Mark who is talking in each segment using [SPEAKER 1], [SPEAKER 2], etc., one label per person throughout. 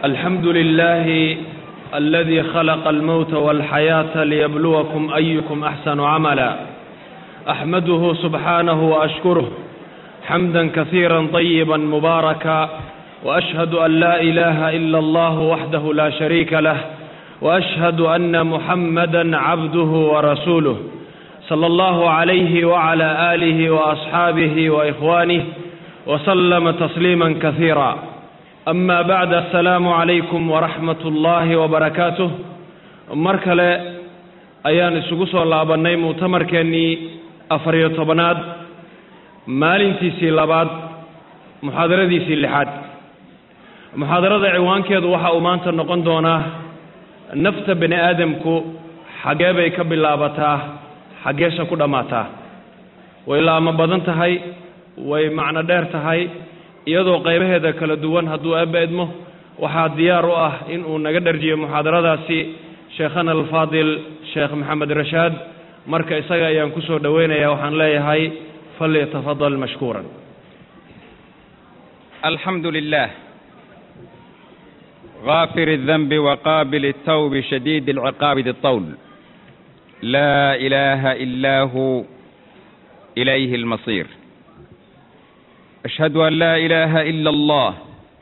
[SPEAKER 1] الحمد لله الذي خلق الموت والحياة ليبلوكم أيكم أحسن عملا أحمده سبحانه وأشكره حمدا كثيرا طيبا مباركا وأشهد أن لا إله إلا الله وحده لا شريك له وأشهد أن محمدا عبده ورسوله صلى الله عليه وعلى آله وأصحابه وإخوانه وسلم تسليما كثيرا أما بعد السلام عليكم ورحمة الله وبركاته mar kale ayaan isugu soo laabannay mu'tamarkeennii afariyo tobanaad maalintiisii labaad muxaadaradiisii lixaad muxaadarada ciwaankeedu waxa uu maanta noqon doonaa nafta bani aadamku xaggee bay ka bilaabataa xaggeesha ku dhammaataa way laamo badan tahay way macno dheer tahay iyadoo qaybaheeda kala duwan hadduu eebba idmo waxaa diyaar u ah in uu naga dharjiyo muxaadaradaasi sheekhana alfaadil sheekh maxamed rashaad marka isaga ayaan ku soo dhoweynayaa waxaan leeyahay falyatafadal mashkuuran
[SPEAKER 2] الحمد لله غافر الذنب وقابل التوب شديد العقاب ذي الطول لا إله إلا هو إليه المصير أشهد أن لا إله إلا الله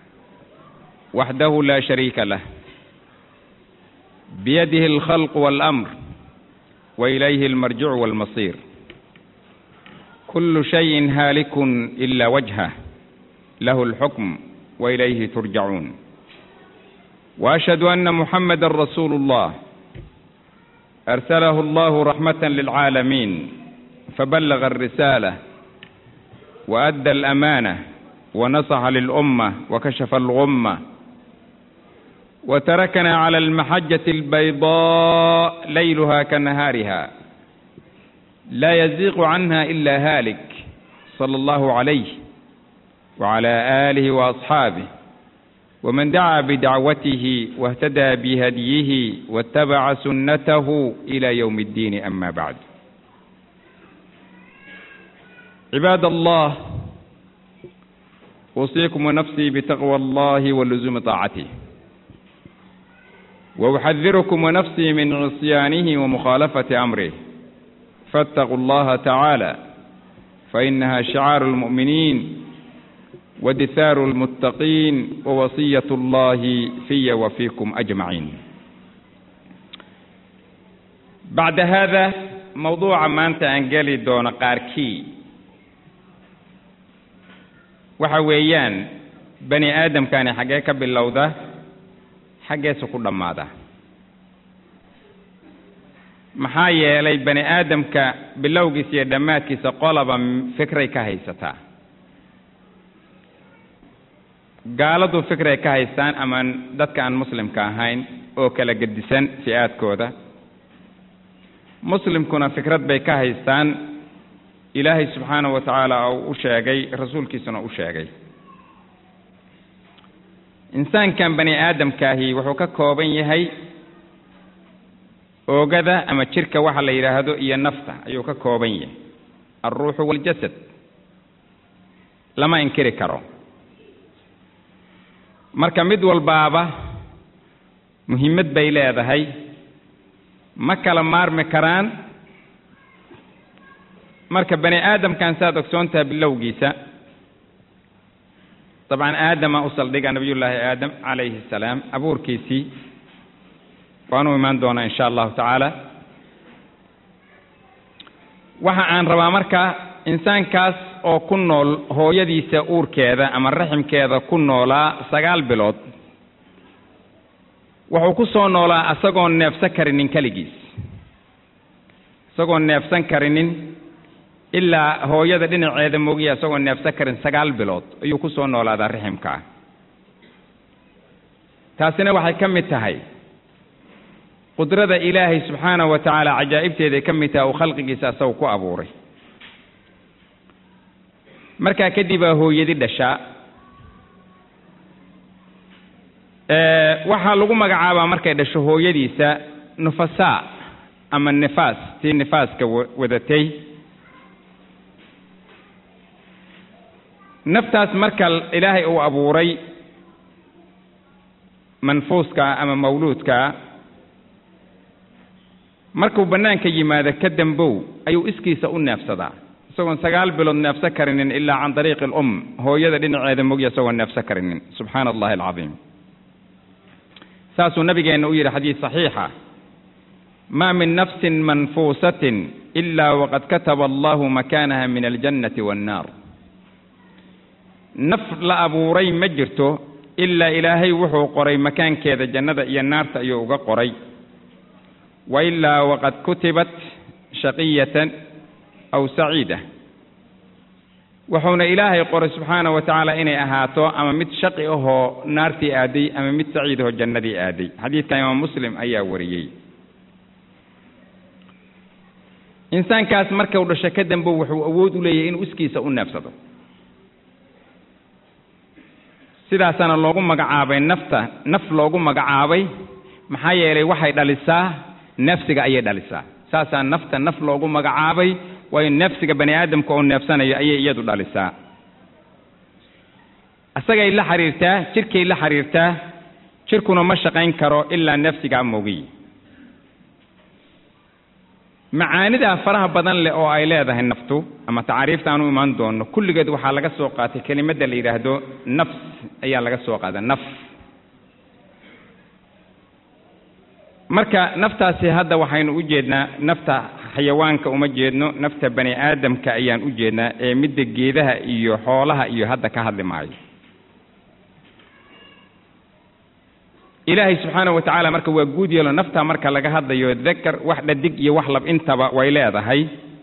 [SPEAKER 2] وحده لا شريك له بيده الخلق والأمر وإليه المرجع والمصير كل شيء هالك إلا وجهه له الحكم وإليه ترجعون وأشهد أن محمد رسول الله أرسله الله رحمة للعالمين فبلغ الرسالة وأدى الأمانة ونصح للأمة وكشف الغمة وتركنا على المحجة البيضاء ليلها كنهارها لا يزيغ عنها إلا هالك صلى الله عليه وعلى آله وأصحابه ومن دعا بدعوته واهتدى بهديه واتبع سنته إلى يوم الدين أما بعد عباد الله أوصيكم ونفسي بتقوى الله ولزوم طاعته وأحذركم ونفسي من عصيانه ومخالفة أمره فاتقوا الله تعالى فإنها شعار المؤمنين ودثار المتقين ووصية الله في وفيكم أجمعين بعد هذا موضوع maanta aan geli doono qaarkii waxa weeyaan bani aadamkani xaggee ka bilowda xaggeesu ku dhammaada maxaa yeelay bani aadamka bilowgiisa iyo dhammaadkiisa qolaba fikray ka haysataa gaaladu fikray ka haystaan ama dadka aan muslimka ahayn oo kala gedisan fi-aadkooda muslimkuna fikrad bay ka haystaan ilaahay subxaanahu wa tacaala uu u sheegay rasuulkiisuna u sheegay insaankan bani aadamkaahi wuxuu ka kooban yahay oogada ama jirka waxa la yidhaahdo iyo nafta ayuu ka kooban yahay alruuxu waaljasad lama inkiri karo marka mid walbaaba muhiimad bay leedahay ma kala maarmi karaan marka bani aadamkan saad ogsoontaha bilowgiisa dabcan aadama u saldhiga nabiyullaahi aadam calayhi asalaam abuurkiisii waanu imaan doonaa insha allahu tacaala waxa aan rabaa marka insaankaas oo ku nool hooyadiisa uurkeeda ama raximkeeda ku noolaa sagaal bilood wuxuu ku soo noolaa isagoon neefsan karinin keligiis isagoon neefsan karinin ilaa hooyada dhinaceeda moogiya isagoon neefsan karin sagaal bilood ayuu ku soo noolaadaa raximkaa taasina waxay ka mid tahay qudrada ilaahay subxaanahu wa tacaala cajaa'ibteeday ka mid tahay uu khalqigiisa isagu ku abuuray markaa kadib aa hooyadi dhashaa waxaa lagu magacaabaa markay dhasho hooyadiisa nufasaa ama nifaas tii nifaaska wadatay naftaas marka ilaahay uu abuuray manfuuska ama mawluudka markuu bannaanka yimaado ka dambow ayuu iskiisa u neefsadaa isagoon sagaal bilood neefsan karinin ilaa can dariiqi alum hooyada dhinaceeda mogya isagoon neefsan karinin subxaana allahi alcadiim saasuu nabigeenna u yidhi xadiis saxiixa maa min nafsin manfuusatin ilaa waqad kataba allahu makaanaha min aljannati waannaar naf la abuuray ma jirto ilaa ilaahay wuxuu qoray makaankeeda jannada iyo naarta ayuu uga qoray wa ilaa waqad kutibat shaqiyatan aw saciida wuxuuna ilaahay qoray subxaana wa tacaala inay ahaato ama mid shaqi ahoo naartii aaday ama mid saciid ahoo jannadii aaday xadiidka imaam muslim ayaa wariyey insaankaas markau dhasho ka dambe wuxuu awood u leeyahay inuu iskiisa u neefsado sidaasaana loogu magacaabay nafta naf loogu magacaabay maxaa yeelay waxay dhalisaa neefsiga ayay dhalisaa saasaa nafta naf loogu magacaabay waayo neefsiga bani aadamka oo neefsanayo ayay iyadu dhalisaa isagay la xiriirtaa jirkay la xiriirtaa jirkuna ma shaqayn karo ilaa neefsigaa moogiy macaanidaa faraha badan leh oo ay leedahay naftu ama tacaariifta aan u imaan doono kulligeed waxaa laga soo qaatay kelimadda la yidhaahdo nafs ayaa laga soo qaada naf marka naftaasi hadda waxaynu u jeednaa nafta xayawaanka uma jeedno nafta bani aadamka ayaan u jeednaa ee midda geedaha iyo xoolaha iyo hadda ka hadli maayo ilaahay subxaana wa tacaala marka waa guud yeelo nafta marka laga hadlayo dakar wax dhadig iyo wax lab intaba way leedahay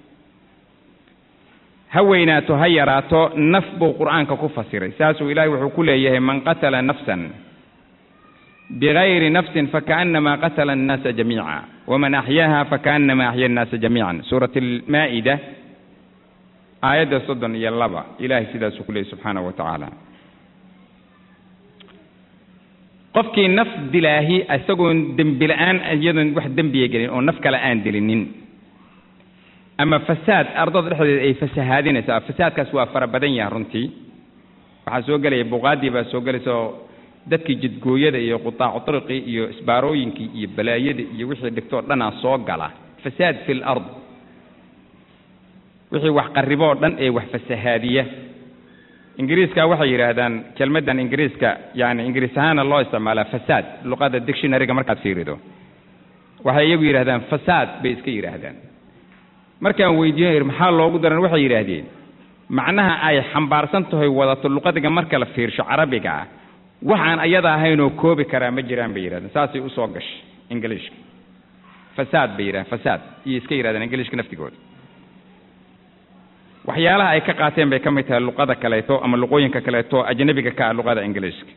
[SPEAKER 2] ha weynaato ha yaraato naf buu qur'aanka ku fasiray saasuu ilaahay wuxuu ku leeyahay man qatala nafsan bigayri nafsin fakaannama qatala annaasa jamiica waman axyaaha fakaannama axya annaasa jamiican suurat almaa'ida aayadda soddon iyo laba ilaahay sidaasuu ku leeyahy subxaana wa tacaala qofkii naf dilaahi isagoon dembi la-aan iyadoon wax dembiya gelin oo naf kale aan dilinin ama fasaad ardada dhexdeeda ay fasahaadinayso fasaadkaas waa fara badan yaha runtii waxaa soo gelaya buqaadii baa soo gelaysa oo dadkii jidgooyada iyo qutaacu triqii iyo isbaarooyinkii iyo balaayada iyo wixii dhigtoo dhanaa soo gala fasaad fi lard wixii wax qarriboo dhan ee wax fasahaadiya ingiriiska waxay yidhaahdaan kelmaddan ingiriiska yani ingiriis ahaana loo isticmaalaa fasaad luqada dictionaryga markaad fiirido waxay iyagu yidhahdaan fasaad bay iska yidhaahdaan markaan weydiiyo maxaa loogu daran waxay yidhaahdeen macnaha ay xambaarsan tahay wadato luqadiga marka la fiirsho carabiga ah waxaan ayada ahaynoo koobi karaa ma jiraan bay yidhahdeen saasay usoo gashay ingiliishka fasaad bay yidhahdeen fasaad iyo iska yidhahdeen ingiliishka naftigooda waxyaalaha ay ka qaateen bay ka mid tahay luqada kaleeto ama luqooyinka kaleeto ajnabiga ka ah luqada ingiliishka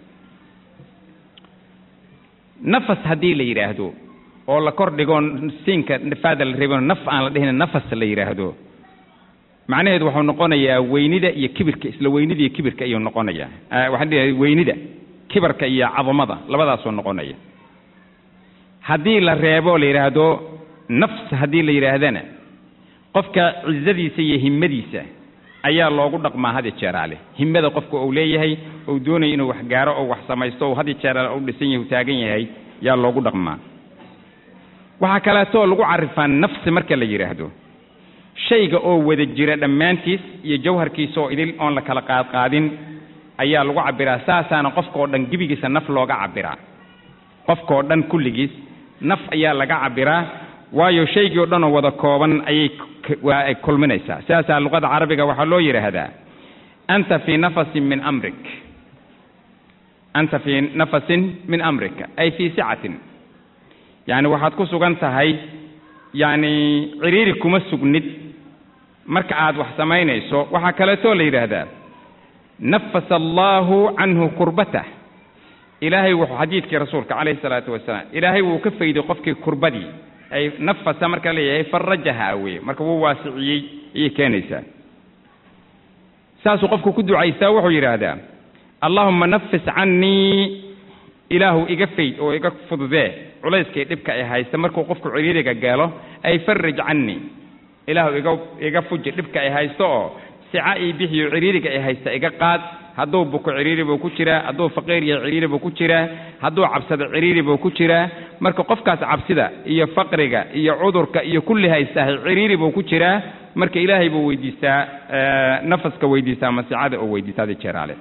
[SPEAKER 2] nafas haddii la yidhaahdo oo la kor dhigo siinka faada la reebano naf aan la dhihin nafas la yidhaahdo macnaheedu wuxuu noqonayaa weynida iyo kibirka isla weynida iyo kibirka ayuu noqonayaa waxaan dhihay weynida kibirka iyo cadamada labadaasuu noqonaya haddii la reebo la yidhaahdo nafs haddii la yidhaahdana qofka cizadiisa iyo himmadiisa ayaa loogu dhaqmaa hadi jeeraale himmada qofka uu leeyahay uu doonaya inuu wax gaaro oo wax samaysto oo hadi jeeraale u dhisan yahay u taagan yahay yaa loogu dhaqmaa waxaa kaleetoo lagu carifaa nafsi marka la yidhaahdo shayga oo wada jira dhammaantiis iyo jawharkiisa oo idil oon la kala qaadqaadin ayaa lagu cabbiraa saasaana qofkaoo dhan gebigiisa naf looga cabbiraa qofkaoo dhan kulligiis naf ayaa laga cabbiraa waayo shaygii o dhan oo wada kooban ayay waa ay kulminaysaa sidaasaa luqada carabiga waxaa loo yidhaahdaa anta fii nafasin min amrik anta fii nafasin min amrika ay fii sicatin yacni waxaad ku sugan tahay yacni ciriiri kuma sugnid marka aad wax samaynayso waxaa kaleetoo la yidhaahdaa nafasa allaahu canhu kurbatah ilaahay wuxuu xadiidkii rasuulka calayhi salaatu wasalaam ilaahay wuu ka fayday qofkii kurbadii ay nafasa marka leeyahay farajaha weye marka wuu waasiciyey ayay keenaysaa saasuu qofku ku ducaystaa wuxuu yidhaahdaa allaahumma nafis cannii ilaahu iga fayd oo iga fududee culayskii dhibka ay haysta markuu qofku ciriiriga gaalo ay farij cannii ilaahu iga iga fuji dhibka ay haysto oo sica ii bixiyo ciriiriga ay haysta iga qaad hadduu buko ciriiri buu ku jiraa hadduu faqiir yahay ciriiri buu ku jiraa hadduu cabsado ciriiri buu ku jiraa marka qofkaas cabsida iyo faqriga iyo cudurka iyo kulli haystahay ciriiri buu ku jiraa marka ilaahay buu weydiistaa nafaska weydiistaa masicada oo weydiistaa hadi jeeraale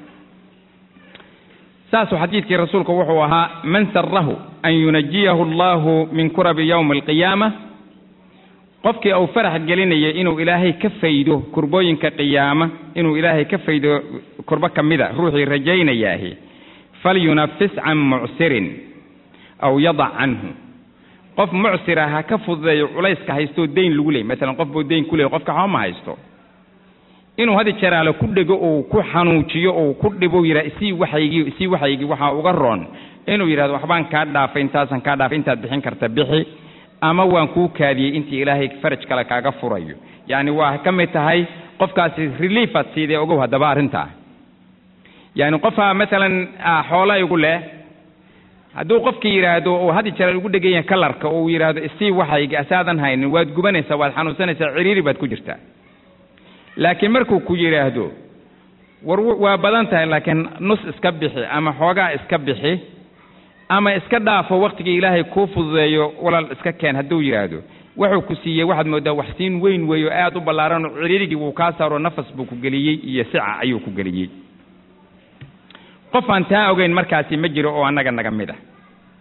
[SPEAKER 2] saasuu xadiidkii rasuulku wuxuu ahaa man sarahu an yunajiyahu allahu min kurabi yowmi alqiyaama qofkii uu farax gelinaya inuu ilaahay ka faydo kurbooyinka qiyaama inuu ilaahay ka faydo kurbo ka mida ruuxii rajaynayaahi falyunafis can mucsirin aw yadac canhu qof mucsira ha ka fududeeyo culayska haystoo deyn lagu leeyay maalan qof buu deyn ku leeyay qofka waxba ma haysto inuu hadi jeraale ku dhego uu ku xanuujiyo uu ku dhibo yidhaha isii waxaygii isii waxaygii waxaa uga roon inuu yidhahdo waxbaan kaa dhaafay intaasan kaa dhaafay intaad bixin karta bixi ama waan kuu kaadiyey intii ilaahay faraj kale kaaga furayo yacni waa ka mid tahay qofkaasi reliefaad siidee ogow haddaba arrintaa yacni qofaa maalan xoola igu leh hadduu qofkii yidhaahdo uu hadi jeer ugu dhegan yahay kalarka uu yidhaahdo isii waxaygi asaadan haynin waad gubanaysaa waad xanuunsanaysaa ciriiri baad ku jirtaa laakiin markuu ku yidhaahdo war waa badan tahay laakiin nus iska bixi ama xoogaa iska bixi ama iska dhaafo waktigii ilaahay kuu fududeeyo walaal iska keen hadduu yidhaahdo wuxuu ku siiyey waxaad mooddaa waxsiin weyn weeyo aad u ballaaran oo ciriirigii wuu kaa saaro nafas buu ku geliyey iyo sica ayuu ku geliyey qof aan taa ogeyn markaasi ma jiro oo annaga naga mid ah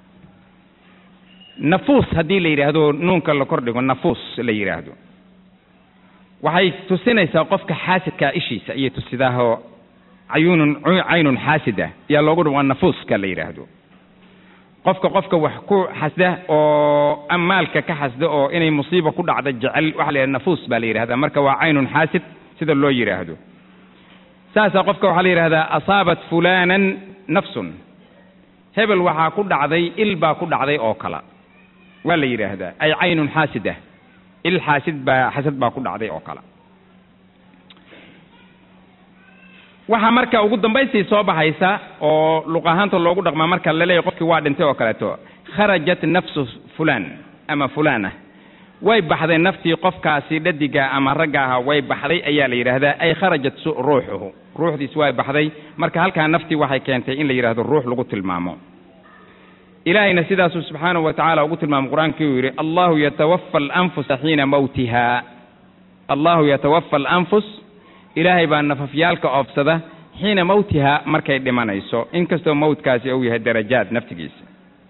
[SPEAKER 2] nafuus haddii la yidhaahdo nuunka la kordhigo nafuus la yidhaahdo waxay tusinaysaa qofka xaasidkaa ishiisa iyo tusidaahoo cayunun caynun xaasida yaa loogu dhawaa nafuuska la yidhaahdo qofka qofka wax ku xasda oo amaalka ka xasda oo inay musiiba ku dhacda jecel waxa la yidhahda nafuus baa la yidhahdaa marka waa caynun xaasid sida loo yidhaahdo saasaa qofka waxaa la yidhahdaa asaabat fulanan nafsun hebel waxaa ku dhacday il baa ku dhacday oo kala waa la yidhaahdaa ay caynun xaasida il xaasid baa xasad baa ku dhacday oo kale waxaa marka ugu dambaystii soo baxaysa oo luq ahaanta loogu dhaqmaa marka laleeyahy qofkii waa dhintay oo kaleeto kharajat nafsu fulaan ama fulaana way baxday naftii qofkaasi dhadiga ama ragga aha way baxday ayaa la yidhaahdaa ay kharajat ruuxuhu ruuxdiis way baxday marka halkaa naftii waxay keentay in la yidhahdo ruux lagu tilmaamo ilaahayna sidaasuu subxaanahu wa tacaala ugu tilmaamay qur-aankii uu yidhi allahu yatawafa alanfusa xiina mawtiha allahu yatawafa alanfus ilaahay baa nafafyaalka oofsada xiina mawtiha markay dhimanayso inkastoo mawtkaasi uu yahay darajaad naftigiisa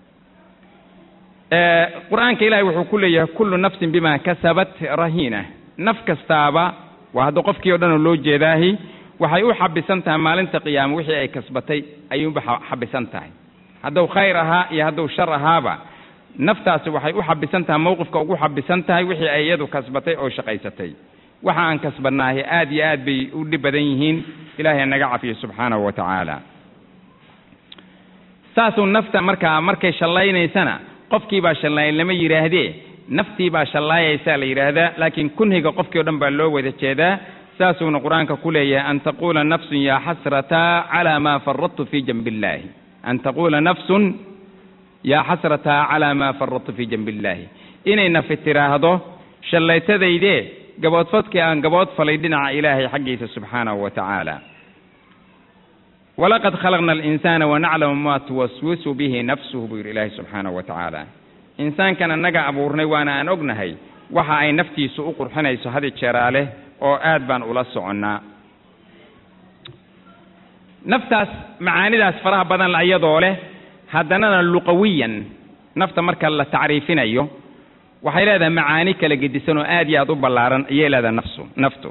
[SPEAKER 2] qur-aanka ilahay wuxuu ku leeyahay kullu nafsin bima kasabat rahiina naf kastaaba waa hadda qofkii o dhan oo loo jeedaahi waxay u xabisan tahay maalinta qiyaama wixii ay kasbatay ayuunba xabisan tahay hadduu khayr ahaa iyo hadduu shar ahaaba naftaasi waxay u xabisan tahay mowqifka ugu xabisan tahay wixii ay iyadu kasbatay oo shaqaysatay waxa aan kasbannaahi aad iyo aad bay u dhib badan yihiin ilaahay naga cafiyo subxaanahu wa tacaala saasuu nafta markaa markay shallaynaysana qofkii baa shallayn lama yidhaahdee naftii baa shallaayaysaa la yidhaahdaa laakiin kunhiga qofkii o dhan baa loo wada jeedaa saasuuna qur-aanka ku leeyahay an taquula nafsun yaa xasrataa calaa maa faradtu fii janbi illaahi an taquula nafsun yaa xasrataa calaa maa faradtu fii janbi illaahi inay nafi tiraahdo shallaytadaydee gaboodfadkii aan gabood falay dhinaca ilaahay xaggiisa subxaanahu wa tacaala walaqad khalaqna alinsaana wanaclamu maa tuwaswisu bihi nafsuhu buu yidhi ilaahay subxaanahu wa tacaala insaankan annaga abuurnay waana aan ognahay waxa ay naftiisu u qurxinayso hadi jeeraale oo aad baan ula soconnaa naftaas macaanidaas faraha badan iyadoo leh haddanana luqawiyan nafta marka la tacriifinayo waxay leedahay macaani kala gedisan oo aad iyo aad u ballaaran ayay leedahay nafsu naftu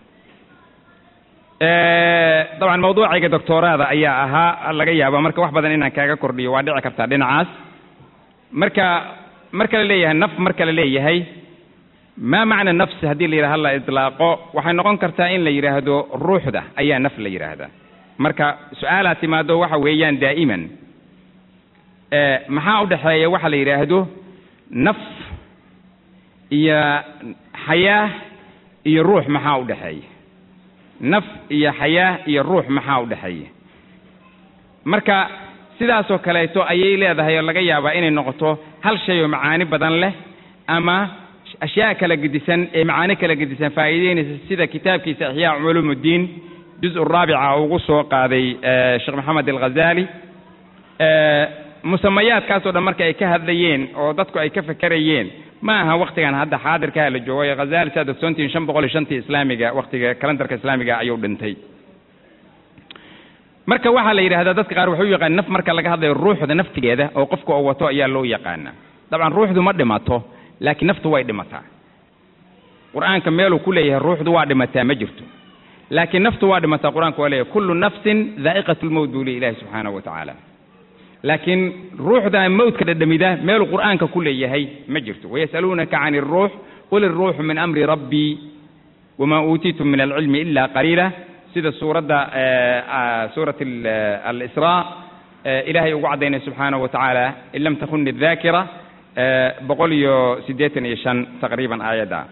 [SPEAKER 2] dabcan mawduucayga doctooraada ayaa ahaa laga yaaba marka wax badan inaan kaaga kordhiyo waa dhici kartaa dhinacaas marka marka la leeyahay naf marka la leeyahay maa macna nafsi haddii la yidhaha la idlaaqo waxay noqon kartaa in la yidhaahdo ruuxda ayaa naf la yidhaahdaa marka su-aalaa timaado waxa weeyaan daa'iman maxaa u dhexeeya waxa la yidhaahdo naf iyo xayaa iyo ruux maxaa u dhexeeya naf iyo xayaa iyo ruux maxaa u dhexeeya marka sidaasoo kaleeto ayay leedahay oo laga yaabaa inay noqoto hal shay oo macaani badan leh ama ashyaa kala gedisan ee macaani kala gedisan faa'iideynaysa sida kitaabkiisa ixyaa culuumuddiin juz raabica ugu soo qaaday sheekh maxamed alghazali musamayaadkaasoo dhan marka ay ka hadlayeen oo dadku ay ka fekerayeen ma aha waktigan hadda xaadirkaha la joogo ee khazali saad ogsoontihiin shan boqol iyo shantii islaamiga waktiga kalendarka islaamiga ayuu dhintay marka waxaa la yidhahdaa dadka qaar waxay u yaqaan naf marka laga hadlayo ruuxda naftigeeda oo qofka oo wato ayaa loo yaqaana dabcan ruuxdu ma dhimato laakiin naftu way dhimataa qur-aanka meeluu ku leeyahay ruuxdu waa dhimataa ma jirto laakiin naftu waa dhimataa qur-aanku waa leeyahay kullu nafsin daa'iqatu lmowt buu le ilahi subxaanahu wa tacaala laakiin ruuxda mowtka dhadhamida meeluu qur'aanka ku leeyahay ma jirto wayas'aluunaka can iruux qul iruuxu min amri rabbii wamaa uutiitum min alcilmi ila qaliila sida suuradda suurat alisraa ilaahay ugu caddaynay subxaanahu wa tacaala in lam takuni daakira boqol iyo siddeetan iyo shan taqriiban aayadda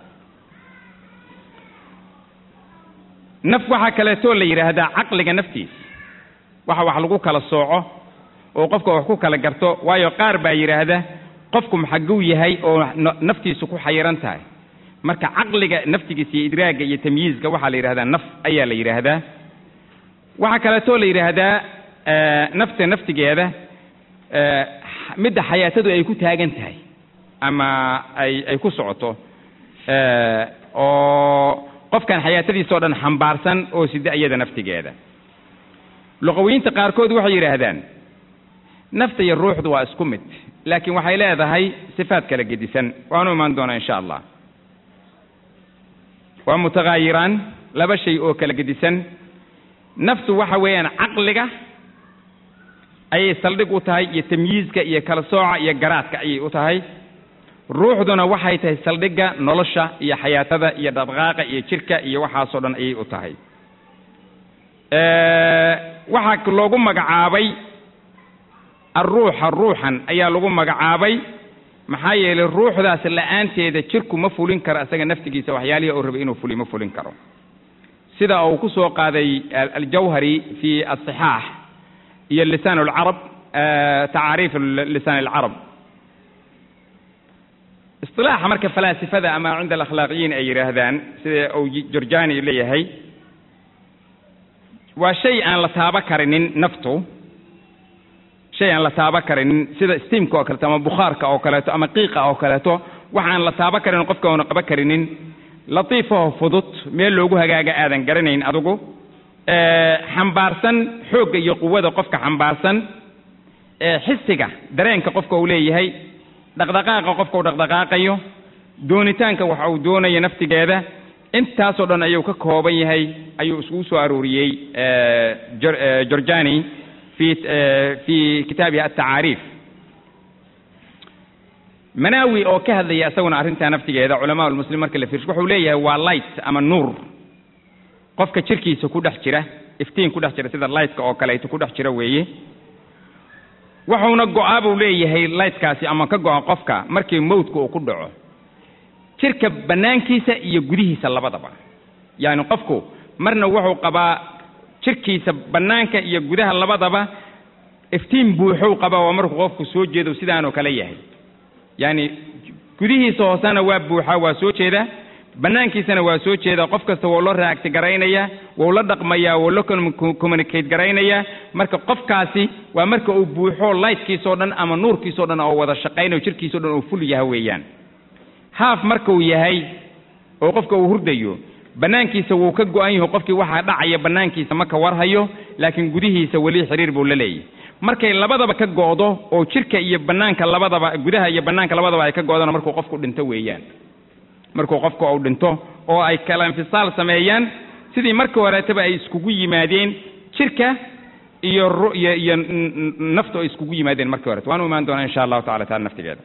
[SPEAKER 2] naf waxaa kaleetoo la yidhaahdaa caqliga naftiis waxa wax lagu kala sooco oo qofka wax ku kala garto waayo qaar baa yidhaahda qofku maxaguu yahay oo naftiisu ku xayiran tahay marka caqliga naftigiisa iyo idraagga iyo tamyiizka waxaa la yidhahdaa naf ayaa la yidhaahdaa waxaa kaleetoo la yidhaahdaa nafta naftigeeda midda xayaatadu ay ku taagan tahay ama ay ay ku socoto oo qofkan xayaatadiisao dhan xambaarsan oo sida iyada naftigeeda luqawiyiinta qaarkood waxay yidhaahdaan nafta iyo ruuxdu waa isku mid laakiin waxay leedahay sifaad kala gedisan waanu imaan doonaa insha allah waa mutaghaayiraan laba shay oo kala gedisan naftu waxa weeyaan caqliga ayay saldhig u tahay iyo tamyiizka iyo kala sooca iyo garaadka ayay u tahay ruuxduna waxay tahay saldhigga nolosha iyo xayaatada iyo dhaqdhaqaaqa iyo jirka iyo waxaasoo dhan ayay u tahay waxaa loogu magacaabay alruuxa ruuxan ayaa lagu magacaabay maxaa yeelay ruuxdaas la'aanteeda jirku ma fulin karo isaga naftigiisa waxyaalihii uu rabay inuu fuliy ma fulin karo sida uu ku soo qaaday aljawhari fi asixaax iyo lisaan alcarab tacaariif lisaan alcarab isilaaxa marka falaasifada ama cinda alakhlaaqiyiin ay yidhaahdaan sida uu jorjani leeyahay waa shay aan la taaba karinin naftu shay aan la taaba karinin sida steamka oo kaleeto ama bukhaarka oo kaleeto ama qiiqa oo kaleeto waxa aan la taaba karinin qofka oona qaba karinin latiifaho fudud meel loogu hagaaga aadan garanayn adigu xambaarsan xoogga iyo quwada qofka xambaarsan xisiga dareenka qofka uu leeyahay dhaqdhaqaaqa qofka uu dhaqdhaqaaqayo doonitaanka waxa uu doonayo naftigeeda intaasoo dhan ayuu ka kooban yahay ayuu iskugu soo arooriyey jorjani fi fi kitaabihi altacaariif manaawi oo ka hadlaya isaguna arrintaa naftigeeda culamaa lmuslim marka la fiirsho wuxuu leeyahay waa light ama nuur qofka jirkiisa ku dhex jira iftiin ku dhex jira sida lightka oo kaleeto ku dhex jira weeye wuxuuna go-aa buu leeyahay lightkaasi ama ka go-a qofka markii mowdka uu ku dhaco jirka bannaankiisa iyo gudihiisa labadaba yacni qofku marna wuxuu qabaa jirkiisa bannaanka iyo gudaha labadaba iftiin buuxow qabaa waa markuu qofku soo jeedo sidaanoo kale yahay yacni gudihiisa hoosena waa buuxaa waa soo jeeda bannaankiisana waa soo jeeda qof kasta wou la raacti garaynaya wou la dhaqmayaa wou la communicate garaynaya marka qofkaasi waa marka uu buuxo lightkiisoo dhan ama nuurkiisoo dhan oo wada shaqaynayo jirkiisao dhan oo ful yaha weeyaan haaf markuu yahay oo qofka uu hurdayo bannaankiisa wuu ka go-an yaho qofkii waxaa dhacaya bannaankiisa ma ka warhayo laakiin gudihiisa weli xiriir buu la leeyahy markay labadaba ka go'do oo jirka iyo bannaanka labadaba gudaha iyo bannaanka labadaba ay ka go'daan markuu qofku dhinto weeyaan markuu qofku uu dhinto oo ay kala infisaal sameeyaan sidii markii horeetaba ay iskugu yimaadeen jirka iyo iyo iyo naftu ay iskugu yimaadeen markii horete waan u imaan doonaa insha allahu tacala taala naftigeeda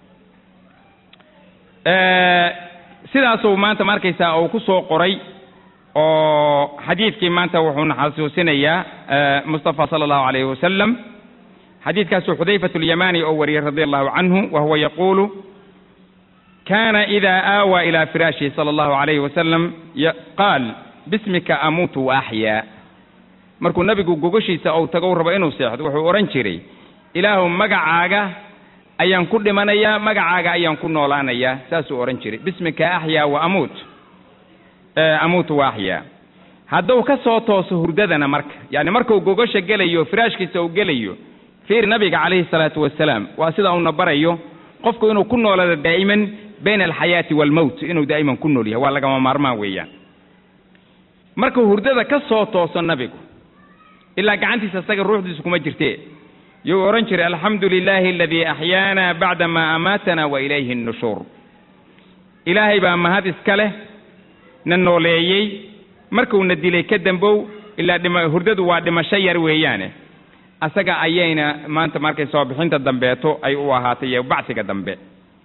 [SPEAKER 2] sidaasuu maanta ma arkaysaa uu ku soo qoray oo xadiidkii maanta wuxuuna xasuusinayaa mustafa sala allahu alayhi wasalam xadiidkaasuu xudayfat alyamani oo wariyey radi allahu canhu wa huwa yaquulu kana ida aawaa ila firaashihi sala allahu alayhi wasalam qaal bismika amuutu wa axyaa markuu nabigu gogoshiisa ou tago rabo inuu seexdo wuxuu odhan jiray ilaahu magacaaga ayaan ku dhimanayaa magacaaga ayaan ku noolaanayaa saasuu odhan jiray bismika axyaa wa amuut amuutu wa axyaa hadduu ka soo tooso hurdadana marka yacni markuu gogosha gelayo firaashkiisa uu gelayo fiir nabiga calayhi salaatu wasalaam waa sida uuna barayo qofku inuu ku noolado daa'iman bayna alxayaati waalmowt inuu daa'iman ku nool yahay waa lagama maarmaan weeyaan markuu hurdada ka soo tooso nabigu ilaa gacantiisa isaga ruuxdiisu kuma jirtee yuu odhan jiray alxamdu lilaahi aladii axyaana bacda maa amaatana wa ilayhi nnushuur ilaahay baa mahad iska leh na nooleeyey markuuna dilay ka dambow ilaa dhima hurdadu waa dhimasho yar weeyaane asaga ayayna maanta markay soo bixinta dambeeto ay u ahaatay iyo bacsiga dambe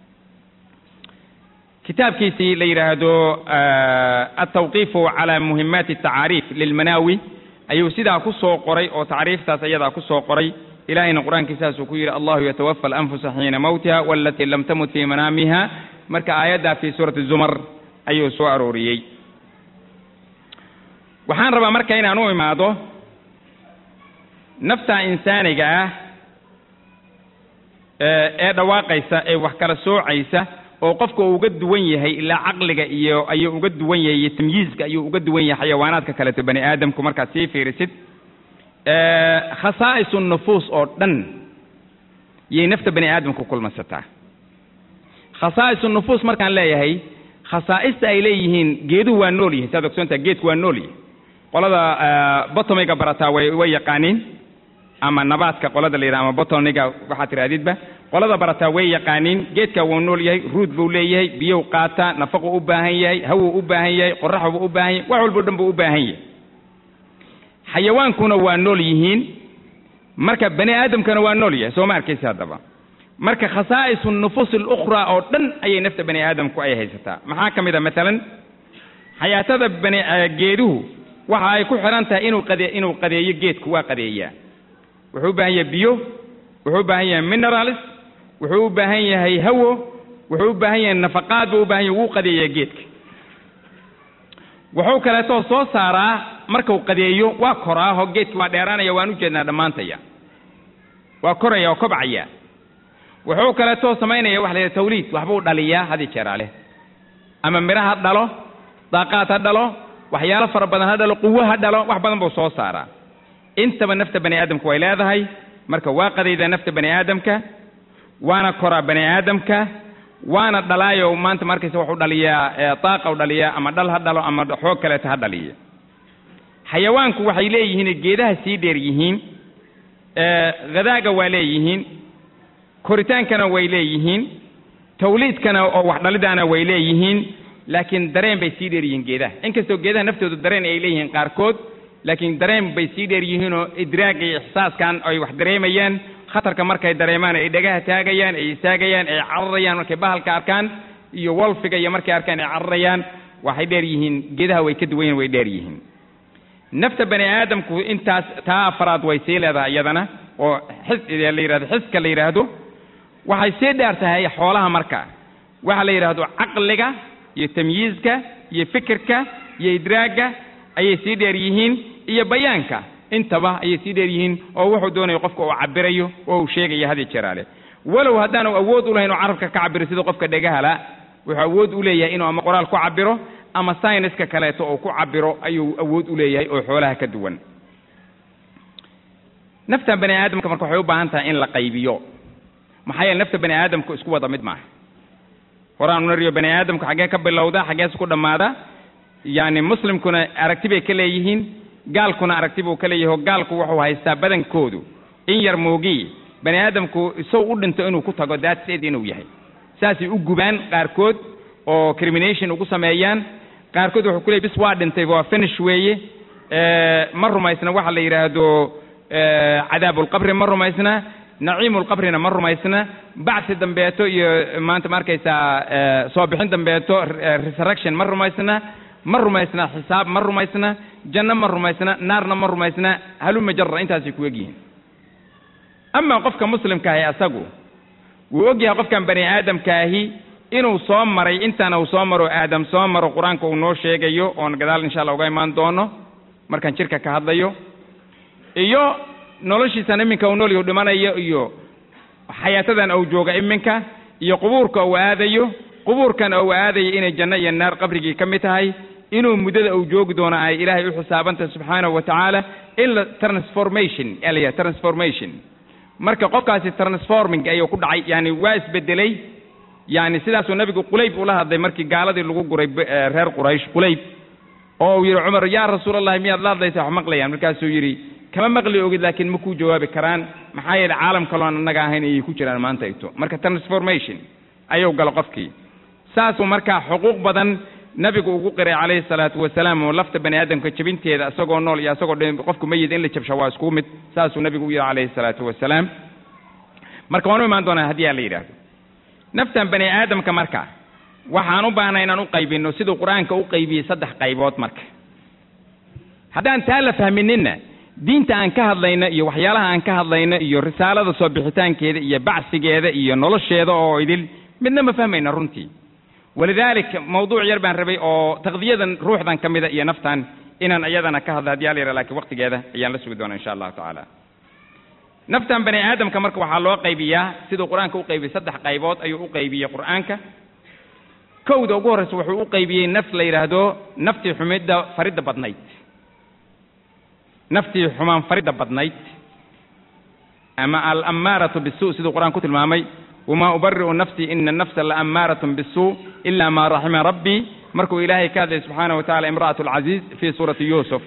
[SPEAKER 2] kitaabkiisii la yidhaahdo altawqiifu cala muhimaati atacaariif lilmanaawi ayuu sidaa ku soo qoray oo tacriiftaas ayadaa ku soo qoray ilahayna qur-aankiisaasuu ku yidhi allahu yatawafa alanfusa xiina mawtiha walatii lam tamut fii manaamiha marka aayaddaa fii suurati zumar ayuu soo arooriyey waxaan rabaa marka inaan u imaado nafta insaaniga ah ee dhawaaqaysa ee wax kala soocaysa oo qofka uu uga duwan yahay ilaa caqliga iyo ayuu uga duwan yahay iyo tamyiizka ayuu uga duwan yahay xayawaanaadka kaleeto bani aadamku markaad sii fiirisid khasaa'isu nufuus oo dhan yay nafta bani aadamku kulmasataa khasaa'isu nufuus markaan leeyahay khasaa'ista ay leeyihiin geeduhu waa nool yihin saad ogsoontaha geedku waa nool yihin qolada botomiga barataa way way yaqaaniin ama nabaadka qolada la yidhaha ama botoniga waxaad tirahdidba qolada barataa way yaqaaniin geedka wuu nool yahay ruud buu leeyahay biyow qaataa nafaquu u baahan yahay hawuu u baahan yahay qoraxbuu u baahan yahay wax walbo dhan buu u baahan yahay xayawaankuna waa nool yihiin marka bani aadamkana waa nool yahay soo ma arkaysa haddaba marka khasaa'isu nufuus alukhraa oo dhan ayay nafta bani aadamku ay haysataa maxaa ka mid a maalan xayaatada bani geeduhu waxa ay ku xidhan tahay inuu qade inuu qadeeyo geedku waa qadeeyaa wuxuu u baahan yahay biyo wuxuu u baahan yahay minerals wuxuu u baahan yahay hawo wuxuu u baahan yahay nafaqaad buu u baahan yahay wuu qadeeyaa geedka wuxuu kaleetoo soo saaraa markuu qadeeyo waa koraaho geedki waa dheeraanaya waan u jeednaa dhammaantaya waa koraya oo kobcaya wuxuu kaleetoo samaynaya waxa la yidhaha tawliid waxbuu dhaliyaa hadi jeeraale ama miro ha dhalo daaqaad ha dhalo waxyaalo fara badan ha dhalo quwo ha dhalo wax badan buu soo saaraa intaba nafta bani aadamku way leedahay marka waa qadaydaa nafta bani aadamka waana koraa bani aadamka waana dhalaayo maanta markaysa wuxuu dhaliyaa daaqa u dhaliyaa ama dhal ha dhalo ama xoog kaleeta ha dhaliya xayawaanku waxay leeyihiin geedaha sii dheer yihiin hadaaga waa leeyihiin koritaankana way leeyihiin tawliidkana oo wax dhalidaana way leeyihiin laakiin dareen bay sii dheer yihiin geedaha inkastoo geedaha naftoodu dareen ay leeyihiin qaarkood laakiin dareen bay sii dheer yihiinoo idraag iyo ixsaaskan ay wax dareemayaan khatarka markay dareemaan ay dhagaha taagayaan ay istaagayaan ay cararayaan markay bahalka arkaan iyo wolfiga iyo markay arkaan ay cararayaan waxay dheer yihiin geedaha way ka duwan yihin way dheer yihiin nafta bani aadamku intaas taa afaraad way sii leedahay iyadana oo xis la yidhahdo xiska la yidhaahdo waxay sii dheer tahay xoolaha marka waxa la yidhaahdo caqliga iyo tamyiizka iyo fikirka iyo idraagga ayay sii dheer yihiin iyo bayaanka intaba ayay sii dheer yihiin oo wuxuu doonayo qofka uu cabirayo oo uu sheegayo hadi jeraale walow haddaanu awood u lahayn oo carabka ka cabiro sida qofka dhegahala wuxuu awood u leeyahay inuu ama qoraal ku cabiro ama sayniska kaleeto uu ku cabiro ayuu awood u leeyahay oo xoolaha ka duwan nafta bani aadamka marka waxay u baahan tahay in la qaybiyo maxaa yeele nafta bani aadamku isku wada mid maaha horaan unariyo bani aadamku xaggee ka bilowda xaggees ku dhammaada yacni muslimkuna aragti bay ka leeyihiin gaalkuna aragti buu ka leeyahay oo gaalku wuxuu haystaa badankoodu in yar moogii bani aadamku isaw u dhinto inuu ku tago daadseed inuu yahay saasay u gubaan qaarkood oo crimination ugu sameeyaan qaarkood wuxuu ku leeyay bis waa dhintay waa finish weeye ma rumaysna waxa la yidhaahdo cadaabulqabri ma rumaysna naciimulqabrina ma rumaysna bacsi dambeeto iyo maanta ma arkaysaa soo bixin dambeeto resurrection ma rumaysna ma rumaysna xisaab ma rumaysna janno ma rumaysna naarna ma rumaysna haluma jarra intaasay ku egyihiin ama qofka muslimkaahi asagu wuu og yahay qofkan bani aadamkaahi inuu soo maray intana uu soo maro aadam soo maro qur-aanka uu noo sheegayo oon gadaal insha allah uga imaan doono markaan jirka ka hadlayo iyo noloshiisan iminka uu noolyahu dhimanayo iyo xayaatadan uu jooga iminka iyo qubuurka uu aadayo qubuurkan uu aadayo inay janno iyo naar qabrigii ka mid tahay inuu muddada uu joogi doono ay ilaahay u xisaabantahay subxaanahu wa tacaala in la transformation yaa la yidhaha transformation marka qofkaasi transforming ayuu ku dhacay yani waa isbedelay yani sidaasuu nabigu qulayb ula hadlay markii gaaladii lagu guray reer quraysh qulayb oo uu yidhi cumar yaa rasuulallahi miyaad la hadlaysa wax maqlayaan markaasuu yidhi kama maqli ogid laakiin ma kuu jawaabi karaan maxaa yeele caalam kaloon annaga ahayn ayay ku jiraan maanta igto marka transformation ayuu galo qofkii saasuu markaa xuquuq badan nabigu ugu qiray calayhi salaatu wasalaam oo lafta bani aadamka jebinteeda isagoo nool iyo isagoo dhin qofku mayid in la jabsha waa isku mid saasuu nabigu u yidhi calayhi salaatu wasalaam marka waan u imaan doonaa haddii aa la yidhaahdo naftan bani aadamka marka waxaan u baahnay inaan u qaybinno siduu qur-aanka u qaybiyey saddex qaybood marka haddaan taa la fahmininna diinta aan ka hadlayno iyo waxyaalaha aan ka hadlayno iyo risaalada soo bixitaankeeda iyo bacsigeeda iyo nolosheeda oo idil midna ma fahmayna runtii walidaalika mawduuc yar baan rabay oo taqdiyadan ruuxdan ka mida iyo naftan inaan iyadana ka hadla haddii alayra lakiin waqtigeeda ayaan la sugi doonaa insha allahu tacaala naftan bani aadamka marka waxaa loo qaybiyaa siduu qur-aanka u qaybiyey saddex qaybood ayuu u qaybiyey qur-aanka kowda ugu horreysa wuxuu u qaybiyey naf la yidhaahdo naftii xumidda faridda badnayd naftii xumaan faridda badnayd ama alammaaratu bisu siduu qur-aan ku tilmaamay wamaa ubari'u nafsii ina nafsa laamaaratun bisuu ila maa raxima rabbii markuu ilaahay ka hadlay subxaanahu wa tacala imra'atu alcaziiz fii suurati yuusuf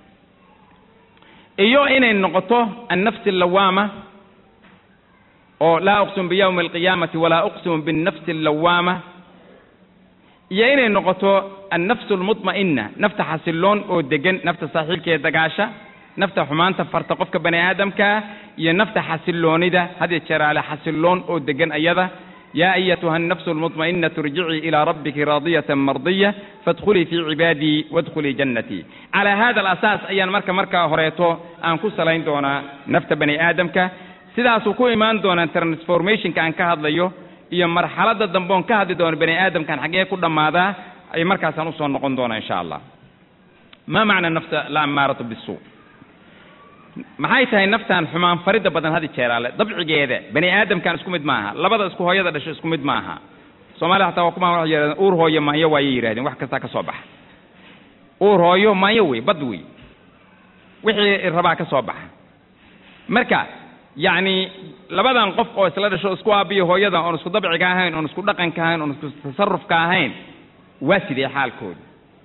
[SPEAKER 2] iyo inay noqoto annafsi allawaama oo laa uqsimu biyawmi alqiyaamati walaa uqsimu binnafsi allawaama iyo inay noqoto annafsu almutma'ina nafta xasiloon oo degan nafta saaxiibkeeda dagaasha nafta xumaanta farta qofka bani aadamkaa iyo nafta xasiloonida had jeeraale xasiloon oo degan ayada yaa ayatuha annafsu almutma'inatu irjicii ilaa rabbiki raadiyatan mardiya faadkhulii fii cibaadii waadkhulii jannatii calaa hada alasaas ayaan marka markaa horeeto aan ku salayn doonaa nafta bani aadamka sidaasuu ku imaan doonaa transformationka aan ka hadlayo iyo marxaladda dambe oon ka hadli doono bani aadamkan xaggee ku dhammaadaa ay markaasaan usoo noqon doonaa insha allah ma macna nafta la ammaaratu bisuu maxay tahay naftan xumaan faridda badan hadi jeeraale dabcigeeda bani aadamkan isku mid maaha labada isku hooyada dhasho isku mid maaha soomaliya hataa waa kuma waxay yidhahdeen uur hooyo maanyo waayay yidhahdeen wax kastaa ka soo baxa uur hooyo maanyo wey bad wey wixii rabaa ka soo baxa marka yacni labadan qof oo isla dhasho isku aabiyo hooyada oon isku dabciga ahayn oon isku dhaqanka ahayn oon isku tasarufka ahayn waa sidee xaalkooda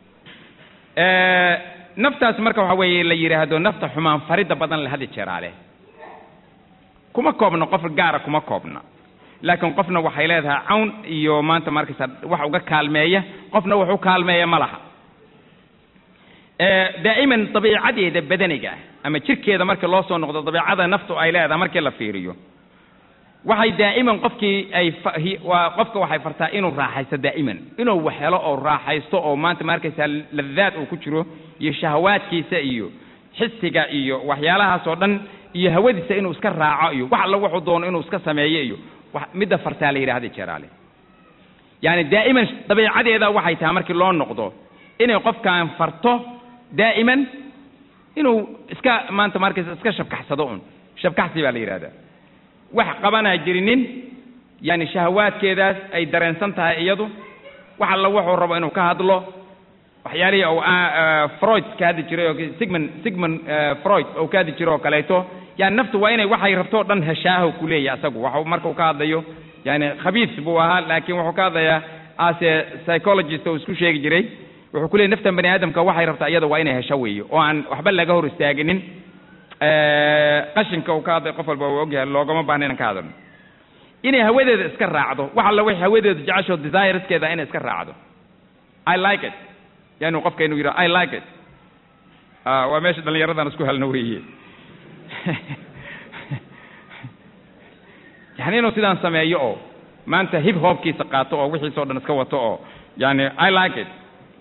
[SPEAKER 2] naftaas marka waxa weeye la yidhaahdo nafta xumaan faridda badan le hadi jeeraale kuma koobno qof gaara kuma koobna laakiin qofna waxay leedahay cawn iyo maanta markaysa wax uga kaalmeeya qofna wax u kaalmeeya ma laha daa'iman dabiicadeeda badaniga ama jirkeeda markii loo soo noqdo dabiicada naftu ay leedahay markii la fiiriyo waxay daa'iman qofkii ay waa qofka waxay fartaa inuu raaxaysto daa'iman inuu wax helo oo raaxaysto oo maanta ma arkaysaa ladaad uu ku jiro iyo shahawaadkiisa iyo xisiga iyo waxyaalahaas oo dhan iyo hawadiisa inuu iska raaco iyo wax alla wuxuu doono inuu iska sameeyo iyo midda fartaa la yidhahda jeeraale yaani daa'iman dabiicadeeda waxay tahay markii loo noqdo inay qofkan farto daa'iman inuu iska maanta ma arkaysa iska shabkaxsado un shabkaxsi baa la yidhahdaa wax qabanaa jirinin yani shahawaadkeedaas ay dareensan tahay iyadu wax alla wuxuu rabo inuu ka hadlo waxyaalihii ou freud ka hadli jiray oo sigmon sigmon freud ou ka hadli jiray oo kaleeto yani naftu waa inay waxay rabto o dhan heshaaho ku leeyahy asagu waxu markau ka hadlayo yani khabiis buu ahaa laakiin wuxuu ka hadlayaa ase psychologist oo isku sheegi jiray wuxuu ku leeyay naftan bani aadamka waxay rabtaa iyada waa inay hesho weeyo oo aan waxba laga hor istaaginin qashinka uu ka hadlay qof walba uu ogyahay loogama baahna inaan ka hadalno inay hawadeeda iska raacdo wax alla waxay hawadeeda jecesho desireskeeda inay iska raacdo i like it yani qofka inuu yidhaho i like it waa meesha dhallinyaradan isku helno weeye yani inuu sidaan sameeyo oo maanta hip hopkiisa qaato oo wixiisa o dhan iska wato oo yani i like it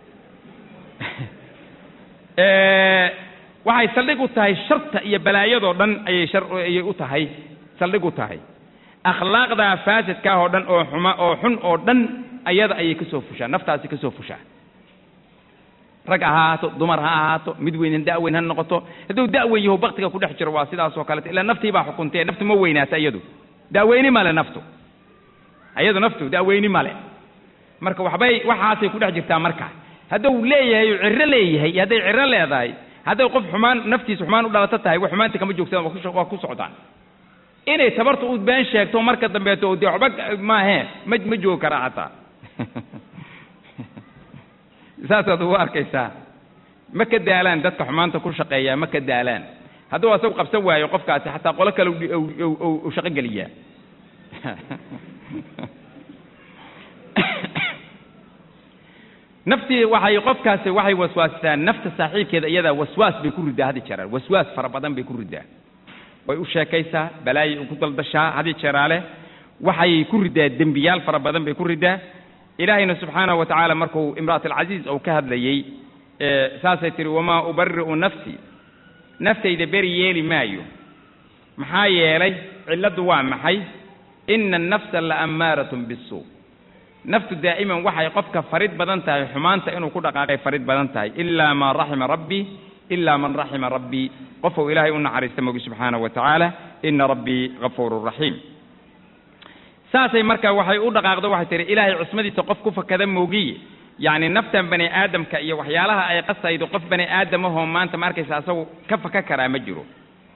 [SPEAKER 2] waxay saldhig u tahay sharta iyo balaayadoo dhan ayay shar ayay u tahay saldhig u tahay akhlaaqdaa faasidkaa oo dhan oo xuma oo xun oo dhan ayada ayay kasoo fushaa naftaasi kasoo fushaa rag ha ahaato dumar ha ahaato mid weynan da'weyn ha noqoto hadduu da'weyn yaho baktiga ku dhex jiro waa sidaas oo kaleta ilaa naftii baa xukuntee naftu ma weynaata iyadu da'weyni male naftu iyadu naftu da'weyni male marka waxbay waxaasay ku dhex jirtaa marka hadduu leeyahay oo ciro leeyahay iyo hadday ciro leedahay hadday qof xumaan naftiisa xumaan u dhalato tahay wax xumaanta kama joogsadaan waa ku- waa ku socdaan inay tabarta u been sheegto marka dambeeto dee waxba maahe ma ma joogi karaa xataa saasaad ugu arkaysaa ma ka daalaan dadka xumaanta ku shaqeeyaa ma ka daalaan hadduu asagu qabsan waayo qofkaasi xataa qolo kale u- u- u- u- u shaqo geliyaa naftii waxay qofkaasi waxay waswaastaa nafta saaxiibkeeda iyadaa waswaas bay ku ridaa hadi jeeraan waswaas fara badan bay ku ridaa way u sheekaysaa balaayay ku daldashaa hadi jeeraale waxay ku ridaa dembiyaal fara badan bay ku ridaa ilaahayna subxaanahu wa tacaala markuu imra'at alcasiiz uu ka hadlayey ee saasay tihi wamaa ubari'u nafsi naftayda beri yeeli maayo maxaa yeelay cilladdu waa maxay ina annafsa la ammaaratun bisuu naftu daa'iman waxay qofka farid badan tahay xumaanta inuu ku dhaqaaqay farid badan tahay ilaa maa raxima rabbii ilaa man raxima rabbii qofuu ilaahay u naxariista mogi subxaanahu wa tacaala ina rabbii gafuurun raxiim saasay marka waxay u dhaqaaqdo waxay tihi ilaahay cusmadiisa qof ku fakada moogiye yacni naftan bani aadamka iyo waxyaalaha ay qasaydo qof bani aadamahoo maanta ma arkaysa asagu ka faka karaa ma jiro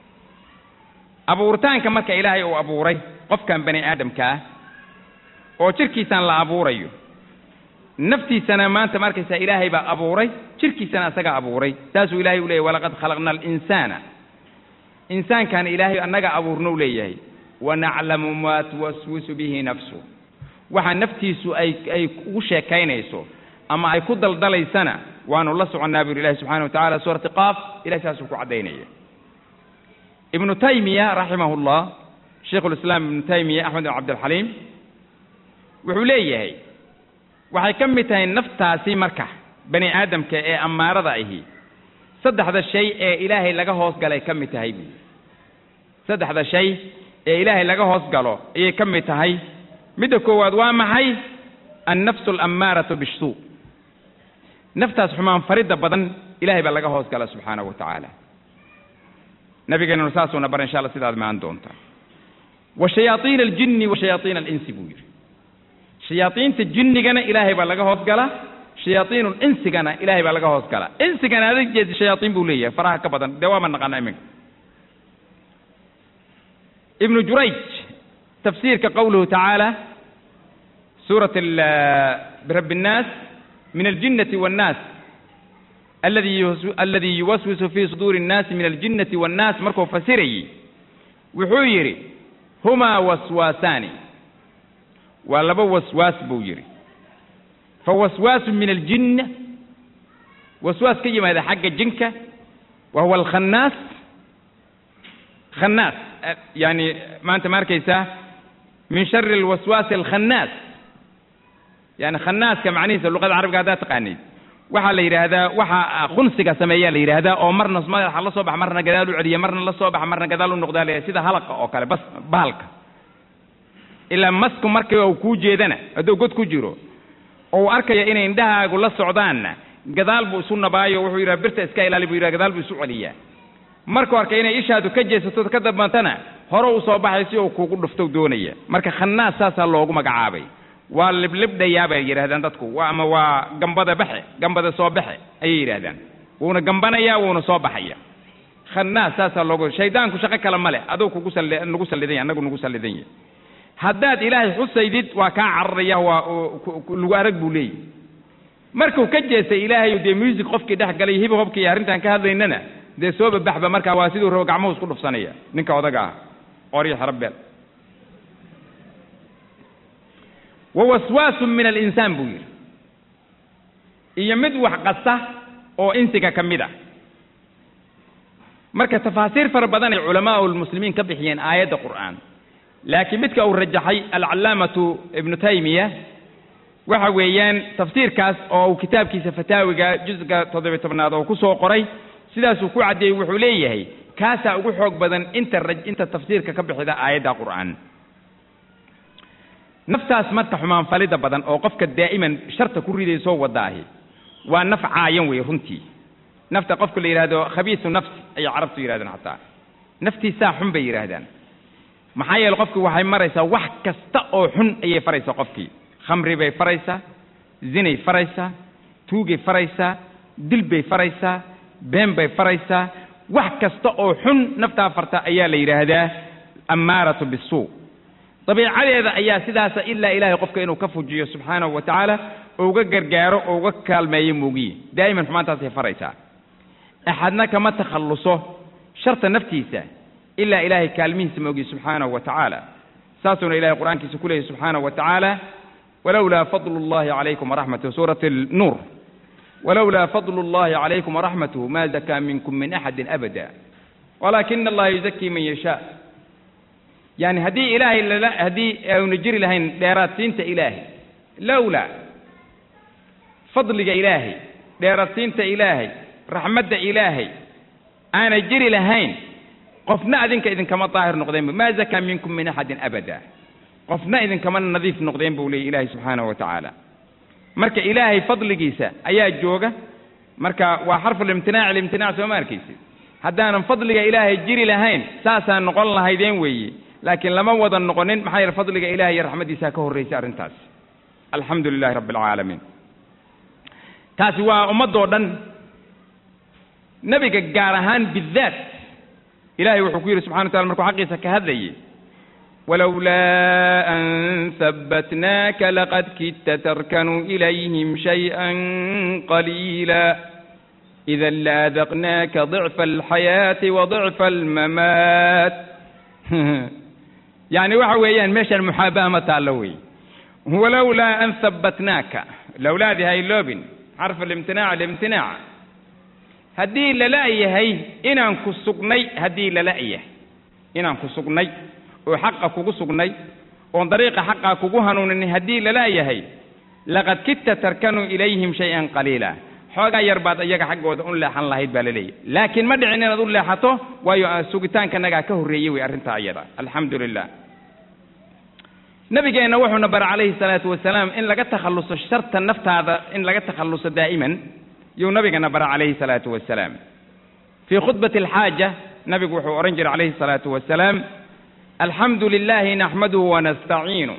[SPEAKER 2] abuuritaanka marka ilaahay uu abuuray qofkan bani aadamka ah oo jirkiisaan la abuurayo naftiisana maanta ma arkaysaa ilaahay baa abuuray jirkiisana asaga abuuray saasuu ilaahay u leeyahy walaqad khalaqna alinsaana insaankan ilaahay annaga abuurnou leeyahay wanaclamu maa tuwaswisu bihi nafsu waxa naftiisu ay ay ugu sheekaynayso ama ay ku daldalaysana waanu la soconnaa buu ilahi subxana wa tacala suurati qaaf ilahay saasuu ku caddaynaya ibnu taymiya raximahu llah shaykhu lislaam ibnu taymiya axmed bin cabdilxaliim wuxuu leeyahay waxay ka mid tahay naftaasi marka bani aadamka ee ammaarada ahi saddexda shay ee ilaahay laga hoos galay ka mid tahay buui saddexda shay ee ilaahay laga hoos galo ayay ka mid tahay midda koowaad waa maxay annafsu alammaaratu bishuu naftaas xumaan faridda badan ilahay baa laga hoos gala subxaanahu wa tacaala nabigeenuna saasuuna bar insha allah sidaad maan doontaa wa shayaaiina aljinni wa shayaaiina alinsi buu yidhi shayaaiinta jinnigana ilaahay baa laga hoos gala shayaaiinu insigana ilaahay baa laga hoos gala insigana adag jeedi shayaaiin buu leeyahay faraha ka badan dee waama naqaana iminka ibnu jurayj tafsiirka qowluhu tacaala suurat birabbi الnaas min aljinnati waannaas aladi aladi yuwaswisu fi suduuri الnaasi min aljinnati waannaas markuu fasirayey wuxuu yidhi humaa waswaasaani waa laba waswaas buu yidhi fawaswaasu min aljinna waswaas ka yimaada xagga jinka wa huwa alkhannaas khannaas yani maanta ma arkaysaa min shari alwaswaasi alkhannaas yani khannaaska macnihiisa luqada carabiga haddaad taqaanid waxaa la yidhaahdaa waxa khunsiga sameeyaa la yidhaahdaa oo marna madaxa la soo baxa marna gadaal u celiya marna la soo baxa marna gadaal u noqdaa la sida halaqa oo kale bas bahalka ilaa masku markii uu kuu jeedana hadduu god ku jiro oo uu arkaya inay indhahaagu la socdaanna gadaal buu isu nabaayo wuxuu yidhaha birta iska ilaali buu yidhaha gadaal buu isu celiyaa markuu arkay inay ishaadu ka jeesato ka dambantana hore u soo baxay si uu kuugu dhufto doonaya marka khannaas saasaa loogu magacaabay waa liblibdhayaa bay yidhahdaan dadku waa ama waa gambada baxe gambada soo baxe ayay yidhahdaan wuuna gambanayaa wuuna soo baxaya khannaas saasaa loogu shaydaanku shaqo kale ma leh aduu kugu salli nagu sallidan yahy annagu nagu sallidan yahy haddaad ilaahay xusaydid waa kaa cararaya waa lagu arag buu leeyahy markuu ka jeestay ilaahay dee music qofkii dhex galay hib hobkii arrintaan ka hadlaynana dee soo babaxba markaa waa siduu rabo gacmuhu isku dhufsanaya ninka odaga ah qoryo xarabeel wa waswaasun min alinsaan buu yidhi iyo mid wax qasa oo insiga ka mid a marka tafaasiir fara badan ay culamaau lmuslimiin ka bixiyeen aayadda qur'aan laakiin midka uu rajaxay alcallaamatu ibnu taymiya waxa weeyaan tafsiirkaas oo uu kitaabkiisa fataawiga jusga toddobiy tobnaad oo ku soo qoray sidaasuu ku caddeeyey wuxuu leeyahay kaasaa ugu xoog badan inta raj inta tafsiirka ka bixida aayadda qur'aan naftaas marka xumaan falida badan oo qofka daa'iman sharta ku ridaysoo wadaahi waa naf caayan wey runtii nafta qofka la yidhaahdo khabiisu nafsi ayay carabtu yidhahdaan xataa naftiisaa xun bay yidhaahdaan maxaa yeele qofki waxay maraysaa wax kasta oo xun ayay faraysaa qofkii khamri bay faraysaa zinay faraysaa tuugay faraysaa dil bay faraysaa been bay faraysaa wax kasta oo xun naftaa farta ayaa la yidhaahdaa ammaaratu bisuu dabiicadeeda ayaa sidaasa ilaa ilaahay qofka inuu ka fujiyo subxaanahu wa tacaala oo uga gargaaro oo uga kaalmeeyo moogiye daa'iman xumaantaasay faraysaa axadna kama takhalluso sharta naftiisa ilaa ilaahay kaalmihiisa moogiye subxaanahu wa tacaala saasuuna ilahay qur-aankiisa ku leeyahy subxaanahu wa tacaala walowlaa fadlu llahi calaykum waraxmatuhu suurati nuur walowlaa fadlu llahi calaykum waraxmatuhu ma zakaa minkum min axadin abada walaakina allaha yuzakii man yashaa yani haddii ilaahay lala haddii aanu jiri lahayn dheeraadsiinta ilaahay lowlaa fadliga ilaahay dheeraadsiinta ilaahay raxmadda ilaahay aanay jiri lahayn qofna adinka idinkama daahir noqdeenba maa zakaa minkum min axadin abada qofna idinkama nadiif noqdeen buu leeyay ilaahay subxaanahu wa tacaala marka ilaahay fadligiisa ayaa jooga marka waa xarfulimtinaac limtinaac soo ma arkaysid haddaanan fadliga ilaahay jiri lahayn saasaan noqon lahaydeen weeye laakiin lama wada noqonin maxaa yeele fadliga ilahay iyo raxmaddiisaa ka horraysay arrintaas alxamdu lilahi rabbi alcaalamiin taasi waa ummaddoo dhan nebiga gaar ahaan bidaat ilahay wuxuu ku yidhi subxana wa tacala markuu xaqiisa ka hadlayay walowlaa an habbatnaaka laqad kidta tarkanuu ilayhim shayئan qaliila idan laadaqnaaka ضicfa alxayaati wa ضicfa almamaat yani waxa weeyaan meeshaan muxaabaha ma taallo wey walowlaa an habbatnaaka lowlaadii hayloobin xarfu limtinaac limtinaac haddii lala-yahay inaan ku sugnay haddii lala-yahay inaan ku sugnay oo xaqa kugu sugnay oon dariiqa xaqa kugu hanuunin haddii lala-yahay laqad kidta tarkanuu ilayhim shay-an qaliila xoogaa yar baad iyaga xaggooda u leexan lahayd baa laleeyahy laakiin ma dhicin inaad u leexato waayo sugitaankanagaa ka horreeyey wey arrintaa iyada alxamdu lilah nabigeenna wuxuuna bara calayhi salaatu wasalaam in laga takhalluso sharta naftaada in laga takhalluso daa'iman yuu nabigana bara calayhi salaatu wasalaam fii khudbati alxaaja nabigu wuxuu odhan jiray calayhi salaatu wasalaam alxamdu lilahi naxmaduhu wanastaciinu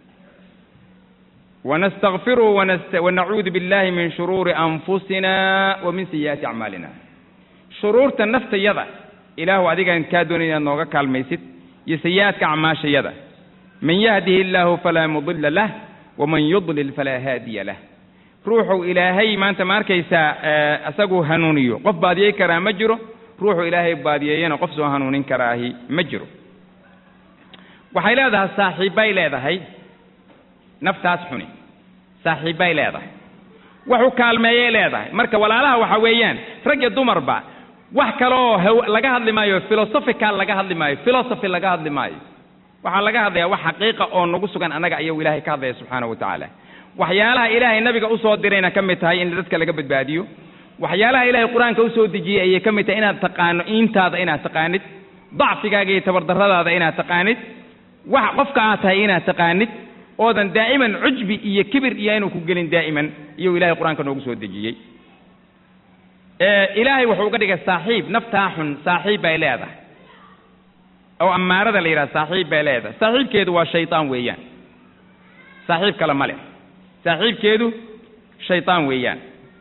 [SPEAKER 2] ونستغفره ونست... ونعوذ بالله من شرور أنفسنا ومن سيئات أعمالنا شرور النفط يدا إله أديك أن كادون إن نوغا كالميسد يسيئات كعماش يدا من يهده الله فلا مضل له ومن يضلل فلا هادي له روحوا إلهي ما أنت ماركيسا أسقو هنونيو قف باديه كرا مجرو روحوا إلهي باديه قف سو هنونين كراهي مجرو waxay leedahay saaxiibbay leedahay naftaas xuni saaxiibbay leedahay waxu kaalmeeyay leedahay marka walaalaha waxa weeyaan rag iyo dumarba wax kale oo laga hadli maayo philosophical laga hadli maayo philosophy laga hadli maayo waxaa laga hadlayaa wax xaqiiqa oo nagu sugan annaga ayuu ilaahay ka hadlaya subxaana wa tacaala waxyaalaha ilaahay nabiga usoo dirayna ka mid tahay in dadka laga badbaadiyo waxyaalaha ilaahay qur-aanka usoo dejiyey ayay ka mid tahay inaad taqaano iintaada inaad taqaanid dacfigaaga iyo tabardarradaada inaad taqaanid wax qofka aad tahay inaad taqaanid oodan daa'iman cujbi iyo kibir iyo inuu ku gelin daa'iman iyuu ilahay qur-aanka noogu soo dejiyey ilaahay wuxuu uga dhigay saaxiib naftaa xun saaxiib bay leedahay oo ammaarada la yidhaha saaxiib bay leedahay saaxiibkeedu waa shaytaan weeyaan saaxiib kale ma leh saaxiibkeedu shaytaan weeyaan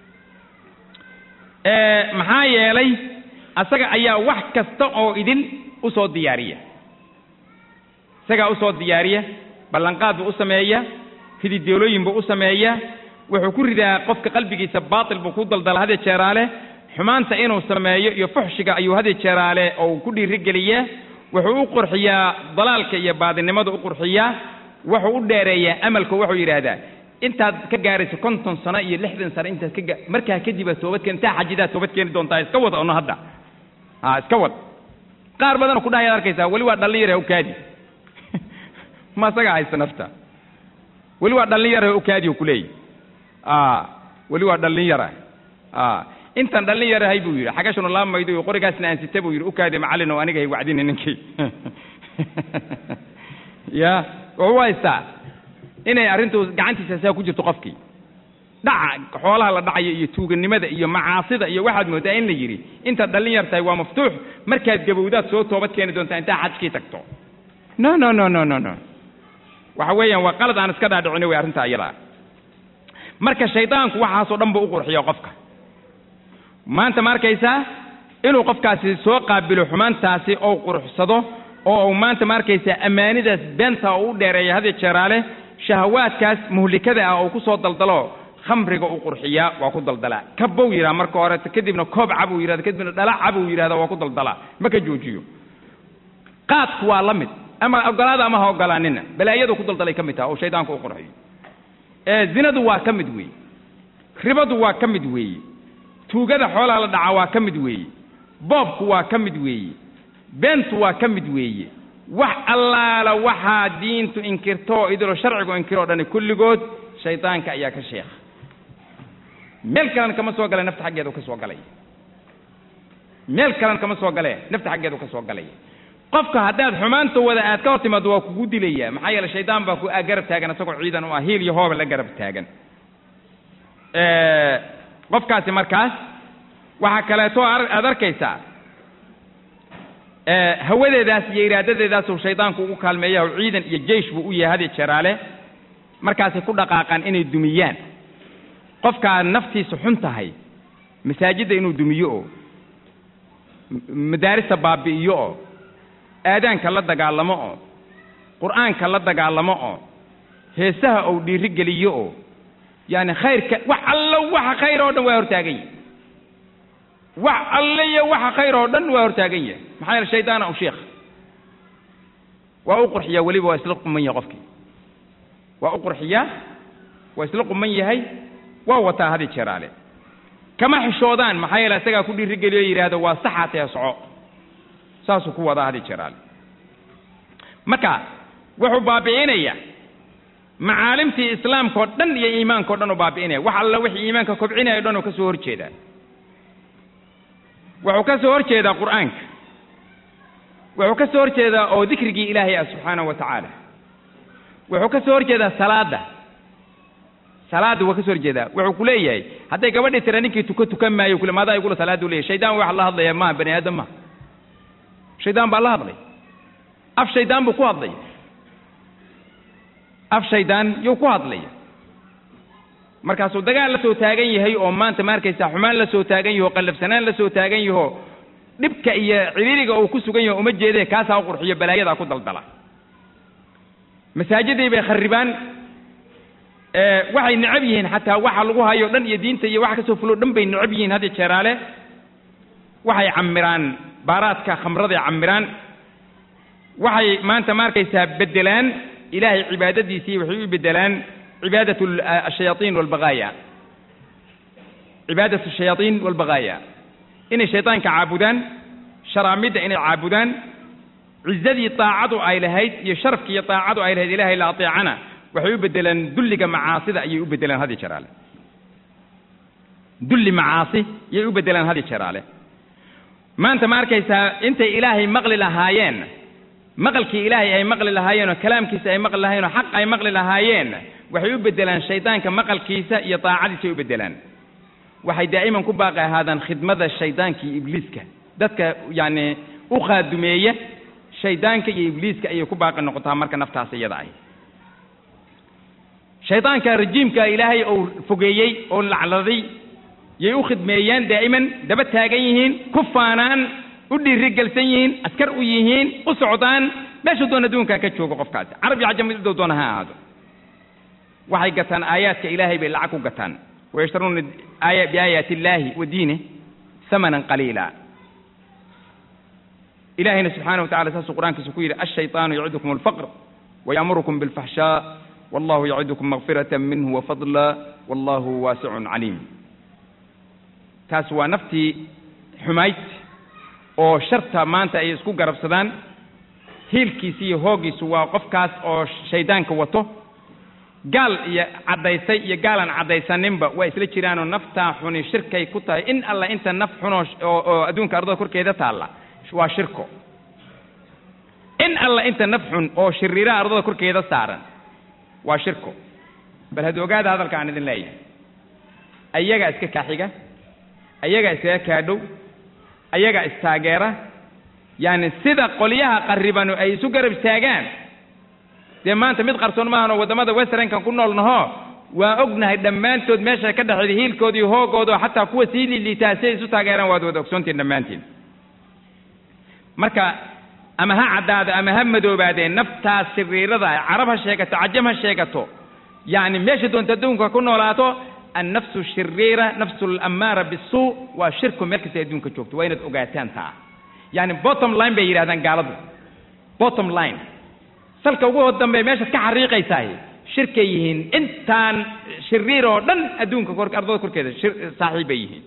[SPEAKER 2] maxaa yeelay asaga ayaa wax kasta oo idin usoo diyaariya isagaa usoo diyaariya ballanqaad buu u sameeya hidideelooyin buu u sameeya wuxuu ku ridaa qofka qalbigiisa baatil buu ku daldala hadee jeeraale xumaanta inuu sameeyo iyo fuxshiga ayuu hadee jeeraale oo uu ku dhiirigeliyaa wuxuu u qurxiyaa dalaalka iyo baadinimada u qurxiyaa wuxuu u dheereeyaa amalku wuxuu yidhaahdaa intaad ka gaarayso konton sano iyo lixdan sano intaad ka gaa markaa kadib aad toobad keen intaa xajidaad toobad keeni doontaa iska wad ono hadda ha iska wad qaar badanoo ku dhahayaad arkaysaa weli waa dhallin yar ukaadi ma isagaa haysta nafta weli waa dhallin yar ukaadi u kuleeyahy weli waa dhallin yara intaan dhallin yarahay buu yidhi xagashanu laamaydo qorigaasna aan sita buu yidhi ukaadi macallin oo aniga hay wacdini ninkii ya wuxuu haystaa inay arrintu gacantiisa saa ku jirto qofkii dhaca xoolaha la dhacayo iyo tuuganimada iyo macaasida iyo waxaad moodaa in la yidhi intaad dhallin yar tahay waa maftuux markaad gabowdaad soo toobad keeni doontaa intaa xajkii tagto no no no no no no waxa weeyaan waa qalad aan iska dhaadhicino wey arrinta iyadaa marka shaydaanku waxaasoo dhan buu u qurxiyo qofka maanta ma arkaysaa inuu qofkaasi soo qaabilo xumaantaasi oo quruxsado oo uu maanta ma arkaysaa ammaanidaas beenta oo u dheereeya hadiyo jeeraale shahawaadkaas muhlikada ah oo ku soo daldalo khamriga u qurxiyaa waa ku daldalaa kabow yidhaha marka hore kadibna koob cabuu yidhahda kadibna dhalac cabuu yidhahda waa ku daldalaa ma ka joojiyo qaadku waa la mid ama ogolaada ama ha ogolaanina balaayadu ku daldalay ka mid taha oo shaydaanku u qurxiyo ee zinadu waa ka mid weeye ribadu waa ka mid weeye tuugada xoolaha la dhaca waa ka mid weeye boobku waa ka mid weeye beentu waa ka mid weeye wax allaala waxaa diintu inkirto oo idilo sharcigu inkiroo dhani kulligood shaydaanka ayaa ka sheekha meel kalena kama soo gale nafta xaggeedu ka soo galay meel kalena kama soo gale nafta xaggeedu ka soo galay qofka haddaad xumaanta wada aad ka hor timaado waa kugu dilaya maxaa yeele shaydaan baa ku aa garab taagan isagoo ciidan u ah hiil iyo hooba la garab taagan qofkaasi markaas waxaa kaleeto aad arkaysaa hawadeedaas iyo iraadadeedaasuu shaydaanku ugu kaalmeeya oo ciidan iyo jeish buu u yahay hadiyo jeeraale markaasay ku dhaqaaqaan inay dumiyaan qofkaa naftiisa xun tahay masaajidda inuu dumiyo oo madaarista baabi'iyo oo aadaanka la dagaalamo oo qur'aanka la dagaalamo oo heesaha ou dhiiri geliyo oo yaani khayrka wax allo waxa khayr oo dhan waa hortaagan yahy wax alle iyo waxa khayr oo dhan waa hortaagan yahay maxaa yeele shaydaana u sheekh waa u qurxiyaa weliba waa isla quman yahay qofkii waa u qurxiyaa waa isla quman yahay waa wataa hadi jeeraale kama xishoodaan maxaa yeele isagaa ku dhiirigeliyo yidhaahdo waa saxaa tee soco saasuu ku wadaa hadi jeeraale marka wuxuu baabi'inayaa macaalimtii islaamka oo dhan iyo iimaanka o dhan uu baabi'inaya wax alla wixii iimaanka kobcinaya o dhan uu ka soo horjeedaa wuxuu ka soo hor jeedaa qur'aanka wuxuu ka soo hor jeedaa oo dikrigii ilaahay ah subxaanahu wa tacaala wuxuu ka soo hor jeedaa salaadda salaadda waa ka soo hor jeedaa wuxuu ku leeyahay hadday gabadhii tira ninkii tuka tukan maayo kule maadaa igula salaaddu leeyahay shaydaan wax la hadlaya maaha bani aadam maha shaydaan baa la hadlay af shaydaan buu ku hadlaya af shaydaan yuu ku hadlaya markaasuu dagaal la soo taagan yahay oo maanta ma arkaysaa xumaan la soo taagan yaho qallafsanaan la soo taagan yaho dhibka iyo ciriiriga uu ku sugan yaho uma jeedee kaasaa u qurxiyo balaayadaa ku daldala masaajidii bay kharibaan waxay necab yihiin xataa waxa lagu hayo dhan iyo diinta iyo waxa kasoo fulo dhan bay necab yihiin hadda jeeraale waxay camiraan baaraadka khamraday camiraan waxay maanta ma arkaysaa bedelaan ilaahay cibaadadiisii waxay u bedelaan cibaadat ashayaaiin walbaqaaya cibaadat ashayaaiin walbaqaaya inay shaydaanka caabudaan sharaamidda inay caabudaan cizadii daacadu ay lahayd iyo sharafkii iyo daacadu ay lahayd ilahay la ateecana waxay u bedelaan dulliga macaasida ayay u bedelaan hadi jeraale dulli macaasi yay u bedelaan hadi jeraale maanta ma arkaysaa intay ilaahay maqli lahaayeen maqalkii ilaahay ay maqli lahaayeen oo kalaamkiisa ay maqli lahaayeen oo xaq ay maqli lahaayeen waxay u bedelaan shaydaanka maqalkiisa iyo daacadiisa ay u bedelaan waxay daa'iman ku baaqi ahaadaan khidmada shaydaanka iyo ibliiska dadka yacni u khaadumeeya shaydaanka iyo ibliiska ayay ku baaqi noqotaa marka naftaas iyada ay shaydaanka rajiimka ilaahay uu fogeeyey oo lacladay yay u khidmeeyaan daa'iman daba taagan yihiin ku faanaan u dhiirigelsan yihiin askar u yihiin u socdaan meesha doon adduunkaa ka joogo qofkaasi carab iyo cajam miduu doona ha ahaado waxay gataan aayaadka ilaahay bay lacag ku gataan wayashtaruuna aaya biaayaati illaahi wa diinih hamanan qaliila ilaahayna subxaana wa tacala saasuu qur-aankiisa ku yidhi ashayطaanu yacidukum alfaqr wayamurukum bilfaxshaa wallahu yacidukum makfirata minhu wafadla wallahu waasicun caliim taas waa naftii xumayd oo sharta maanta ay isku garabsadaan hiilkiisi iyo hooggiisu waa qofkaas oo shaydaanka wato gaal iyo caddaysay iyo gaalan caddaysaninba waa isla jiraanoo naftaa xuni shirkay ku tahay in alla inta naf xunoo oo adduunka ardada korkeeda taalla waa shirko in alla inta naf xun oo shiriiraha ardada korkeeda saaran waa shirko bal had ogaada hadalka aan idin leeyahay ayagaa iska kaaxiga ayagaa iskaga kaadhow ayagaa istaageera yaani sida qolyaha qarribanu ay isu garab istaagaan dee maanta mid qarsoon maahanoo waddamada westernkan ku nool naho waa ognahay dhammaantood meesha ka dhexeeda hiilkooda iyo hoogooda oo xataa kuwa sii liiliitaa si ay isu taageeraan waad wada ogsoontiin dhammaantiin marka ama ha caddaado ama ha madoobaadeen naftaas siriirada ah carab ha sheegato cajam ha sheegato yacni meesha doonta adduunka ku noolaato annafsu shiriira nafsu alammaara bisuu waa shirku meel kasta adduunka joogto waa inaad ogaataan taa yacni bottom line bay yidhahdaan gaaladu bottom line salka ugu dambe meeshaad ka xariiqaysaah shirkay yihiin intaan shiriir oo dhan adduunka kor ardada korkeeda shir saaxiib bay yihiin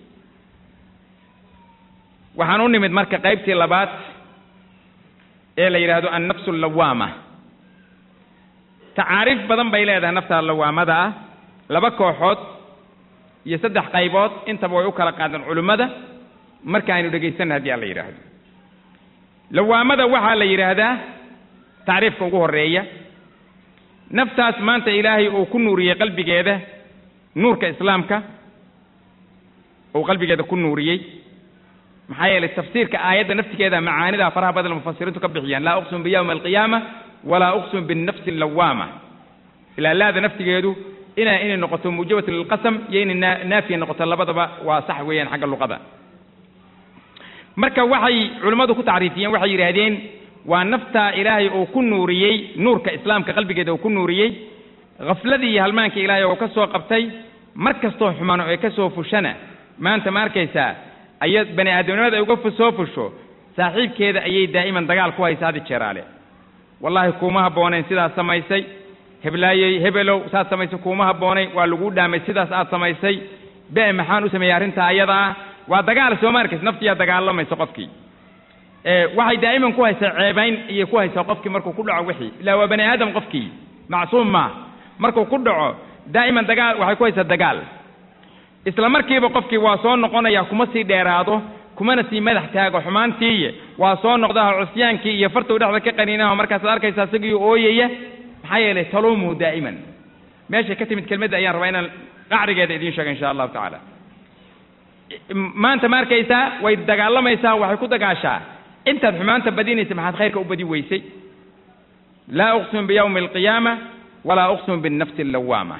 [SPEAKER 2] waxaan u nimid marka qaybtii labaad ee la yidhaahdo annafsu allawaama tacaariif badan bay leedahay nafta lawaamada ah laba kooxood iyo saddex qaybood intaba way u kala qaadeen culimmada marka aynu dhegaysanna haddii aan la yidhaahdo lawaamada waxaa la yidhaahdaa tacriifka ugu horreeya naftaas maanta ilaahay uu ku nuuriyey qalbigeeda nuurka islaamka uu qalbigeeda ku nuuriyey maxaa yeelay tafsiirka aayadda naftigeeda macaanida faraha badan mufasiriintu ka bixiyaan laa uqsimu biyawmi alqiyaama walaa uqsimu binnafsi allawaama ilaa laada naftigeedu ina inay noqoto muujabatu lilqasam iyo inay naa naafiya noqoto labadaba waa sax weeyaan xagga luqada marka waxay culimmadu ku tacriifiyeen waxay yidhaahdeen waa naftaa ilaahay uu ku nuuriyey nuurka islaamka qalbigeeda uu ku nuuriyey khafladii iyo halmaankii ilaahay oo ka soo qabtay mar kastoo xumano ee ka soo fushana maanta ma arkaysaa aya bani aadamnimada ay uga soo fusho saaxiibkeeda ayay daa'iman dagaal ku haysa hadi jeeraale wallaahi kuuma habboonayn sidaas samaysay heblaayey hebelow saad samaysay kuuma habboonay waa laguu dhaamay sidaas aad samaysay be maxaan u sameeyey arrintaa ayada ah waa dagaal soo ma arkaysa naftiyaa dagaalamaysa qofkii waxay daa'iman ku haysaa ceebayn iyo ku haysaa qofkii markuu ku dhaco wixii ilaa waa bani aadam qofkii macsuum maa markuu ku dhaco daa'iman dagaal waxay ku haysaa dagaal isla markiiba qofkii waa soo noqonaya kuma sii dheeraado kumana sii madax taago xumaantiiy waa soo noqdaha cusyaankii iyo fartuu dhexda ka qaniinaho markaasaad arkaysaa isagii ooyaya maxaa yeelay taluumuhu daa'iman meeshay ka timid kelmadda ayaan rabaa inaan qacrigeeda idiin sheega insha allahu tacaala maanta ma arkaysaa way dagaalamaysaa waxay ku dagaashaa intaad xumaanta badinaysa maxaad khayrka u badi weysay laa uqsimu biyawmi alqiyaama walaa uqsimu binnafsi allawaama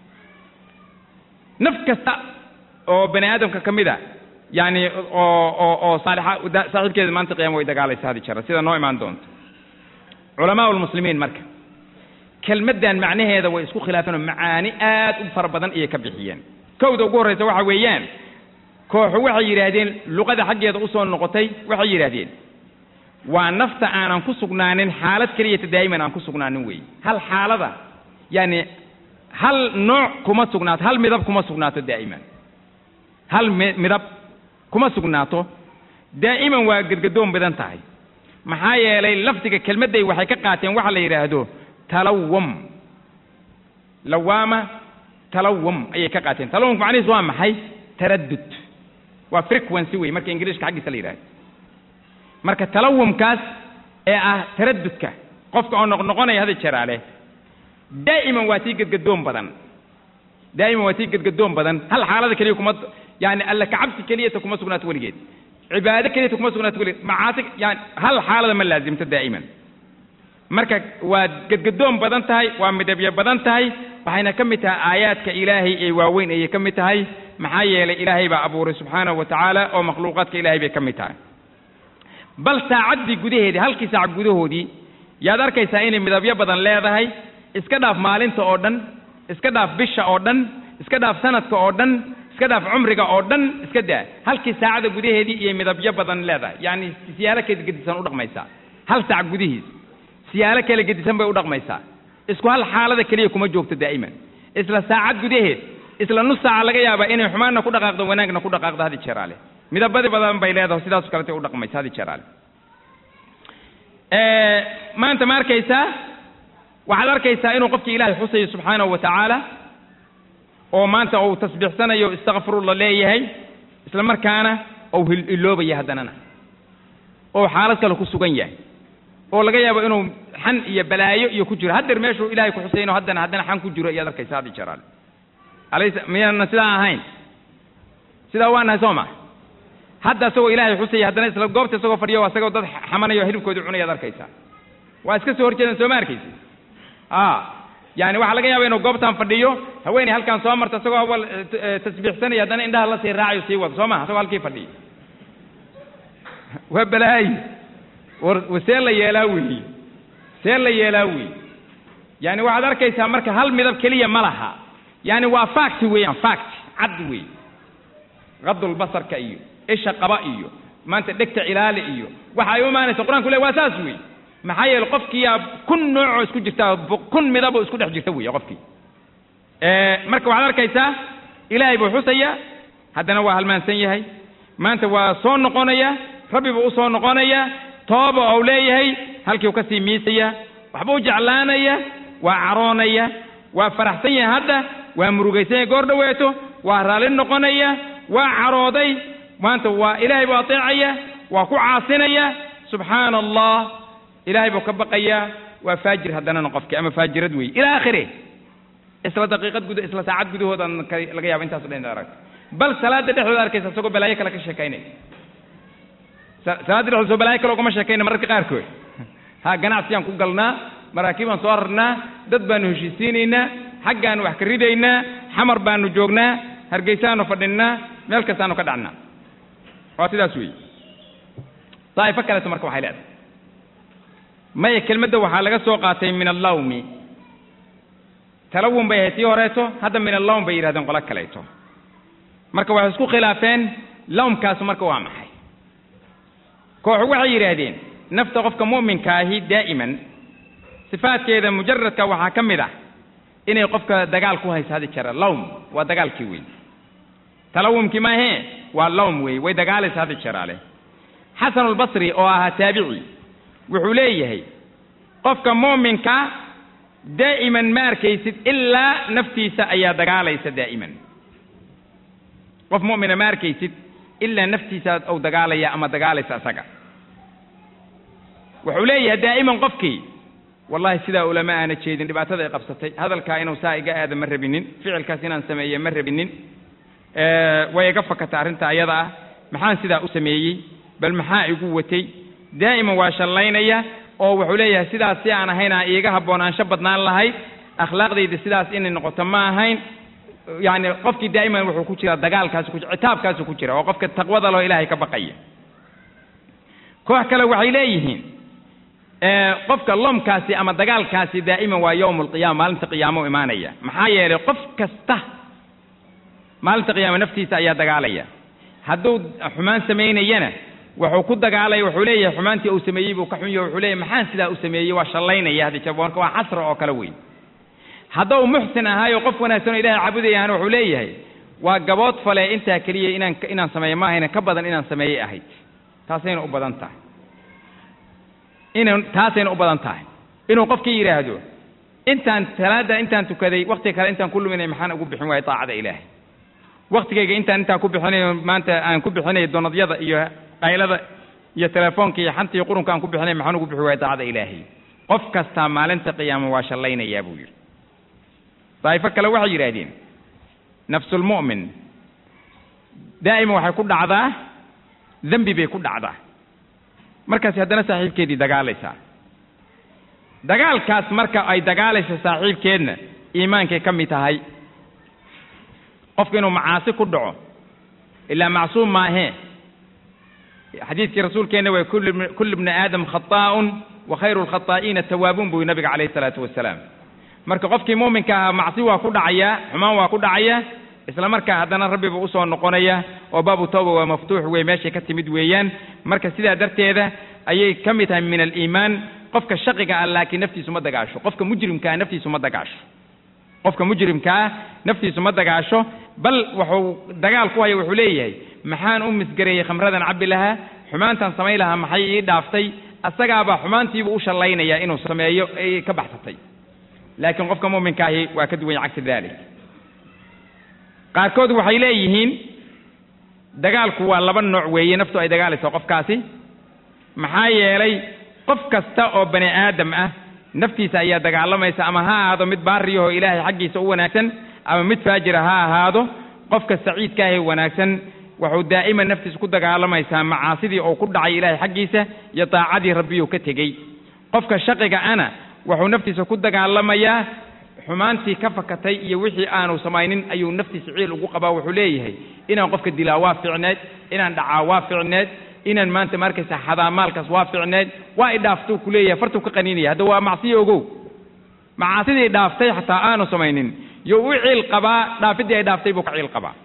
[SPEAKER 2] naf kasta oo bani aadamka ka mid a yani oo oo oo saalixa saaxiibkeeda maanta qiyama way dagaalaysa hadi jara sida noo imaan doonto culamaa lmuslimiin marka kelmaddan macnaheeda way isku khilaafeen oo macaani aad u fara badan ayay ka bixiyeen kowda ugu horreysa waxa weeyaan kooxu waxay yidhaahdeen luqada xaggeeda usoo noqotay waxay yidhaahdeen waa nafta aanan ku sugnaanin xaalad keliyata daa'iman aan ku sugnaanin weeye hal xaalada yani hal nooc kuma sugnaato hal midab kuma sugnaato daa'iman hal midab kuma sugnaato daa'iman waa gedgadoon badan tahay maxaa yeelay lafdiga kelmadday waxay ka qaateen waxa la yidhaahdo talawum lawaama talawum ayay ka qaateen talawumka macnihiis waa maxay taraddud waa frequency wey marka ingiriiska xaggiisa la yidhahdo marka talawumkaas ee ah taraddudka qofka oo noqnoqonaya hada jeraale daa'iman waa sii gedgadoon badan daa'iman waa sii gedgadoon badan hal xaalada keliya kuma yani alla kacabsi keliyata kuma sugnaato weligeed cibaado keliyata kuma sugnaato weligeed macaasi yani hal xaalada ma laazimto daa'iman marka waa gedgadoon badan tahay waa midabyo badan tahay waxayna ka mid tahay aayaadka ilaahay ee waaweyn ayay ka mid tahay maxaa yeelay ilaahay baa abuuray subxaanahu wa tacaala oo makhluuqaadka ilaahay bay ka mid tahay bal saacaddii gudaheedii halkii saac gudahoodii yaad arkaysaa inay midabyo badan leedahay iska dhaaf maalinta oo dhan iska dhaaf bisha oo dhan iska dhaaf sanadka oo dhan iska dhaaf cumriga oo dhan iska daa halkii saacada gudaheedii iyo midabyo badan leedahay yacni siyaalo kala gedisan u dhaqmaysaa hal saac gudihiis siyaalo kala gedisan bay u dhaqmaysaa isku hal xaalada keliya kuma joogto daa'iman isla saacad gudaheed isla nus saaca laga yaabaa inay xumaanna ku dhaqaaqdo wanaagna ku dhaqaaqdo hadi jeeraale midabadi badan bay leedahay sidaas kalete u dhaqmaysa hadi jeeraale maanta ma arkaysaa waxaad arkaysaa inuu qofkii ilaahay xusayo subxaanahu wa tacaala oo maanta uu tasbiixsanayo istakfirullah leeyahay isla markaana ou iloobaya haddanana oo xaalad kale ku sugan yahay oo laga yaabo inuu xan iyo balaayo iyo ku jiro haddeer meeshuu ilahay ku xusayno haddana haddana xan ku jiro iyaad arkaysa hadi jeraale alaysa miyaanan sidaa ahayn sidaa waa nahay soo ma hadda isagoo ilaahay xusaya haddana isla goobta isagoo fadhiyo isagoo dad xamanayo hilibkoodii cunayaad arkaysaa waa iska soo horjeedan soo ma arkaysi a yani waxaa laga yaaba inuu goobtan fadhiyo haweeney halkan soo marta isagoo awal tasbiixsanaya haddana indhaha la sii raacayo sii wado soo maha isagoo halkii fadhiyo waa balaayi war see la yeelaa weeye see la yeelaa weeye yani waxaad arkaysaa marka hal midab keliya ma laha yani waa fact weeyaan fact cad weeye qadulbasarka iyo isha qaba iyo maanta dhegta cilaali iyo waxa ay u imaanaysa qur-aanku le waa saas weeye maxaa yeele qofkiyaa kun noocoo isku jirta kun midaboo isku dhex jirta weeye qofkii marka waxaad arkaysaa ilaahay buu xusaya haddana waa halmaansan yahay maanta waa soo noqonaya rabbi buu usoo noqonaya tooba ou leeyahay halkii u ka sii miisaya waxbuu jeclaanaya waa caroonaya waa faraxsan yahay hadda waa murugaysan yahay goor dhaweeto waa raalli noqonaya waa carooday maanta waa ilaahay buu ateecaya waa ku caasinaya subxaana allah ilaahay buu ka baqaya waa faajir haddanana qofkii ama faajirad weeye ila aakhire isla daqiiqad guda isla saacad gudahoodan laga yaaba intaaso dhan inaad aragto bal salaada dhexdooda arkaysa isagoo balaayo kale ka sheekaynaya salaada dhexdooda soo balaayo kale ugama sheekayna mararka qaarkood ha ganacsiyaan ku galnaa maraakiibaan soo rarnaa dad baanu heshiisiinaynaa xaggaanu wax ka ridaynaa xamar baanu joognaa hargeysaanu fadhinnaa meel kastaanu ka dhacnaa waa sidaas weeye daa'ifo kaleeto marka waxay leedahay maya kelmadda waxaa laga soo qaatay min allawmi talawun bay ahayd tii horeeto hadda min allawm bay yidhahdeen qolo kaleeto marka waxay isku khilaafeen lawmkaasu marka waa maxay kooxu waxay yidhaahdeen nafta qofka mu'minka ahi daa'iman sifaadkeeda mujaradka waxaa ka mid ah inay qofka dagaal ku hayso hadi jara lawm waa dagaalkii wey talawumkii maahee waa lawm wey way dagaalaysa hadi jaraale xasanulbasri oo ahaa taabici wuxuu leeyahay qofka mu'minka daa'iman ma arkaysid ilaa naftiisa ayaa dagaalaysa daa'iman qof mu'mina ma arkaysid ilaa naftiisa ou dagaalaya ama dagaalaysa isaga wuxuu leeyahay daa'iman qofkii wallahi sidaa ulama aana jeedin dhibaatada ay qabsatay hadalkaa inuu saa iga aada ma rabinin ficilkaas inaan sameeye ma rabinin way iga fakata arrinta ayada ah maxaan sidaa u sameeyey bal maxaa igu watay daa'iman waa shallaynaya oo wuxuu leeyahay sidaas si aan ahayn aan iiga haboonaansho badnaan lahayd akhlaaqdayda sidaas inay noqoto ma ahayn yacni qofkii daa'iman wuxuu ku jiraa dagaalkaasu ku citaabkaasu ku jira oo qofka taqwada loo ilaahay ka baqaya koox kale waxay leeyihiin qofka lomkaasi ama dagaalkaasi daa'iman waa yowm alqiyaama maalinta qiyaamo imaanaya maxaa yeelay qof kasta maalinta qiyaama naftiisa ayaa dagaalaya hadduu xumaan samaynayana wuxuu ku dagaalaya wuxuu leeyahay xumaantii uu sameeyey buu ka xun yahay wuxuu leeyahay maxaan sidaa u sameeyey waa shallaynaya hadi jab marka waa xasra oo kale weyn hadduu muxsin ahaayo qof wanaagsan oo ilahay caabudayahana wuxuu leeyahay waa gabood fale intaa keliya inaan inaan sameeyo ma ahayna ka badan inaan sameeyey ahayd taasayna u badan tahay inan taasayna u badan tahay inuu qofkii yidhaahdo intaan salaada intaan tukaday waktiga kale intaan ku luminay maxaan ugu bixin waayay daacada ilaahay waktigayga intaan intaan ku bixinayo maanta aan ku bixinayo donadyada iyo qaylada iyo telefoonka iyo xanta iyo qurunka aan ku bixinay maxaan ugu bixi waayay daacada ilaahay qof kastaa maalinta qiyaama waa shallaynayaa buu yidhi daa'ifo kale waxay yidhaahdeen nafsulmu'min daa'ima waxay ku dhacdaa dembi bay ku dhacdaa markaasi haddana saaxiibkeedii dagaalaysaa dagaalkaas marka ay dagaalaysa saaxiibkeedna iimaankay ka mid tahay qofku inuu macaasi ku dhaco ilaa macsuum maahee xadiidkii rasuulkeenna waa kullu bni aadam khataa'un wa khayru lkhataa'iina tawaabuun buu nabiga calayhi salaatu wasalaam marka qofkii muuminka ahaa macsi waa ku dhacayaa xumaan waa ku dhacaya isla markaa haddana rabbiba usoo noqonaya oo baabu tawba waa maftuux wey meeshay ka timid weeyaan marka sidaa darteeda ayay ka mid tahay min aliimaan qofka shaqiga ah laakiin naftiisu ma dagaasho qofka mujrimkaa naftiisu ma dagaasho qofka mujrimkaa naftiisu ma dagaasho bal wuxuu dagaal ku haya wuxuu leeyahay maxaan u misgareeyey khamradan cabbi lahaa xumaantan samayn lahaa maxay ii dhaaftay asagaabaa xumaantiibuu u shallaynaya inuu sameeyo ay ka baxsatay laakiin qofka muuminka ahi waa ka duwan cagsi dalik qaarkood waxay leeyihiin dagaalku waa laba nooc weeye naftu ay dagaalayso qofkaasi maxaa yeelay qof kasta oo bani aadam ah naftiisa ayaa dagaalamaysa ama ha ahaado mid baariyahoo ilaahay xaggiisa u wanaagsan ama mid faajira ha ahaado qofka saciidka ahee wanaagsan wuxuu daa'iman naftiisa ku dagaalamaysaa macaasidii uu ku dhacay ilaahay xaggiisa iyo daacadii rabbiyuu ka tegey qofka shaqiga ana wuxuu naftiisa ku dagaalamayaa xumaantii ka fakatay iyo wixii aanu samaynin ayuu naftiisa ciil ugu qabaa wuxuu leeyahay inaan qofka dilaa waa ficneed inaan dhacaa waa ficneed inaan maanta ma arkaysa xadaa maalkaas waa ficneed waa i dhaaftuu ku leeyahay fartuu ka qaniinaya hadda waa macsiyo ogow macaasidii dhaaftay xataa aanu samaynin yo u ciil qabaa dhaafiddii ay dhaaftay buu ka ciil qabaa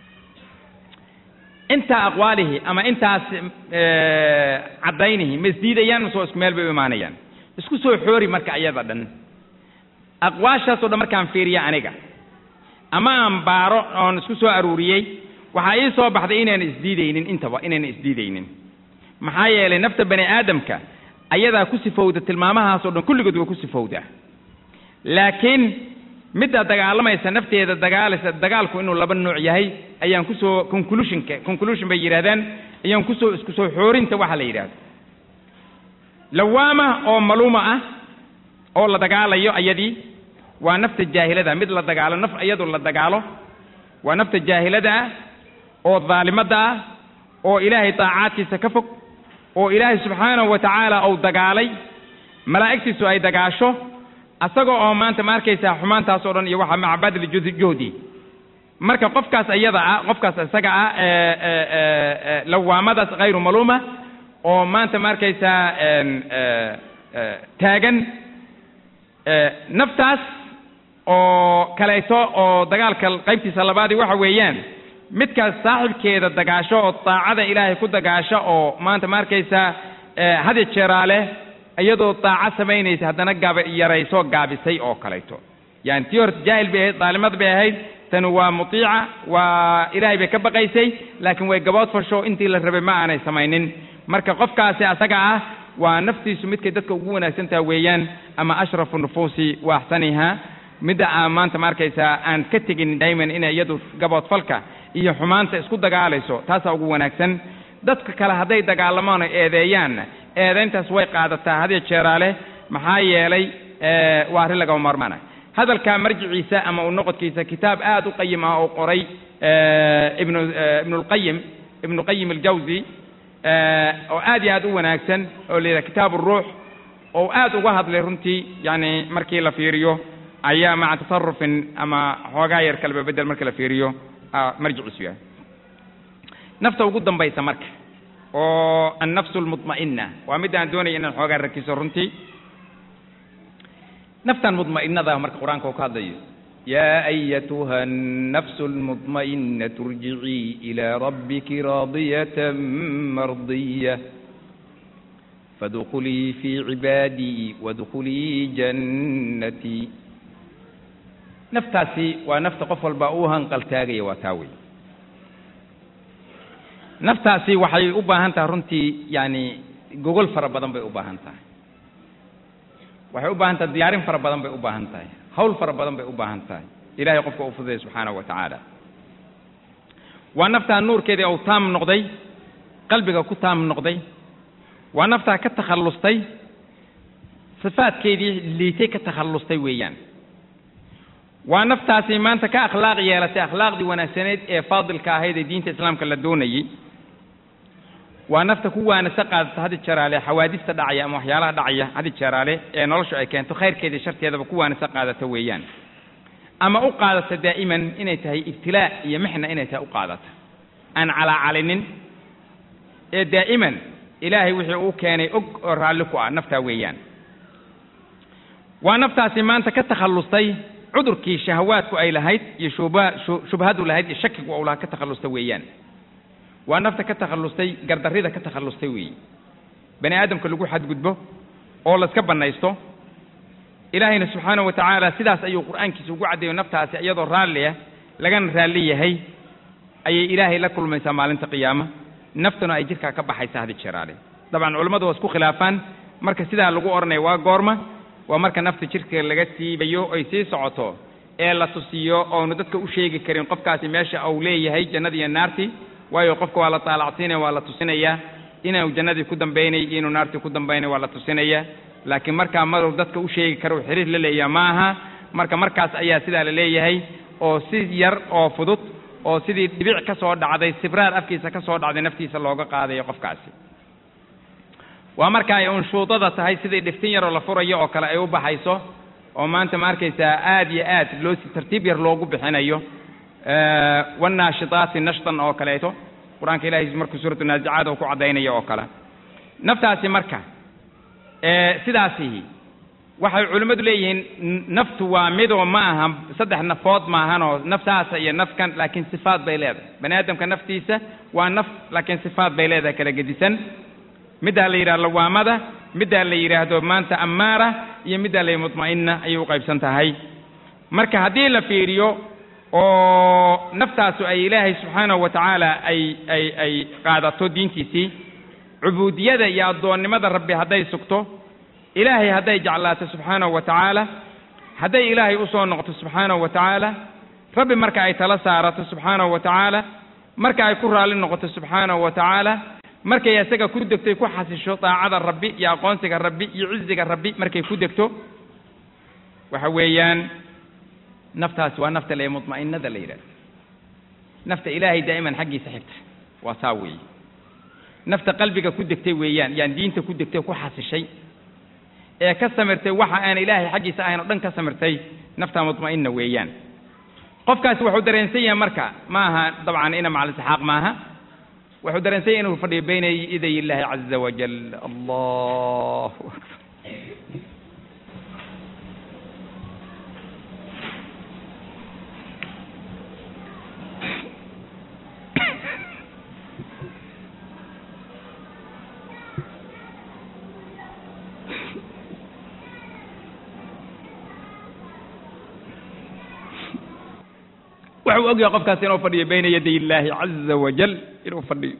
[SPEAKER 2] intaa aqwaalihi ama intaas caddaynihi ma isdiidayaan masoo isku meel bay u imaanayaan isku soo xoori marka ayada dhan aqwaashaasoo dhan markaan fiiriya aniga ama aan baaro oon isku soo aruuriyey waxaa ii soo baxday inaan isdiidaynin intaba inayna isdiidaynin maxaa yeelay nafta bani aadamka ayadaa ku sifowda tilmaamahaasoo dhan kulligood waa ku sifowdaa laakiin midda dagaalamaysa nafteeda dagaalaysa dagaalku inuu laba nooc yahay ayaan kusoo conclusionka conclusion bay yidhahdaan ayaan kusoo isku soo xoorinta waxa la yidhahdo lawaama oo maluuma ah oo la dagaalayo ayadii waa nafta jaahilada mid la dagaalo naf iyadu la dagaalo waa nafta jaahilada ah oo daalimada ah oo ilaahay daacaadkiisa ka fog oo ilaahay subxaanahu wa tacaala uu dagaalay malaa'igtiisu ay dagaasho asaga oo maanta ma arkaysaa xumaantaas oo dhan iyo waxa maca badli juhdi marka qofkaas iyada ah qofkaas isaga ah lawaamadaas hayru maluuma oo maanta ma arkaysaa taagan naftaas oo kaleeto oo dagaalka qaybtiisa labaadii waxa weeyaan midkaas saaxibkeeda dagaasho oo daacada ilaahay ku dagaasho oo maanta ma arkaysaa hadi jeeraale iyadoo daaco samaynaysa haddana gaaba yarayso gaabisay oo kaleeto yani tii horta jaahil bay ahayd daalimad bay ahayd tani waa mutiica waa ilaahay bay ka baqaysay laakiin way gabood fasho intii la rabay ma aanay samaynin marka qofkaasi asaga ah waa naftiisu midkay dadka ugu wanaagsantaha weeyaan ama ashrafu nufuusi wa axsaniha midda aan maanta ma arkaysaa aan ka tegin dayman inay iyadu gaboodfalka iyo xumaanta isku dagaalayso taasaa ugu wanaagsan dadka kale hadday dagaalamaan oo eedeeyaanna eedayntaas way qaadataa hadiyo jeeraale maxaa yeelay waa arrin lagama maarmaana hadalka marjiciisa ama u noqodkiisa kitaab aad u qayim ah oo qoray ibnu ibnulqayim ibnu qayim aljawsi oo aad iyo aad u wanaagsan oo la yidhaha kitaab uruux oo aad uga hadlay runtii yani markii la fiiriyo ayaa maca tasarufin ama xoogaa yar kaleba bedel marka la fiiriyo marjiciisu yahay nafta ugu dambaysa marka oo annafsu almudma'ina waa mid aan doonaya inaan xoogaa rakiso runtii naftan mudma'inada marka qur-aanka uu ka hadlayo yaa ayatuha annafsu almudma'inatu irjicii ilaa rabbiki raadiyatan mardiya fadkulii fii cibaadii wadkulii jannatii naftaasi waa nafta qof walba uu hanqaltaagaya waa taa wey naftaasi waxay u baahan tahay runtii yani gogol fara badan bay u baahan tahay waxay u baahan tahay diyaarin fara badan bay u baahan tahay hawl fara badan bay u baahan tahay ilahay qofka uu fududaya subxaanahu wa tacaala waa naftaa nuurkeedii uu taam noqday qalbiga ku taam noqday waa naftaa ka takhallustay sifaadkeedii liitay ka takhallustay weeyaan waa naftaasi maanta ka akhlaaq yeelatay akhlaaqdii wanaagsaneed ee faadilka ahayd ee diinta islaamka la doonayey waa nafta ku waanasa qaadata hadi jeeraale xawaadista dhacaya ama waxyaalaha dhacaya hadi jeeraale ee noloshu ay keento khayrkeeda iyo sharteedaba ku waanasa qaadata weeyaan ama u qaadata daa'iman inay tahay ibtilaa iyo mixna inay tahay u qaadata aan calaacalinin ee daa'iman ilaahay wixii uu keenay og oo raalli ku ah naftaa weeyaan waa naftaasi maanta ka takhallustay cudurkii shahawaadku ay lahayd iyo shubha shubhadu lahayd iyo shakigu ou lahaa ka takhallusta weeyaan waa nafta ka takhallustay gardarrida ka takhallustay weeye bani aadamka lagu xadgudbo oo layska bannaysto ilaahayna subxaanahu wa tacaala sidaas ayuu qur'aankiisa ugu caddeeyo naftaasi iyadoo raalliah lagana raalli yahay ayay ilaahay la kulmaysaa maalinta qiyaama naftuna ay jirkaa ka baxaysa hadi jeeraale dabcan culammadu waa isku khilaafaan marka sidaa lagu odhanaya waa goorma waa marka nafta jirka laga siibayo ay sii socoto ee la tusiyo oonu dadka u sheegi karin qofkaasi meesha uu leeyahay jannadii iyo naartii waayo qofka waa la taalacsiinaya waa la tusinayaa inuu jannadii ku dambaynay iyo inuu naartii ku dambaynay waa la tusinaya laakiin markaa maruu dadka u sheegi karo xiriir la leeyaha ma aha marka markaas ayaa sidaa la leeyahay oo si yar oo fudud oo sidii dhibic ka soo dhacday sibraar afkiisa ka soo dhacday naftiisa looga qaadayo qofkaasi waa marka ay unshuudada tahay sidii dhiftin yaroo la furayo oo kale ay u baxayso oo maanta ma arkaysaa aad iyo aad loo si tartiib yar loogu bixinayo wannaashitaati nashtan oo kaleeto qur-aanka ilahay markuu suuratu naazicaad oo ku caddaynayo oo kale naftaasi marka sidaasi waxay culimmadu leeyihiin naftu waa midoo ma aha saddex nafood maahanoo naftaasa iyo nafkan laakiin sifaad bay leedahay bani aadamka naftiisa waa naf laakiin sifaad bay leedahay kala gedisan middaa la yidhahdo lawaamada middaa la yidhaahdo maanta ammaara iyo middaa la mutma'ina ayay u qaybsan tahay marka haddii la fiiriyo oo naftaasu ay ilaahay subxaanahu wa tacaala ay ay ay qaadato diintiisii cubuudiyada iyo addoonnimada rabbi hadday sugto ilaahay hadday jeclaato subxaanahu wa tacaala hadday ilaahay u soo noqoto subxaanahu wa tacaala rabbi marka ay tala saarato subxaanahu wa tacaala marka ay ku raalli noqoto subxaanahu wa tacaala markay isaga ku degtoy ku xasisho daacada rabbi iyo aqoonsiga rabbi iyo ciziga rabbi markay ku degto waxa weeyaan naftaasi waa nafta le mutma'inada la yidhahdo nafta ilaahay daa'iman xaggiisa xigta waa saa weeye nafta qalbiga ku degtay weeyaan yaan diinta ku degtay ku xasishay ee ka samirtay waxa aan ilaahay xaggiisa ahayn oo dhan ka samirtay nafta mutma'ina weeyaan qofkaasi wuxuu dareensan yahay marka ma aha dabcan ina macal isxaaq maaha wuxuu dareensan yahay inuu fadhiyo bayna iday illaahi caza wajal allahu akbar wuxuu ogyahay qofkaasi inuu fadhiyo bayna yaday illaahi caza wajal inuu fadhiyo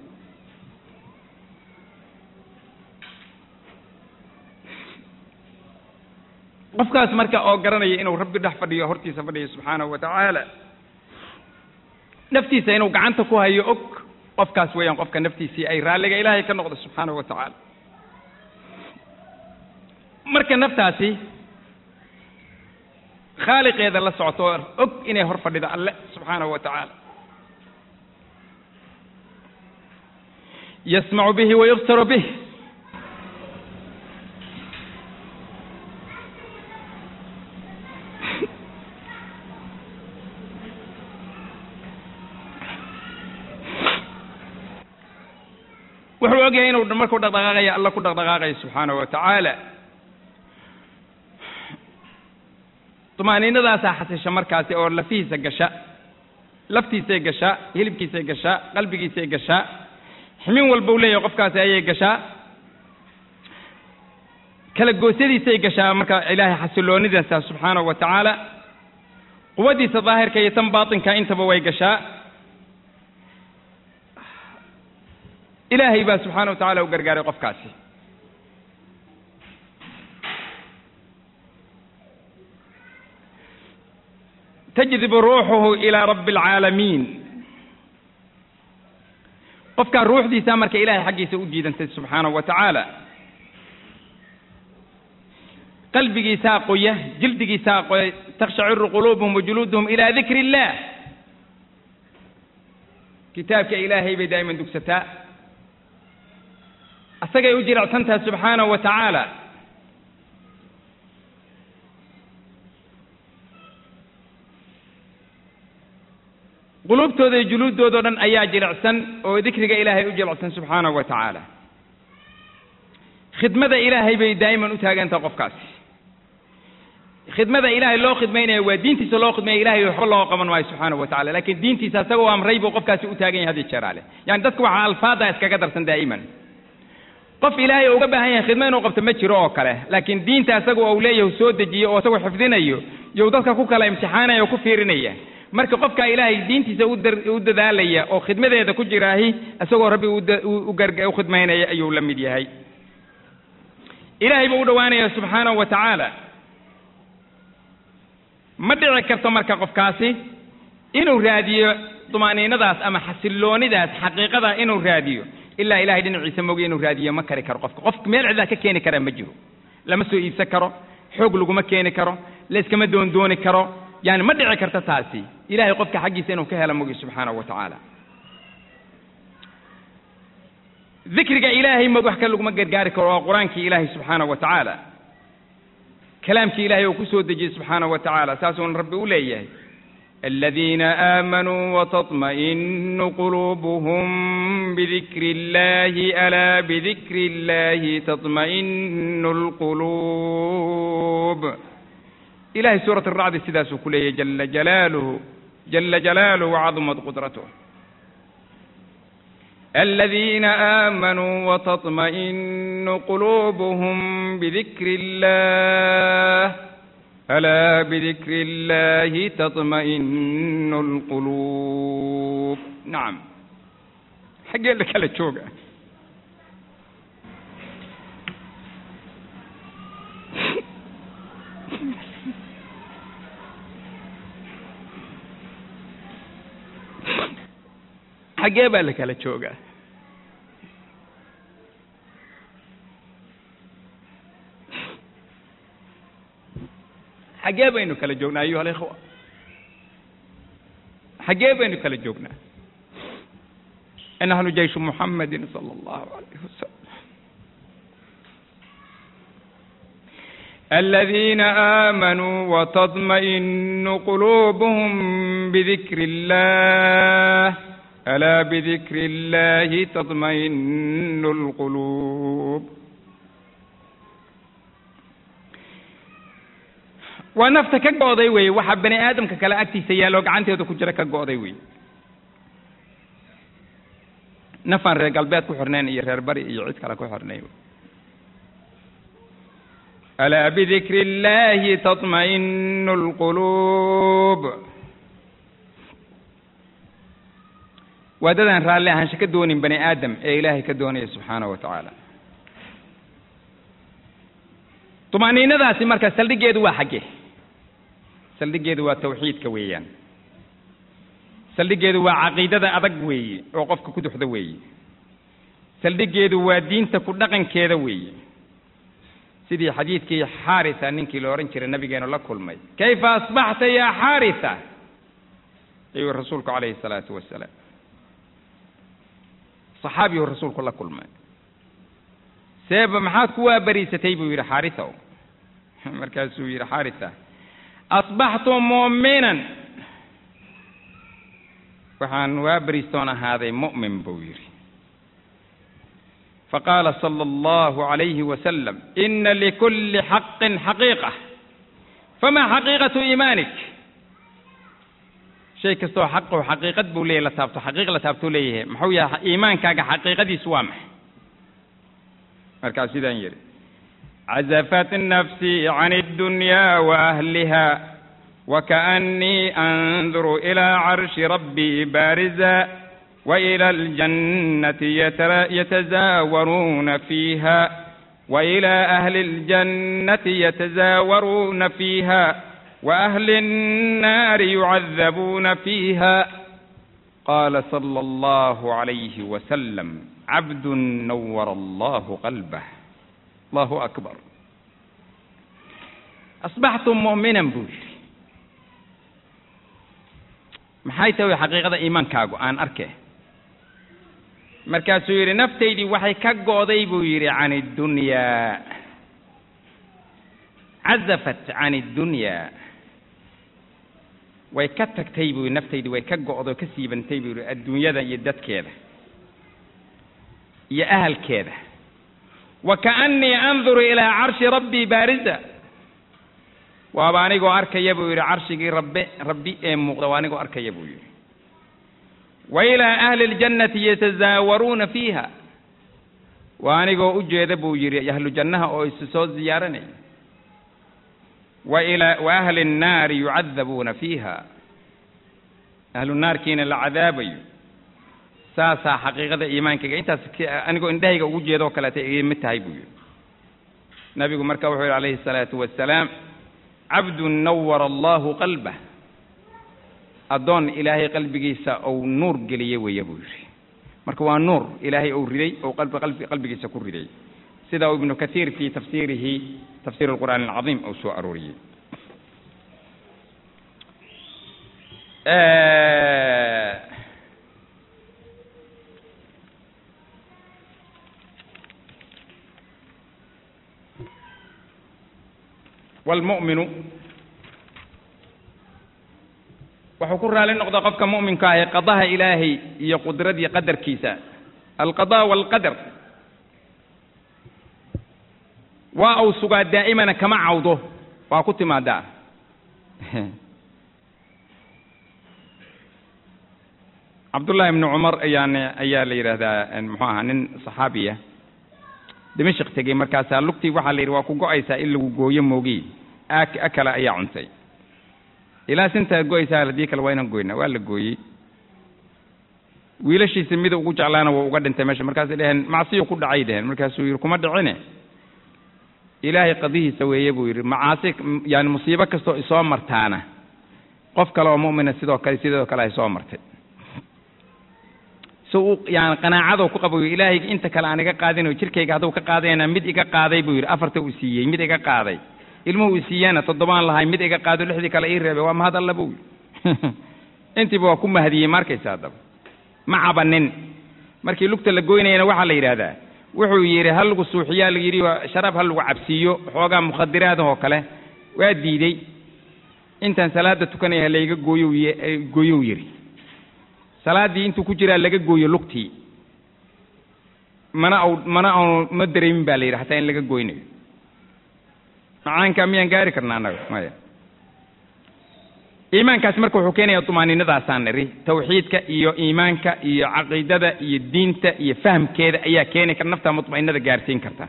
[SPEAKER 2] qofkaas marka oo garanaya inuu rabbi dhex fadhiyo hortiisa fadhiyo subxaanahu wa tacaala naftiisa inuu gacanta ku hayo og qofkaas weeyaan qofka naftiisii ay raalliga ilaahay ka noqdo subxaanahu wa tacaala marka naftaasi khaaliqeeda la socoto og inay hor fadhido alle subxaanahu wa tacaala yasmacu bihi wayubsaru bih wuxuu ogyahay inuu markuu dhaqdhaqaaqaya alla ku dhaqdhaqaaqayo subxaanahu wa tacaala tumaaniinadaasaa xasisha markaasi oo lafihiisa gasha laftiisay gashaa hilibkiisay gashaa qalbigiisay gashaa ximin walba u leeyahay qofkaasi ayay gashaa kala goosyadiisay gashaa marka ilaahay xasiloonidiisa subxaanahu wa tacaala quwaddiisa daahirka iyo tan baatinka intaba way gashaa ilaahay baa subxaana wa tacala u gargaaray qofkaasi tajdibu ruuxuhu ilaa rabbi alcaalamiin qofkaa ruuxdiisaa marka ilaahay xaggiisa u jiidantay subxaanahu wa tacaala qalbigiisaa qoya jildigiisaa qoya takshaciru quluubuhum wajuluuduhum ilaa dikri illaah kitaabka ilaahay bay daa'iman dugsataa asagay u jiracsantaha subxaanahu wa tacaala quluubtooda iyo juluuddoodo dhan ayaa jilicsan oo dikriga ilaahay u jilicsan subxaanahu wa tacaala khidmada ilaahay bay daa'iman u taagantaha qofkaasi khidmada ilaahay loo khidmaynaya waa diintiisa loo khidmaya ilahay waxba loo qaban maayo subxaanahu wa tacala lakin diintiisa isagoo amray buu qofkaasi u taagan yahay hadiyo jeeraale yani dadku waxaa alfaada iskaga darsan daa'iman qof ilaahay uga baahan yahay khidmo inuu qabto ma jiro oo kale laakiin diinta isaga uu leeyahay soo dejiyo oo isagoo xifdinayo you dadka ku kala imtixaanaya oo ku fiirinaya marka qofka ilaahay diintiisa u dadaalaya oo khidmadeeda ku jiraahi isagoo rabbi u khidmaynaya ayuu la mid yahay ilaahay buu u dhowaanaya subxaanahu wa tacaala ma dhici karto marka qofkaasi inuu raadiyo dumaaniinadaas ama xasiloonidaas xaqiiqada inuu raadiyo ilaa ilahay dhinaciisa mogi inuu raadiyo ma kari karo qofka qofka meel cidlaa ka keeni karaa ma jiro lama soo iibsan karo xoog laguma keeni karo layskama doondooni karo yani ma dhici karto taasi ilahay qofka xaggiisa inuu ka helo mogi subxaanahu wa tacaala dikriga ilaahay mog wax ka laguma gargaari karo waa qur-aankii ilaahay subxaanahu wa tacaala kalaamkii ilaahay uu ku soo dejiyey subxaanahu wa tacaala saasuuna rabbi u leeyahay الذين آمنوا وتطمئن قلوبهم بذكر الله ألا بذكر الله تطمئن القلوب إلهي سورة الرعد سداس كلية جل جلاله جل جلاله وعظمت قدرته الذين آمنوا وتطمئن قلوبهم بذكر الله ألا بذكر الله تطمئن القلوب نعم حق لك على تشوقة حقee baa la kala joogaa xaggee baynu kala joognaa ayuha alikhwa xaggee baynu kala joognaa nahnu jayshu muxamedin sala allahu alayh wasalam الذين آمنوا وتطمئن قلوبهم بذكر الله ألا بذكر الله تطمئن القلوب waa nafta ka go'day weeye waxaa bani aadamka kale agtiisa yaaloo gacanteeda ku jira ka go'day weeye nafaan reer galbeed ku xirnayn iyo reer bari iyo cid kale ku xirnayn alaa bidikri illahi taطma'inu اlquluub waa dadaan raalli ahaansho ka doonin bani aadam ee ilaahay ka doonaya subxaanahu wa tacaala طumaaniinadaasi marka saldhigeedu waa xaggee saldhigeedu waa tawxiidka weeyaan saldhigeedu waa caqiidada adag weeye oo qofka ku duxda weeye saldhigeedu waa diinta ku dhaqankeeda weeye sidii xadiidkii xaarisa ninkii la odhan jiray nabigeenu la kulmay kayfa asbaxta yaa xaarisa ayuu rasuulku calayhi الsalaatu wasalaam صaxaabiyuu rasuulku la kulmay seeba maxaad ku waabariisatay buu yidhi xaarisa markaasuu yidhi xaarisa asbaxtu mu'minan waxaan waabariistoon ahaaday mu'min buu yidhi faqaala sala allahu calayhi wasalam ina likulli xaqin xaqiiqa famaa xaqiiqatu iimaanik shay kastoo xaqo xaqiiqad buu leeyahy la taabto xaqiiq la taabtuu leeyahay muxuu yahay iimaankaaga xaqiiqadiisu waa maxay markaas sidaan yidhi cazafat nafsii can اddunyaa waahliha wakaأnnii anduru ilaa carshi rabbii baariza waإilى اljannati yatazaawaruuna fiiha waإilى ahli اljannati yatazaawaruuna fiiha waahli الnaari yucadabuuna fiiha qaala salى اllahu عalayhi wasalam cabd nawara allahu qalbah allahu akbar asbaxtu mu'minan buu yidhi maxay tahay xaqiiqada iimaankaagu aan arke markaasuu yidhi naftaydii waxay ka go'day buu yidhi can اddunyaa cazafat can اddunyaa way ka tagtay buu yidhi naftaydii way ka go'day oo ka siibantay buu yidhi adduunyada iyo dadkeeda iyo ahalkeeda wakaأnnii anduru ilaa carshi rabbii baariza waaba anigoo arkaya buu yidhi carshigii rabbe rabbi ee muuqda waa anigoo arkaya buu yidhi wa ilaa ahli اljannati yatazaawaruuna fiiha waa anigoo u jeeda buu yidhi ahlu jannaha oo isu soo ziyaaranaya wa ilaa wa ahli الnaari yucadabuuna fiiha ahlu naarkiina la cadaabayo saasaa xaqiiqada iimaankayga intaas anigoo indhahayga ugu jeedoo kaleeta iga mid tahay buu yidhi nabigu marka wuxuu yidhi calayhi الsalaatu wasalaam cabdun nawara allahu qalbah addoon ilaahay qalbigiisa ou nuur geliyey weeye buu yidhi marka waa nuur ilaahay ou riday ou qalbi qalbi qalbigiisa ku riday sida uu ibnu kathiir fii tafsiirihi tafsiir alqur'aan alcadiim uu soo arooriyey waalmu'minu wuxuu ku raali noqdaa qofka mu'minka ahi qadaha ilaahay iyo qudradii qadarkiisa alqada waalqadar waa uu sugaa daa'imana kama cawdo waa ku timaadaa cabdullaahi ibni cumar ayaane ayaa la yidhaahdaa muxuu ahaa nin saxaabiya dimashik tegey markaasaa lugtii waxaa la yidhi waa ku go-aysaa in lagu gooyo moogi ak akala ayaa cuntay ilaa sintaad go-aysaa haddii kale waa inaan goynaa waa la gooyey wiilashiisa mida ugu jeclaana waa uga dhintay meesha markaasay dheheen macsiyo ku dhacay dheheen markaasuu yidhi kuma dhicine ilaahay qadihiisa weeye buu yidhi macaasi yaani musiibo kastoo isoo martaana qof kale oo mu'mina sidoo kale sidoo kale ay soo martay si uu yani qanaacadoo ku qabayo ilaahayga inta kale aan iga qaadinayo jirkayga hadduu ka qaadayna mid iga qaaday buu yidhi afarta uu siiyey mid iga qaaday ilmuhu uu siiyana toddobaan lahay mid iga qaado lixdii kale ii reebay waa mahad alla buu yidhi intiiba waa ku mahadiyey markaysa haddaba ma cabanin markii lugta la goynayana waxaa la yidhaahdaa wuxuu yidhi ha lagu suuxiyaa la yidhi sharaab ha lagu cabsiiyo xoogaa mukhadiraadahoo kale waa diidey intaan salaada tukanaya ha layga gooyo gooyow yidhi salaaddii intuu ku jiraa laga gooyo lugtii mana au mana aanu ma dareemin baa la yidhi hataa in laga goynayo macaankaa miyaan gaari karna annaga maya iimaankaasi marka wuxuu keenayaa dumaaninadaasaan niri tawxiidka iyo iimaanka iyo caqiidada iyo diinta iyo fahamkeeda ayaa keeni kara naftaa mutma'inada gaarsiin karta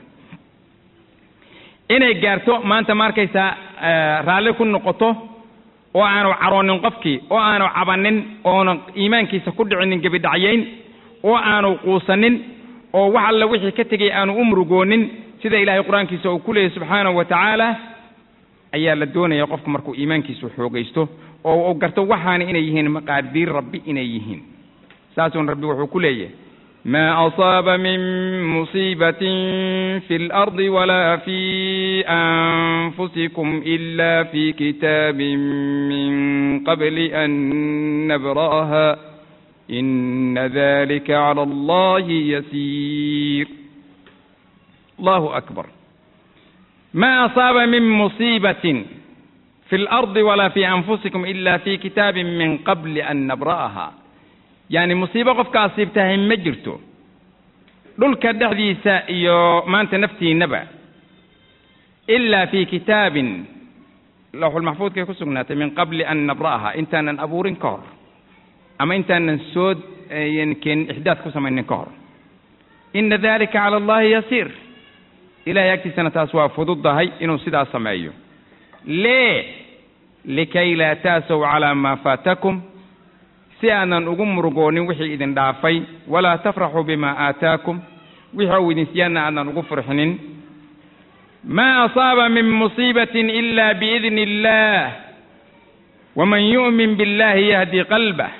[SPEAKER 2] inay gaarto maanta ma arkaysaa raalli ku noqoto oo aanu caroonin qofkii oo aanu cabanin oona iimaankiisa ku dhicinin gebidhacyayn oo aanu quusanin oo wax alla wixii ka tegay aanu u murugoonin sida ilaahay qur-aankiisa uu ku leeyahy subxaanahu wa tacaala ayaa la doonaya qofku markuu iimaankiisu xoogaysto oo uu garto waxaana inay yihiin maqaadiir rabbi inay yihiin saasuun rabbi wuxuu ku leeyahay ma asaaba min musiibatin fi اlardi wala fi anfusikum ila fi kitaabin min qabli an nabra'aha ina dalika cala allahi yasiir allahu akbar ma asaaba min musiibatin fi اlardi wala fi anfusikum ila fi kitaabin min qabli an nabra'aha yacni musiibo qofka asiibtahay ma jirto dhulka dhexdiisa iyo maanta naftiinnaba ilaa fi kitaabin lawxulmaxfuudkay ku sugnaatay min qabli an nabra'aha intaanan abuurin ka hor ama intaanan soo keenin ixdaad ku samaynin ka hor ina dalika cala allahi yasiir ilahay agtiisana taas waa fududdahay inuu sidaas sameeyo lee likay laa taasow calaa maa faatakum si aanan ugu murugoonin wixii idin dhaafay walaa tafraxuu bima aataakum wixii uu idin siyaana aanan ugu furxinin maa asaaba min musiibatin ila biidni illaah waman yu'min billahi yahdi qalbah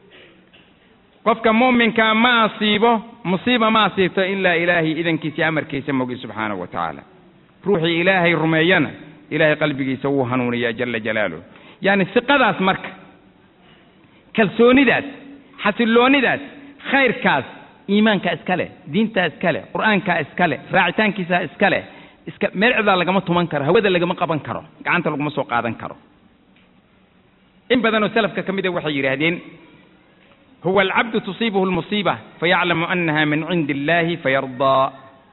[SPEAKER 2] qofka mu'minkaa ma asiibo musiiba ma asiibto ilaa ilaahay idankiisa amarkiisa mogi subxaanahu wa tacaala ruuxii ilaahay rumeeyana ilaahay qalbigiisa wuu hanuuniyaa jala jalaaluh yacni siqadaas marka kalsoonidaas xasilloonidaas khayrkaas iimaankaa iska leh diintaa iska leh qur'aankaa iska leh raacitaankiisaa iska leh iska meel cidaa lagama tuman karo hawada lagama qaban karo gacanta laguma soo qaadan karo in badanoo salafka ka mida waxay yidhaahdeen huwa alcabdu tusiibuhu lmusiiba fayaclamu annaha min cindi illahi fayardaa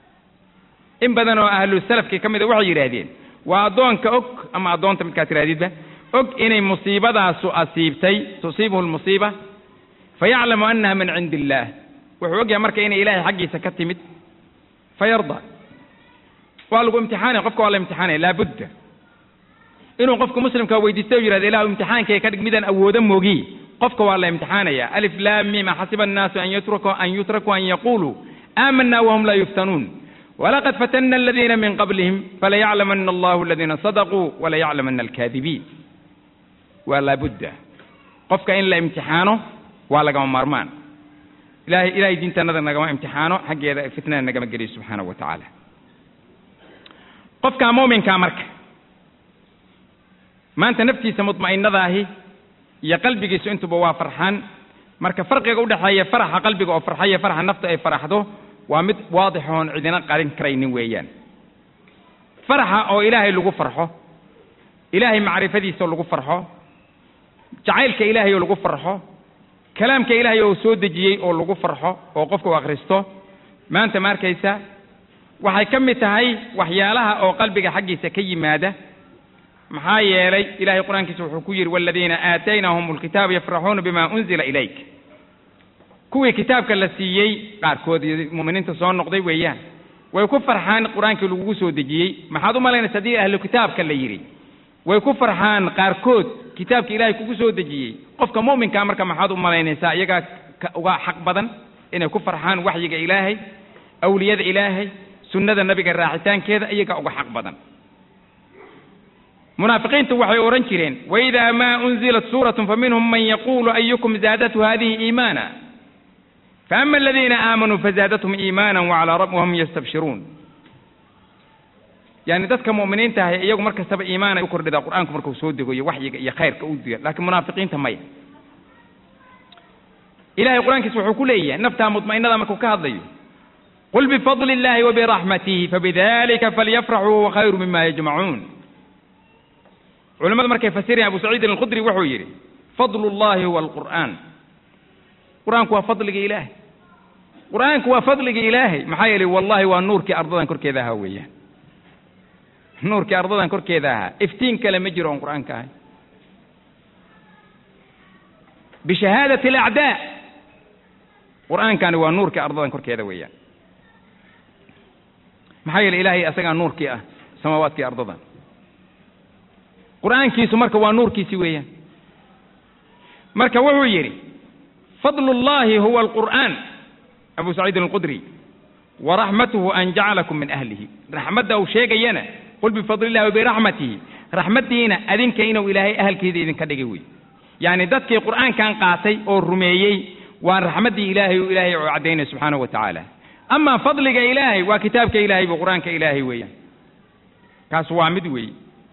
[SPEAKER 2] in badanoo ahlu salafkii ka mida waxay yidhaahdeen waa addoonka og ama addoonta midkaa tirahdidba og inay musiibadaasu asiibtay tusiibuhu lmusiiba fayaclamu annaha min cindi illaah wuxuu ogyahay marka inay ilaahay xaggiisa ka timid fayarda waa lagu imtixaanaya qofka waa la imtixaanaya laabudda inuu qofka muslimka weydiisto o yihahdo ilahu imtixaankay ka dhig midaan awoodo moogi qofka waa la imtixaanaya alif laam mima xasiba annaasu an yutrakuu an yutrakuu an yaquluu aamana wahum laa yuftanuun walaqad fatana aladiina min qablihim falayaclamana allahu aladiina sadaquu walayaclamana alkaadibiin waa laabudda qofka in la imtixaano waa lagama maarmaan ilahay ilahay diintanada nagama imtixaano xaggeeda fitnada nagama geliyo subxaanahu wa tacaala qofka muuminkaa marka maanta naftiisa mudma'inadaahi iyo qalbigiisu intuba waa farxaan marka farqiga udhexeeya faraxa qalbiga oo farxaya faraxa nafta ay faraxdo waa mid waadix oon cidina qarin karaynin weeyaan faraxa oo ilaahay lagu farxo ilaahay macrifadiisa lagu farxo jacaylka ilaahay oo lagu farxo kalaamka ilaahay oo soo dejiyey oo lagu farxo oo qofka u akhristo maanta ma arkaysa waxay ka mid tahay waxyaalaha oo qalbiga xaggiisa ka yimaada maxaa yeelay ilahay qur-aankiisa wuxuu ku yidhi waladiina aataynahum alkitaaba yafraxuuna bima unzila ilayk kuwii kitaabka la siiyey qaarkood mu'miniinta soo noqday weeyaan way ku farxaan qur-aankii lagugu soo dejiyey maxaad u malaynaysa haddii ahlu kitaabka la yidhi way ku farxaan qaarkood kitaabka ilaahay kugu soo dejiyey qofka mu'minkaa marka maxaad u malaynaysaa iyagaa uga xaq badan inay ku farxaan waxyiga ilaahay awliyada ilaahay sunnada nabiga raacitaankeeda iyagaa uga xaq badan munaafiqiintu waxay odhan jireen waidaa maa unzilat suuratun faminhum man yaquulu ayukum zaadathu hadihi iimaana faama aladiina aamanuu fazaadathum iimaana wacalaa rabb wahum yastabshiruun yani dadka mu'miniinta ahay iyagu mar kastaba iimaanay u kordhidaa qur-aanku markuu soo degoyo waxyiga iyo khayrka u diya laakiin munaafiqiinta maya ilahay qur-aankiisa wuxuu ku leeyahay naftaa mudma'inada markuu ka hadlayo qul bifadli illahi wabiraxmatihi fabidalika falyafraxuu huwa khayru mima yajmacuun culamadu markay fasirayaan abu saciidin alkhudri wuxuu yidhi fadlu llahi huwa alqur'aan qur-aanku waa fadliga ilaahay qur-aanku waa fadliga ilaahay maxaa yeelay wallahi waa nuurkii ardadan korkeeda ahaa weeyaan nuurkii ardadan korkeeda ahaa iftiin kale ma jiro oon qur-aanka ahay bishahaadati alacdaa qur-aankani waa nuurkii ardadan korkeeda weeyaan maxaa yeelay ilaahay asagaa nuurkii ah samaawaadkii ardadan qur-aankiisu marka waa nuurkiisi weeyaan marka wuxuu yidhi fadlu llahi huwa alqur'aan abu saciidin alqudri waraxmatuhu an jacalakum min ahlihi raxmadda uu sheegayana qul bifadli illahi wabiraxmatihi raxmaddiina adinka inuu ilaahay ahalkeeda idinka dhigay wey yacni dadkii qur'aankan qaatay oo rumeeyey waa raxmaddii ilaahay uu ilaahay u caddaynaya subxaanahu wa tacaala amaa fadliga ilaahay waa kitaabka ilaahay bu qur-aanka ilaahay weeyaan kaas waa mid weeye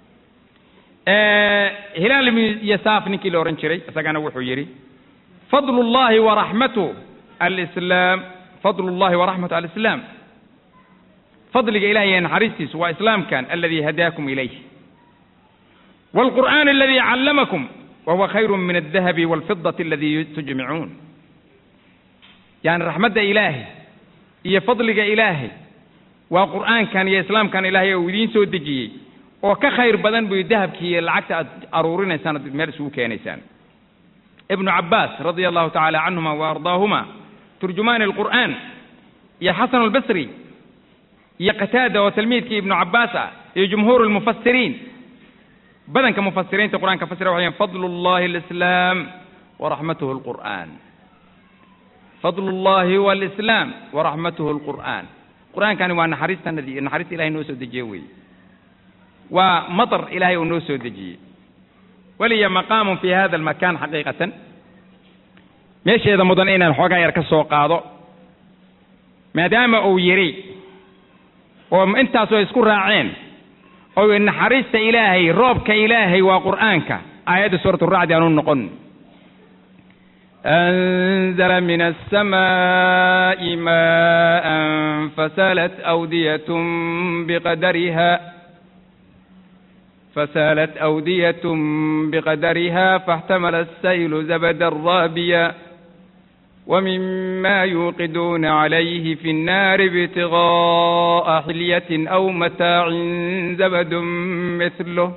[SPEAKER 2] hilaal ibnu yasaaf ninkii la odhan jiray isagana wuxuu yidhi fadlu llahi waraxmatu alislaam fadlu llahi waraxmatu alislaam fadliga ilahay ee naxariistiisu waa islaamkan aladi hadaakum ilayh waalqur'aan aladi callamakum wahuwa khayru min aldahabi waalfidati aladi tujmicuun yani raxmadda ilaahay iyo fadliga ilaahay waa qur'aankan iyo islaamkan ilaahay uu idiin soo dejiyey oo ka khayr badan buy dahabkii iyo lacagta aad aruurinaysaan ad meel isugu keenaysaan ibnu cabbaas radia allahu tacaala canhuma wa ardaahuma turjumaani alqur'aan iyo xasan albasri iyo qataada oo tilmiidkii ibnu cabbaas ah iyo jumhuur almufasiriin badanka mufasiriinta qur-aanka fasira waxay fadlu llahi alislaam waraxmatuhu alqur'aan fadlu llahi huwa alislaam waraxmatuhu alqur'aan qur-aankani waa naxariistanadii naxariista ilahay noo soo dejiye weeye waa maطr ilahay uu noo soo dejiyey weliya maqaamu fi hada almakan xaqiiqatan meesheeda mudan inaan xoogaa yar ka soo qaado maadaama uu yidhi oo intaasoo isku raaceen oo naxariista ilaahay roobka ilaahay waa qur'aanka aayadda suurat racdi aanu noqon أنزل من السماء ماء فسالت أودية بقدرها فسالت أودية بقدرها فاحتمل السيل زبدا رابيا ومما يوقدون عليه في النار ابتغاء حلية أو متاع زبد مثله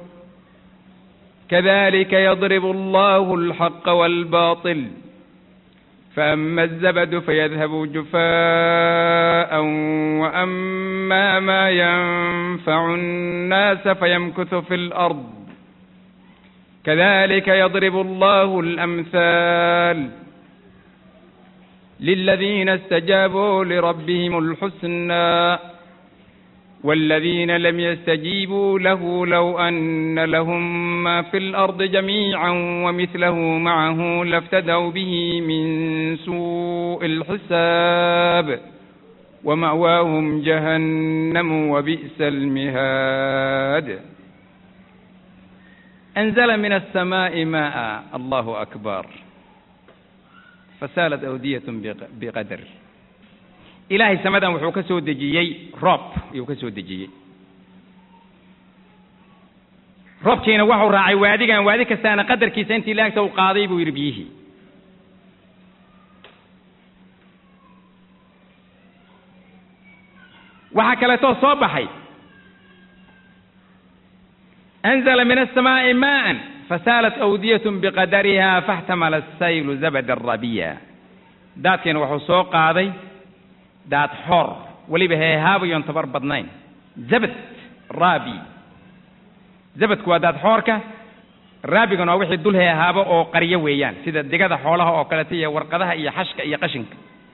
[SPEAKER 2] كذلك يضرب الله الحق والباطل فأما الزبد فيذهب جفاء وأما ما ينفع الناس فيمكث في الأرض كذلك يضرب الله الأمثال للذين استجابوا لربهم الحسنى والذين لم يستجيبوا له لو أن لهم ما في الأرض جميعا ومثله معه لافتدوا به من سوء الحساب ومأواهم جهنم وبئس المهاد أنزل من السماء ماء الله أكبر فسالت أودية بقدر ilaahay samadan wuxuu ka soo dejiyey roob ayuu ka soo dejiyey roobkiina waxuu raacay waadigan waadi kastaana qadarkiisa intii laagta uu qaaday buu yidhi biyihii waxaa kaleetoo soo baxay anzla min aلsamaaءi maءa fasaalat awdiyatn biqadariha faاxtamala الsaylu zabada rabiya daadkiina wuxuu soo qaaday daad xoor weliba heehaabayoon tabar badnayn zabad raabi zabadku waa daad xoorka raabigana waa wixii dul heehaabo oo qaryo weeyaan sida digada xoolaha oo kaleta iyo warqadaha iyo xashka iyo qashinka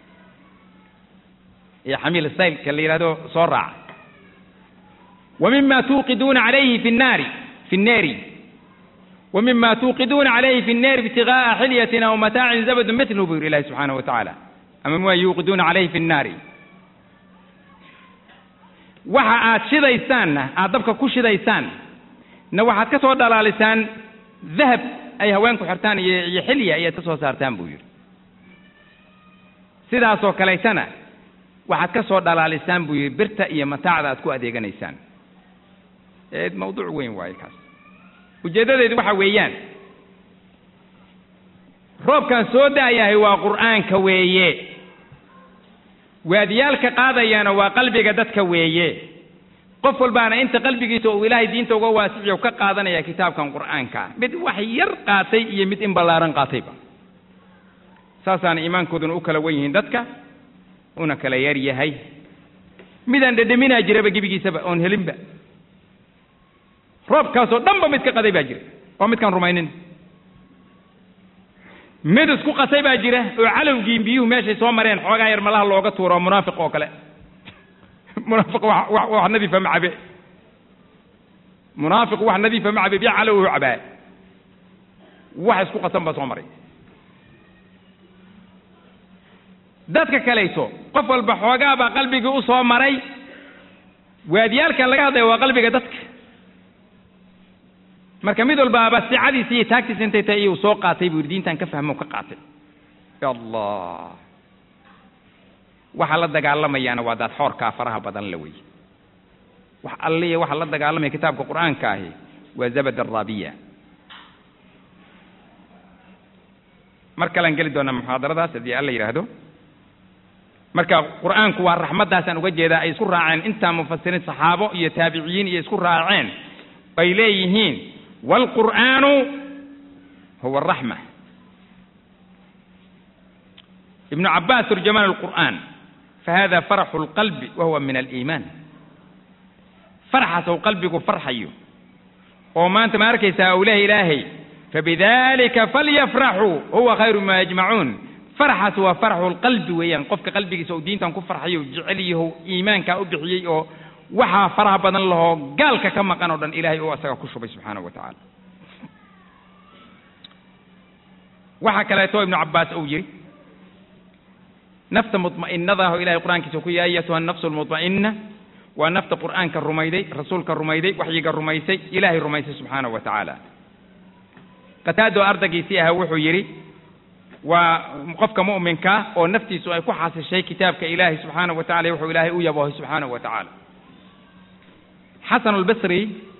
[SPEAKER 2] iyo xamiil saylka la yidhahdo soo raaca wa mima tuuqiduuna calayhi fi nnaari fi nneeri wa mima tuuqiduuna calayhi fi nneeri ibtigaaa xilyatin aw mataacin zabadun mitlu buu yidhi ilahi subxaanahu wa tacaala ama ma yuuqiduuna calayhi fi nnaari waxa aad shidaysaanna aad dabka ku shidaysaan na waxaad ka soo dhalaalisaan dahab ay haweenku xirtaan iyo iyo xilya ayaad ka soo saartaan buu yidhi sidaasoo kaleetana waxaad ka soo dhalaalisaan buu yidhi birta iyo mataacda aad ku adeeganaysaan mawduuc weyn waaye kaas ujeeddadeedu waxa weeyaan roobkan soo da'yahay waa qur'aanka weeye waadiyaalka qaadayana waa qalbiga dadka weeye qof walbaana inta qalbigiisa uu ilaahay diinta uga waasiciyo ka qaadanaya kitaabkan qur'aanka mid wax yar qaatay iyo mid in ballaaran qaatayba saasaana iimaankooduna u kala wen yihiin dadka una kala yar yahay midaan dhedheminaa jiraba gebigiisaba oon helinba roobkaasoo dhanba mid ka qaday baa jira oo midkaan rumaynin mid isku qasay baa jira oo calowgiin biyuhu meeshay soo mareen xoogaa yar malaha looga tuuro munaafiq oo kale munaafiq wax wax wax nadiifa ma cabe munaafiq wax nadiifa ma cabe biyo calow u cabaa wax isku qasan baa soo maray dadka kalayso qof walba xoogaa baa qalbigii u soo maray waadiyaalkan laga hadlaya waa qalbiga dadka marka mid walbaaba sicadiisa iyo taagtiisa intay tahay iyuu soo qaatay buu yidhi diintan ka fahmo ka qaatay ya allah waxa la dagaalamayaana waa daad xoorkaa faraha badan la weye wax alliya waxa la dagaalamaya kitaabka qur'aanka ahi waa zabad araabiya mar kalean geli doonaa muxaadaradaas haddii alla yidhaahdo marka qur'aanku waa raxmaddaasaan uga jeedaa ay isku raaceen intaa mufasiriin saxaabo iyo taabiciyiin iyo isku raaceen ay leeyihiin waalqur'aanu huwa araxma ibnu cabbaas turjamaan alqur'aan fahada faraxu lqalbi wa huwa min aliimaan farxaas ou qalbigu farxayo oo maanta ma arkaysaa awlaha ilaahay fabidalika falyafraxuu huwa khayru ma yajmacuun farxaas waa farxu lqalbi weeyaan qofka qalbigiisa uu diintan ku farxayo jecel yahow iimaankaa u bixiyey oo waxaa faraha badan lahoo gaalka ka maqan oo dhan ilaahay uu asaga ku shubay subxaanahu wa tacaala waxaa kaleeto ibnu cabbaas uu yidhi nafta mudma'inada ah oo ilahay qur'aankiisa ku yahay ayatuha nafsu lmudma'ina waa nafta qur'aanka rumayday rasuulka rumayday waxyiga rumaysay ilaahay rumaysay subxaanahu wa tacaala qataado ardaygiisii ahaa wuxuu yidhi waa qofka mu'minka oo naftiisu ay ku xasishay kitaabka ilaahay subxaanahu wa tacala wuxuu ilaahay u yaboohay subxaanahu wa tacaala xasan albasri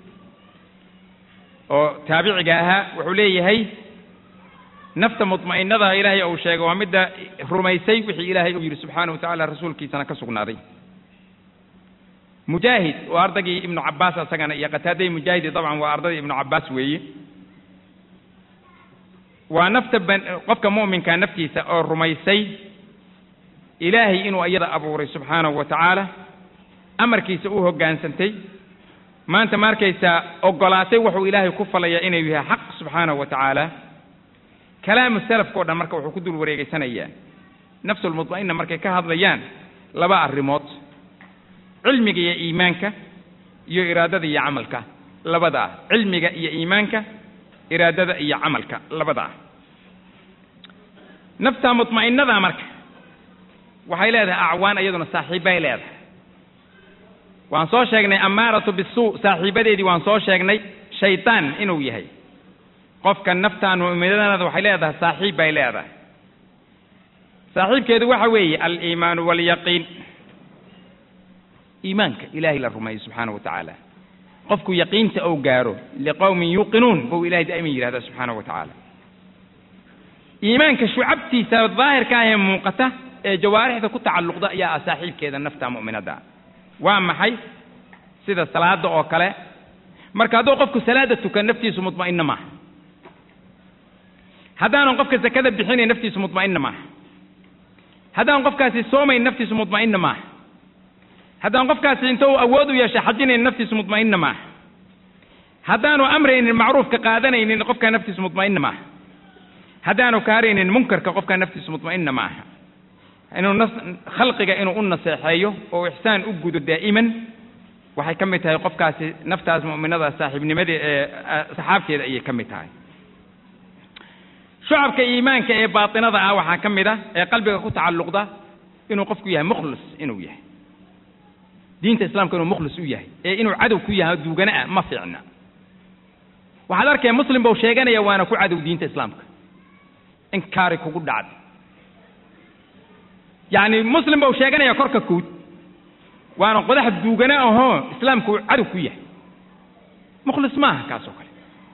[SPEAKER 2] oo taabiciga ahaa wuxuu leeyahay nafta mudma'inadaha ilaahay uu sheegay waa midda rumaysay wixii ilaahay uu yidhi subxaanahu wa tacala rasuulkiisana ka sugnaaday mujaahid oo ardaygii ibnu cabbaas asagana iyo qataadai mujaahidi dabcan waa ardaydii ibnu cabbaas weeye waa nafta qofka mu'minka naftiisa oo rumaysay ilaahay inuu iyada abuuray subxaanahu wa tacaala amarkiisa u hoggaansantay maanta ma arkaysaa oggolaatay wuxuu ilaahay ku falaya inuu yahay xaq subxaanahu wa tacaala kalaamu salafka o dhan marka wuxuu ku dul wareegeysanayaa nafsulmudma'ina markay ka hadlayaan laba arrimood cilmiga iyo iimaanka iyo iraadada iyo camalka labada ah cilmiga iyo iimaanka iraadada iyo camalka labada ah nafta mudma'inada marka waxay leedahay acwaan iyaduna saaxiibbay leedahay waan soo sheegnay amaaratu bisuu saaxiibadeedii waan soo sheegnay shaytaan inuu yahay qofka naftaan mu'minadanada waxay leedahay saaxiib bay leedahay saaxiibkeedu waxa weeye aliimaanu waalyaqiin iimaanka ilaahay la rumeeyo subxaana wa tacaala qofku yaqiinta ou gaaro liqowmin yuuqinuun buu ilahay daa'iman yidhahdaa subxaanahu wa tacaala iimaanka shucabtiisa daahirka ah ee muuqata ee jawaarixda ku tacalluqda ayaa ah saaxiibkeeda nafta mu'minadda waa maxay sida salaada oo kale marka hadduu qofku salaada tukan naftiisu mutma'inna maaha haddaanan qofka sakada bixinayn naftiisu mutma'inna maaha haddaan qofkaasi soomayn naftiisu mutma'inna maaha haddaan qofkaasi inta uu awood u yeeshay xajinayn naftiisu mutma'inna maaha haddaanu amraynin macruufka qaadanaynin qofkaa naftiisu mutma'inna maaha haddaanu kaaraynin munkarka qofkaa naftiisu mutma'inna maaha inuu nas khalqiga inuu u naseexeeyo oo ixsaan u gudo daa'iman waxay ka mid tahay qofkaasi naftaas mu'minada saaxiibnimada ee saxaabteeda ayay ka mid tahay shucabka iimaanka ee baatinada ah waxaa ka mid ah ee qalbiga ku tacalluqda inuu qofku yahay mukhlis inuu yahay diinta islaamka inuu mukhlis u yahay ee inuu cadow ku yahay duugana ah ma fiicna waxaad arkaya muslim bau sheeganaya waana ku cadow diinta islaamka inkaari kugu dhacday yacni muslim bau sheeganaya korka kuud waana qodax duugana ahoo islaamku uu cadow ku yahay mukhlis maaha kaas oo kale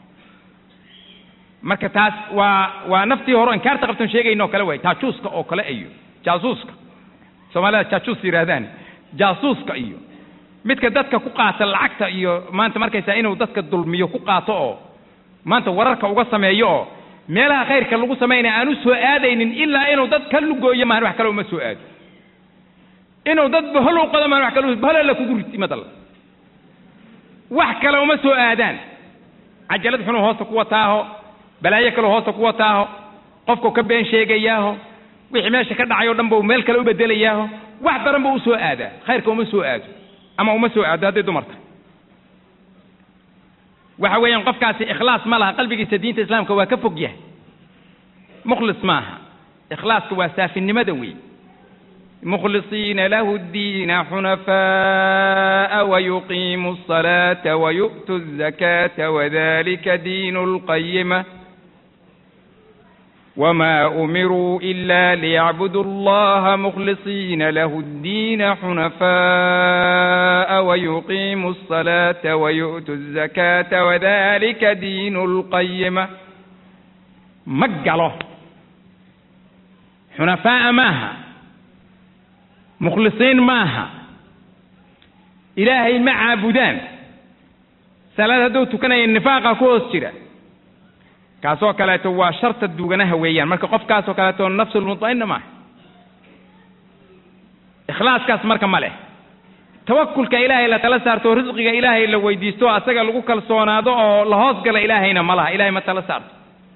[SPEAKER 2] marka taas waa waa naftii hore inkaarta qabtan sheegayno kale waay jaajuuska oo kale iyo jaasuuska soomaalida jaajuus yidhahdaan jaasuuska iyo midka dadka ku qaata lacagta iyo maanta markaysaa inuu dadka dulmiyo ku qaato oo maanta wararka uga sameeyo oo meelaha khayrka lagu samaynaya aan u soo aadaynin ilaa inuu dad ka lugooyo mahan wax kale uma soo aado inuu dad bahol u qodo mahan wax kale baholla kugu rid imadal wax kale uma soo aadaan cajalad xunuu hoosta ku wataaho balaayo kaleu hoosta ku wataaho qofkau ka been sheegayaaho wixii meesha ka dhacay o dhan bau meel kale u bedelayaaho wax daran buu u soo aadaa khayrka uma soo aado ama uma soo aado hadday dumarta waxa weeyaan qofkaasi ikhlaas ma laha qalbigiisa diinta islaamka waa ka fog yahay mukhlis maaha ikhlaaska waa saafinimada wey مخلصين له الدين حنفاء ويقيموا الصلاة ويؤتوا الزكاة وذلك دين القيمة وما أمروا إلا ليعبدوا الله مخلصين له الدين حنفاء ويقيموا الصلاة ويؤتوا الزكاة وذلك دين القيمة مجله حنفاء ماها mukhlisiin maaha ilaahay ma caabudaan salaad hadduu tukanaya nifaaqa ku hoos jira kaasoo kaleeto waa sharta duuganaha weeyaan marka qofkaasoo kaleeto nafsulmutma'inna maaha ikhlaaskaas marka ma leh tawakulka ilaahay la tala saarto risqiga ilaahay la weydiisto asaga lagu kalsoonaado oo la hoos gala ilaahayna ma laha ilahay ma tala saarto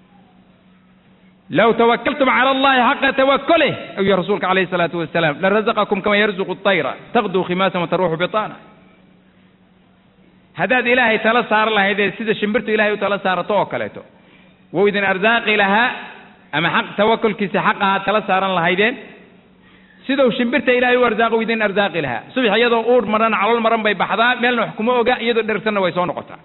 [SPEAKER 2] low tawakaltum cala allahi xaqa tawakulih ayuu rasuulka calayhi salaatu wasalaam larazaqakum kama yarzuqu طayra taqduu khimaasan wataruuxu bitaana haddaad ilaahay tala saara lahaydee sida shimbirtu ilahay u tala saarato oo kaleeto wou idin arsaaqi lahaa ama xaq tawakulkiisa xaqaha tala saaran lahaydeen sidou shimbirta ilahay u arsaaqo idin arsaaqi lahaa subax iyadoo uur maran calool maran bay baxdaa meelna wax kuma oga iyadoo dhersanna way soo noqotaa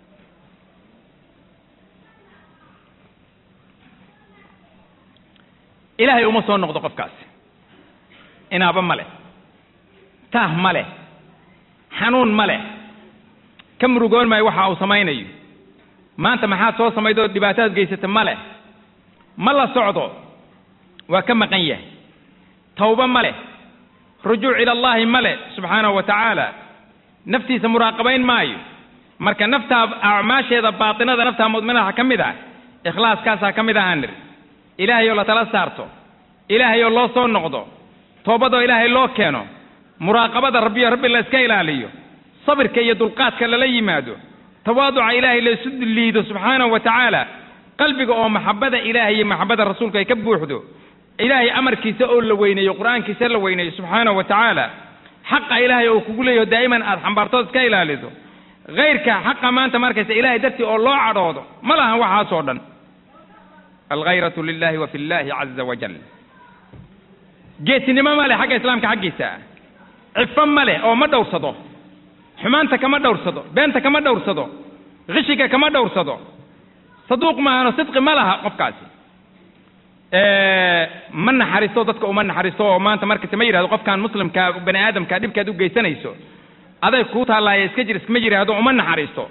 [SPEAKER 2] ilaahay uma soo noqdo qofkaasi inaaba ma leh taah ma leh xanuun ma leh ka murugoon maayo waxa uu samaynayo maanta maxaad soo samaydoo dhibaatadaad geysata ma leh ma la socdo waa ka maqan yahay tawba ma leh rujuuc ila allahi ma leh subxaanahu wa tacaala naftiisa muraaqabayn maayo marka naftaa acmaasheeda baatinada naftaa mudminaha ka mid ah ikhlaaskaasaa ka mid ahaan nir ilaahay oo la tala saarto ilaahay oo loo soo noqdo toobadoo ilaahay loo keeno muraaqabada rabbiyo rabbi la iska ilaaliyo sabirka iyo dulqaadka lala yimaado tawaaduca ilaahay la isu liido subxaanahu wa tacaala qalbiga oo maxabada ilaahay iyo maxabada rasuulka ay ka buuxdo ilaahay amarkiisa oo la weyneeyo qur'aankiisa la weyneeyo subxaanahu wa tacaala xaqa ilaahay oo kugu leeyaho daa'iman aad xambaartood iska ilaaliso hayrka xaqa maanta markaysa ilaahay dartii oo loo cadhoodo ma lahan waxaasoo dhan alghayratu lilahi wa fi llahi caza wajal geesinimo ma leh xagga islaamka xaggiisa cifo ma leh oo ma dhowrsado xumaanta kama dhowrsado beenta kama dhowrsado kishiga kama dhowrsado saduuq maahano sidqi ma laha qofkaasi ma naxariisto dadka uma naxariisto oo maanta markayse ma yidhahdo qofkan muslimka bani aadamka dhibkaad u geysanayso aday kuu taallaaye iska jir iskama yidhaahdo uma naxariisto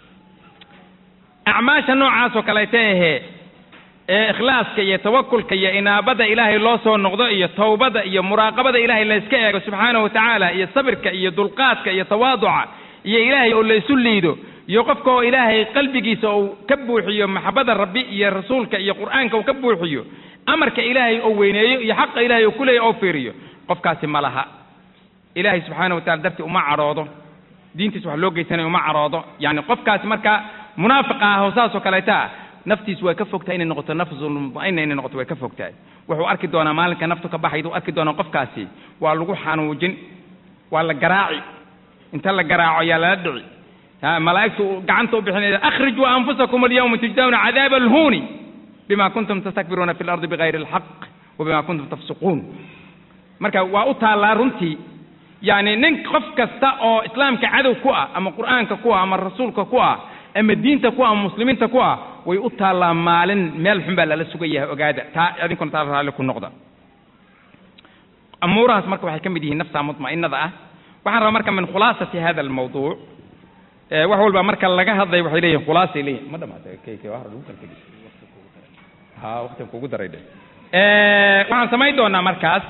[SPEAKER 2] acmaasha noocaasoo kaleeta ahee ee ikhlaaska iyo tawakulka iyo inaabada ilaahay loo soo noqdo iyo towbada iyo muraaqabada ilaahay layska eego subxaanahu wa tacaala iyo sabirka iyo dulqaadka iyo tawaaduca iyo ilaahay oo laysu liido iyo qofka oo ilaahay qalbigiisa uu ka buuxiyo maxabada rabbi iyo rasuulka iyo qur'aanka uu ka buuxiyo amarka ilaahay oo weyneeyo iyo xaqa ilaahay oo kuleeya oo fiiriyo qofkaasi ma laha ilaahay subxaana wa tacala dartii uma cadhoodo diintiis wax loo geysanayo uma cadhoodo yacni qofkaasi marka munaafiqa ah oo saasoo kaleeta ah naftiis way ka fogtahay inay noqoto nafsul mutma'ina inay noqoto way ka fogtahay wuxuu arki doonaa maalinka naftu ka baxayd uu arki doonaa qofkaasi waa lagu xanuujin waa la garaaci inta la garaaco ayaa lala dhici ha malaa'igtu gacanta u bixinaysa akhrijuu anfusakum alyawma tujzawna cadaaba alhuuni bima kuntum tastakbiruuna fi lardi bigayri alxaq wa bima kuntum tafsuquun marka waa u taallaa runtii yacni nin qof kasta oo islaamka cadow ku ah ama qur'aanka ku ah ama rasuulka ku ah ama diinta ku ah ama muslimiinta ku ah way u taallaa maalin meel xun baa lala sugayahay ogaada taa idinkuna taa raalli ku noqda amuurahaas marka waxay ka mid yihiin nafta mutma'inada ah waxaan rabaa marka min khulaasati hada almawduuc wax walba marka laga hadlay waxay leeyihin khulaasay leeyihin ma dhamaatay kayke wax lagu kala tegi ha waqtiga kugu daray dhe waxaan samayn doonaa markaas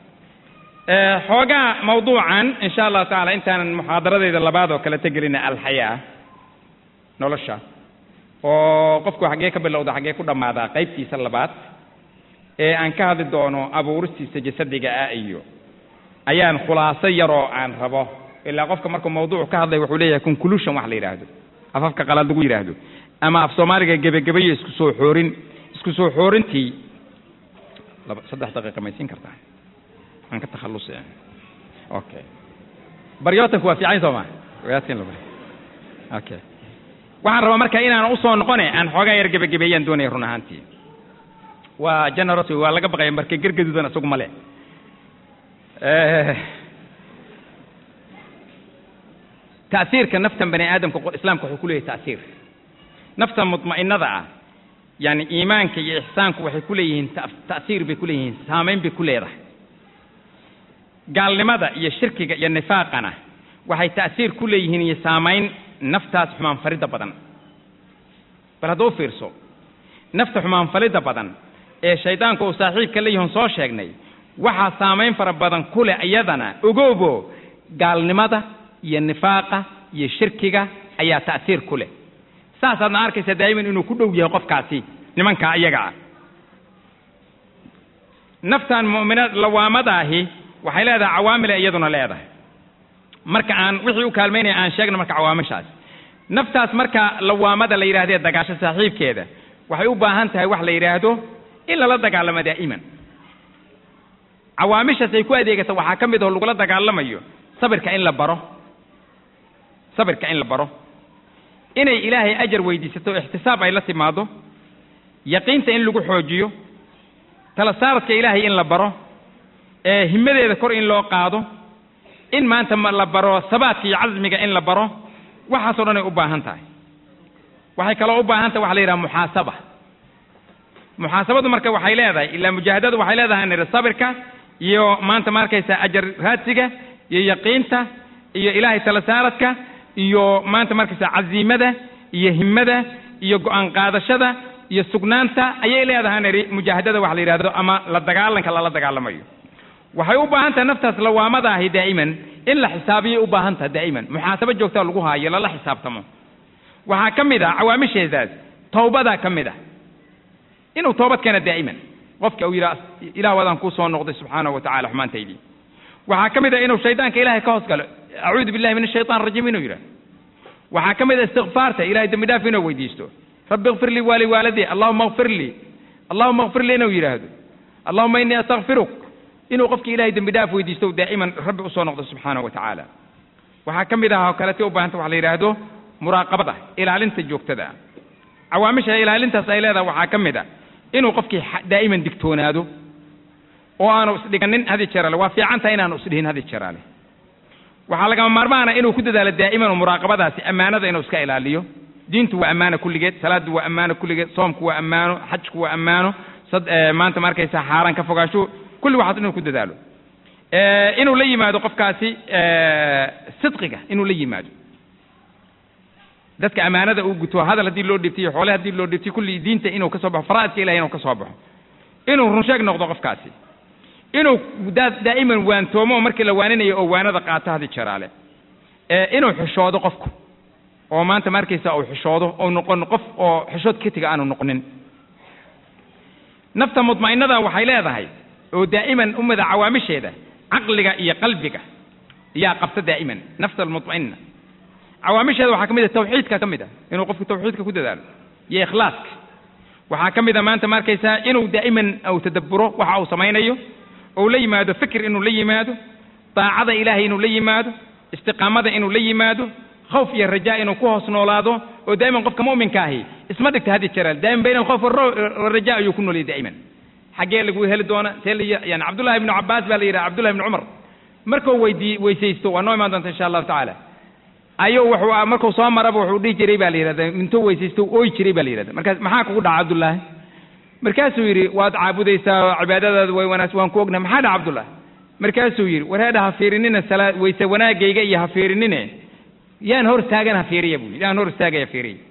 [SPEAKER 2] xoogaa mawduucan insha allahu tacaala intaanan muxaadaradeyda labaad oo kale tegelina alxayaa nolosha oo qofku xaggee ka bilowda xaggee ku dhammaadaa qaybtiisa labaad ee aan ka hadli doono abuuristiisa jasadiga ah iyo ayaan khulaaso yaroo aan rabo ilaa qofka markuu mawduuc ka hadlay wuxuu leeyahay conclusion wax la yidhaahdo afafka qalaad lagu yidhaahdo ama af soomaaliga gebagabayo isku soo xoorin isku soo xoorintii laba saddex daqiiqa maysiin kartaa aan ka takhallusi okay baryootanku waa fiican soo ma wadaadkin laba okay waxaan rabaa marka inaan usoo noqone aan xoogaa yar gebagabeeyaan doonaya run ahaantii waa generosity waa laga baqaya marka gergaduudan isagu male ta'siirka naftan bani aadamka islaamka wuxuu ku leeyahay ta'siir nafta mutma'inada ah yani iimaanka iyo ixsaanku waxay ku leeyihiin ta'siir bay ku leeyihiin saamayn bay ku leedahay gaalnimada iyo shirkiga iyo nifaaqana waxay ta'siir ku leeyihiin iyo saamayn naftaas xumaan faridda badan bal hadduu fiirso nafta xumaan falidda badan ee shaydaanku uu saaxiibka la yihon soo sheegnay waxaa saamayn fara badan ku leh iyadana ogoobo gaalnimada iyo nifaaqa iyo shirkiga ayaa ta'siir ku leh saasaadna arkaysa daa'iman inuu ku dhow yahay qofkaasi nimankaa iyaga ah naftan mu'minad lawaamadaahi waxay leedahay cawaamile iyaduna leedahay marka aan wixii u kaalmaynaya aan sheegno marka cawaamishaas naftaas marka lawaamada la yidhahdee dagaasho saaxiibkeeda waxay u baahan tahay wax la yidhaahdo in lala dagaalamo daa'iman cawaamishaas ay ku adeegata waxaa ka mid aho lagula dagaalamayo sabirka in la baro sabirka in la baro inay ilaahay ajar weydiisato ixtisaab ay la timaado yaqiinta in lagu xoojiyo tala saaradka ilaahay in la baro ee himadeeda kor in loo qaado in maanta la baro sabaadka iyo casmiga in la baro waxaasoo dhan ay u baahan tahay waxay kaloo u baahan tahay waxa la yidhaha muxaasaba muxaasabadu marka waxay leedahay ilaa mujaahadadu waxay leedahay niri sabirka iyo maanta ma arkaysa ajar raadsiga iyo yaqiinta iyo ilaahay tala saaradka iyo maanta markaysa caziimada iyo himmada iyo go-aan qaadashada iyo sugnaanta ayay leedahay niri mujaahadada wax la yidhahdo ama la dagaalanka lala dagaalamayo waxay u baahan tahay naftaas lawaamadaahi daa'iman in la xisaabiyay u baahan tahay daa'iman muxaasabo joogtaa lagu haayo lala xisaabtamo waxaa ka mid ah cawaamisheedaas tawbadaa ka mid ah inuu toobad keena daa'iman qofka uu yidhaha ilah wadaan kuu soo noqday subxaanahu wa tacala xumaantaydii waxaa ka mid ah inuu shaydaanka ilahay ka hoos galo acuudu billahi min ashaytaan rajiim inuu yidhaha waxaa ka mid ah istikfaarta ilahay dembi dhaaf inuu weydiisto rabbi ikfir lii waali waaladii allahuma ikfir lii allahuma ikfir lii inuu yidhaahdo allahuma innii astakfiruk inuu qofki ilahay dembi dhaaf weydiisto daa'iman rabbi usoo noqdo subxaanahu wa tacaala waxaa ka mid ah oo kalete u baahanta waxa la yidhaahdo muraaqabada ilaalinta joogtada ah cawaamisha ilaalintaas ay leedahay waxaa ka mid ah inuu qofkii daa'iman digtoonaado oo aanu isdhiganin hadi jeraale waa fiican tahay inaanu isdhihin hadi jeraale waxaa lagama maarmaana inuu ku dadaalo daa'iman muraaqabadaasi ammaanada inuu iska ilaaliyo diintu waa ammaano kulligeed salaaddu waa ammaano kulligeed soomku waa ammaano xajku waa ammaano sad maanta ma arkaysa xaaraan ka fogaasho kulli waxaas inuu ku dadaalo inuu la yimaado qofkaasi sidqiga inuu la yimaado dadka amaanada uu guto hadal haddii loo dhibtay iyo xoole haddii loo dhibtay kulli diinta inuu ka soo baxo faraa'idka ilahay inuu ka soo baxo inuu runsheeg noqdo qofkaasi inuu daa daa'iman waantoomo oo markii la waaninayo oo waanada qaato hadi jeraale inuu xishoodo qofku oo maanta ma arkaysa uu xishoodo ou noqon qof oo xishood ketiga aanu noqonin nafta mudma'innada waxay leedahay oo daa'iman ummada cawaamisheeda caqliga iyo qalbiga yaa qabta daa'iman nafta almudma'ina cawaamisheeda waxaa ka mid ah tawxiidka ka mid ah inuu qofku tawxiidka ku dadaalo iyo ikhlaaska waxaa ka mid a maanta ma arkaysaa inuu daa'iman uu tadabburo waxa uu samaynayo ou la yimaado fikir inuu la yimaado daacada ilaahay inuu la yimaado istiqaamada inuu la yimaado khawf iyo rajaa inuu ku hoos noolaado oo daa'iman qofka mu'minka ahi isma dhigta hadi jeraal daa'iman bayna alkhawf waraja ayuu ku nooliyay daa'iman xaggee lagu heli doona see la yani cabdullahi ibnu cabbaas baa la yidhaha cabdullahi ibnu cumar markuu weydii weysaysto waa noo imaan doonta insha allahu tacaala ayuu wuxuu markuu soo maraba wuxuu dhihi jiray baa la yidhahda intuu weysaysto ooy jiray baa la yidhahda markaas maxaa kugu dhaca cabdullaahi markaasuu yidhi waad caabudaysaa oo cibaadadaadu way wanaagsan waan ku ognahay maxaa dhaca cabdullah markaasuu yidhi wareedha ha fiirinina salaa weyse wanaagayga iyo ha fiirinine yaan hor taagan ha fiiriya buu yidhi yaan hor istaagaya fiiriya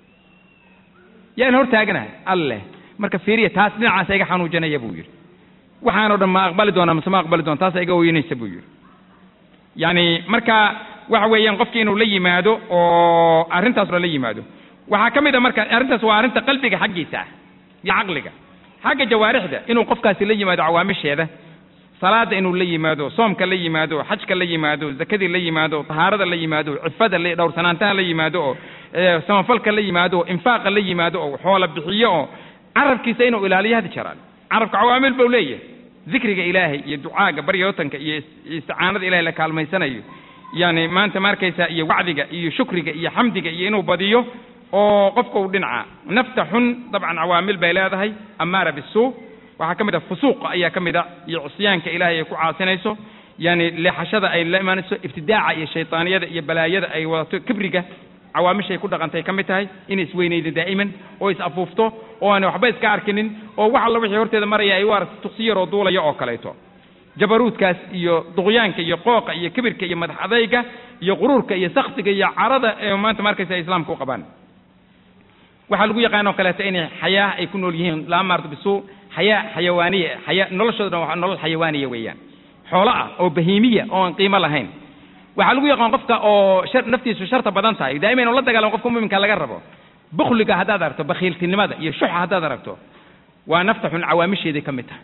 [SPEAKER 2] yaan hor taaganahay alleh marka fiiriya taas dhinacaasa iga xanuujinaya buu yidhi waxaanoo dhan ma aqbali doonaa mise ma aqbali doona taasa iga ooyinaysa buu yidhi yacni marka waxa weeyaan qofki inuu la yimaado oo arrintaas la yimaado waxaa ka mid a marka arrintaas waa arrinta qalbiga xaggiisa ah iyo caqliga xagga jawaarixda inuu qofkaasi la yimaado cawaamisheeda salaada inuu la yimaado soomka la yimaado xajka la yimaado zakadii la yimaado tahaarada la yimaado cifada dhowrsanaantaha la yimaado oo samafalka la yimaado oo infaaqa la yimaado oo xoola bixiyo oo carabkiisa inuu ilaaliyo hadi jaraan carabka cawaamil buu leeyahay dikriga ilaahay iyo ducaaga baryootanka iyo isticaanada ilahay la kaalmaysanayo yani maanta ma arkaysaa iyo wacdiga iyo shukriga iyo xamdiga iyo inuu badiyo oo qofka uu dhinaca nafta xun dabcan cawaamil bay leedahay amaara bisuu waxaa ka mid ah fusuuqa ayaa ka mid a iyo cusyaanka ilaahay ay ku caasinayso yani leexashada ay la imaanayso ibtidaaca iyo shaytaaniyada iyo balaayada ay wadato kibriga cawaamishay ku dhaqantay ka mid tahay inay isweynaydo daa'iman oo is afuufto oo aan waxba iska arkinin oo wax alla wixii horteeda maraya ay u aragto tuqsi yaroo duulaya oo kaleeto jabaruudkaas iyo duqyaanka iyo qooqa iyo kibirka iyo madax adayga iyo quruurka iyo saktiga iyo carada ee maanta markaysa ay islaamka u qabaan waxaa lagu yaqaan oo kaleeto inay xayaa ay ku nool yihiin laa maarto bisuu xayaa xayawaaniya xaya noloshooda dhan waa nolol xayawaaniya weeyaan xoolo ah oo bahiimiya oo aan qiimo lahayn waxaa lagu yaqaan qofka oo shar naftiisu sharta badan tahay daa'ima inuu la dagaalamo qofka muminka laga rabo bukhliga haddaad aragto bakhiiltinimada iyo shuxa haddaad aragto waa nafta xun cawaamisheeday ka mid tahay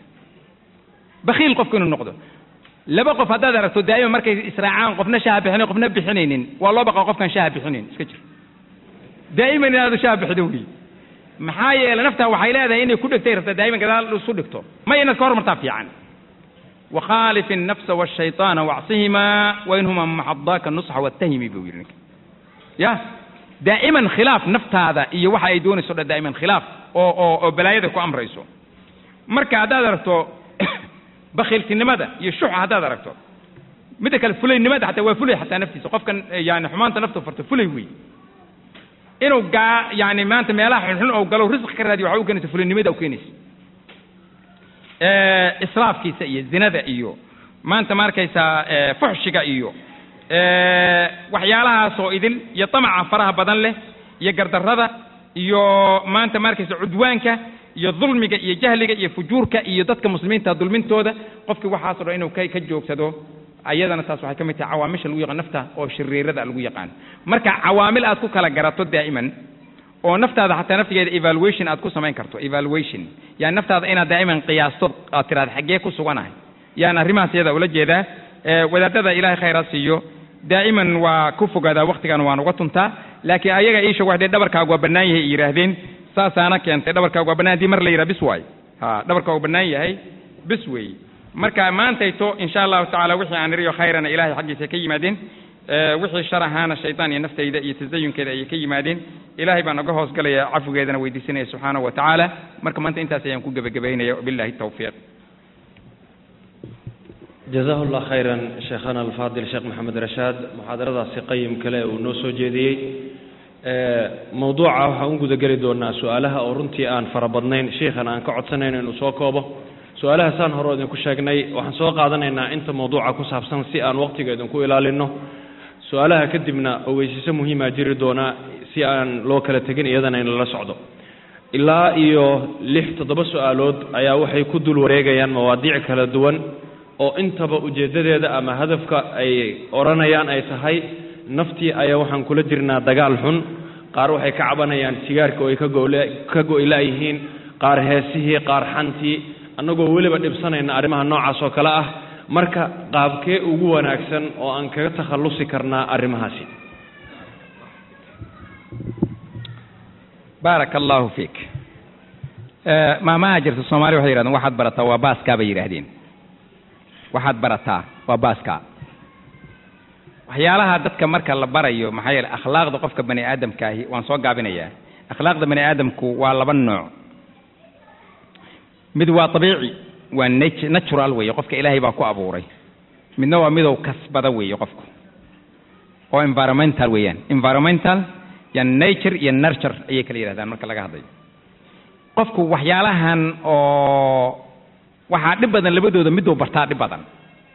[SPEAKER 2] bakhiil qofku inuu noqdo laba qof haddaad aragto daa'ima markay israacaan qofna shaha bixinayn qofna bixinaynin waa loo baqa qofkan shaha bixinayn iska jir daa'iman inaadu shaha bixido wey maxaa yeelay naftaa waxay leedahay inay ku dhegtay rabtaa daa'iman gadaal isu dhigto ma inaad ka hormartaa fiican وkhaalif النفس والشhayطاana واcصihimaa wainhuma maxadaaka nusxa wاtahimi buu yidhi ninka ya daa'iman khilaaf naftaada iyo waxa ay doonayso dhan daa'iman khilaaf oo oo oo balaayada ku amrayso marka haddaad aragto bakhiiltinimada iyo shuxa haddaad aragto midda kale fulaynimada xataa waa fulay xataa naftiisa qofkan yani xumaanta naftu farto fulay wey inuu gaa yani maanta meelaha xunxun oo galo risqi ka raadiyo waxa u keenaysa fulaynimada u keenaysa israafkiisa iyo zinada iyo maanta ma arkaysaa fuxshiga iyo waxyaalahaasoo idil iyo tamaca faraha badan leh iyo gardarrada iyo maanta ma arkaysa cudwaanka iyo dulmiga iyo jahliga iyo fujuurka iyo dadka muslimiinta dulmintooda qofkii waxaaso dhan inuu ka ka joogsado ayadana taas waxay ka mid tahay cawaamisha lagu yaqaan nafta oo shiriirada lagu yaqaan marka cawaamil aad ku kala garato daa'iman oo naftaada xataa naftigeeda evaluation aad ku samayn karto evaluation yani naftaada inaad daa'iman qiyaasto aad tiraada xaggee ku suganahay yani arrimahaas iyada ula jeedaa wadaadada ilahay khayraa siiyo daa'iman waa ku fogaadaa waktigan waan uga tuntaa laakiin ayaga iisha waxdee dhabarkaagu waa bannaan yahay yidhaahdeen saasaana keentay dhabarkaagu waa bannaan hadii mar la yidhaha bis waay ha dhabarkaagu bannaan yahay bis weey marka maantayto insha allahu tacala wixii aan iriyo khayrana ilahay xaggiisa ka yimaadeen wixii shar ahaana shaydaan iyo naftayda iyo tasayunkeeda ayay ka yimaadeen ilahay baan oga hoos galaya cafigeedana weydiisanaya subxaanahu wa tacaala marka maanta intaas ayaan ku gebagabaynaya wabillahi tawfiiq
[SPEAKER 1] jazahu llah khayran sheekhana alfaadil sheekh maxamed rashaad muxaadaradaasi qayim kale uu noo soo jeediyey mawduuca waxaan u gudageli doonaa su-aalaha oo runtii aan fara badnayn sheikhan aan ka codsanayn inuu soo koobo su-aalahaasaan hore idinku sheegnay waxaan soo qaadanaynaa inta mawduuca ku saabsan si aan waqtiga idinku ilaalino su-aalaha kadibna ogeysiiso muhiimaa jiri doonaa si aan loo kala tegin iyadana in lala socdo ilaa iyo lix toddoba su-aalood ayaa waxay ku dul wareegayaan mawaadiic kala duwan oo intaba ujeeddadeeda ama hadafka ay odhanayaan ay tahay naftii ayaa waxaan kula jirnaa dagaal xun qaar waxay ka cabanayaan sigaarka oo ay ka gole ka go-ilaayihiin qaar heesihii qaar xantii annagoo weliba dhibsanayna arrimaha noocaas oo kale ah marka qaabkee ugu wanaagsan oo aan kaga takhallusi karnaa arrimahaasi
[SPEAKER 2] baaraka allahu fiik maamaha jirta soomaaliya waxay yidhahdeen waxaad barataa waa baaskaa bay yidhaahdeen waxaad barataa waa baaskaa waxyaalaha dadka marka la barayo maxaa yeele akhlaaqda qofka bani aadamkaahi waan soo gaabinayaa akhlaaqda bani aadamku waa laba nooc mid waa abiici waa nat natural weeye qofka ilaahay baa ku abuuray midna waa midow kasbada weeye qofku oo environmental weeyaan environmental iyo nature iyo nurture ayay kala yidhahdaan marka laga hadlayo qofku waxyaalahan oo waxaa dhib badan labadooda miduu bartaa dhib badan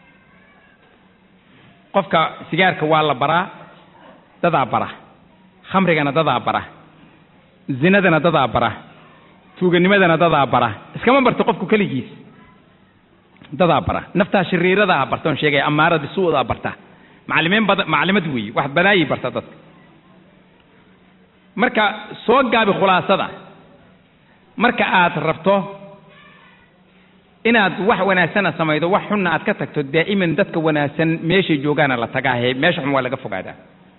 [SPEAKER 2] qofka sigaarka waa la baraa dadaa bara khamrigana dadaa bara zinadana dadaa bara tuuganimadana dadaa bara iskama barto qofku keligiis dadaa bara naftaa shariiradaa barta on sheegaya amaarada suudaa barta macalimiin badan macalimad weeye wax balaayay barta dadka marka soo gaabi khulaasada marka aad rabto inaad wax wanaagsana samaydo wax xunna aad ka tagto daa'iman dadka wanaagsan meeshay joogaana la tagaahe meesha xun waa laga fogaadaa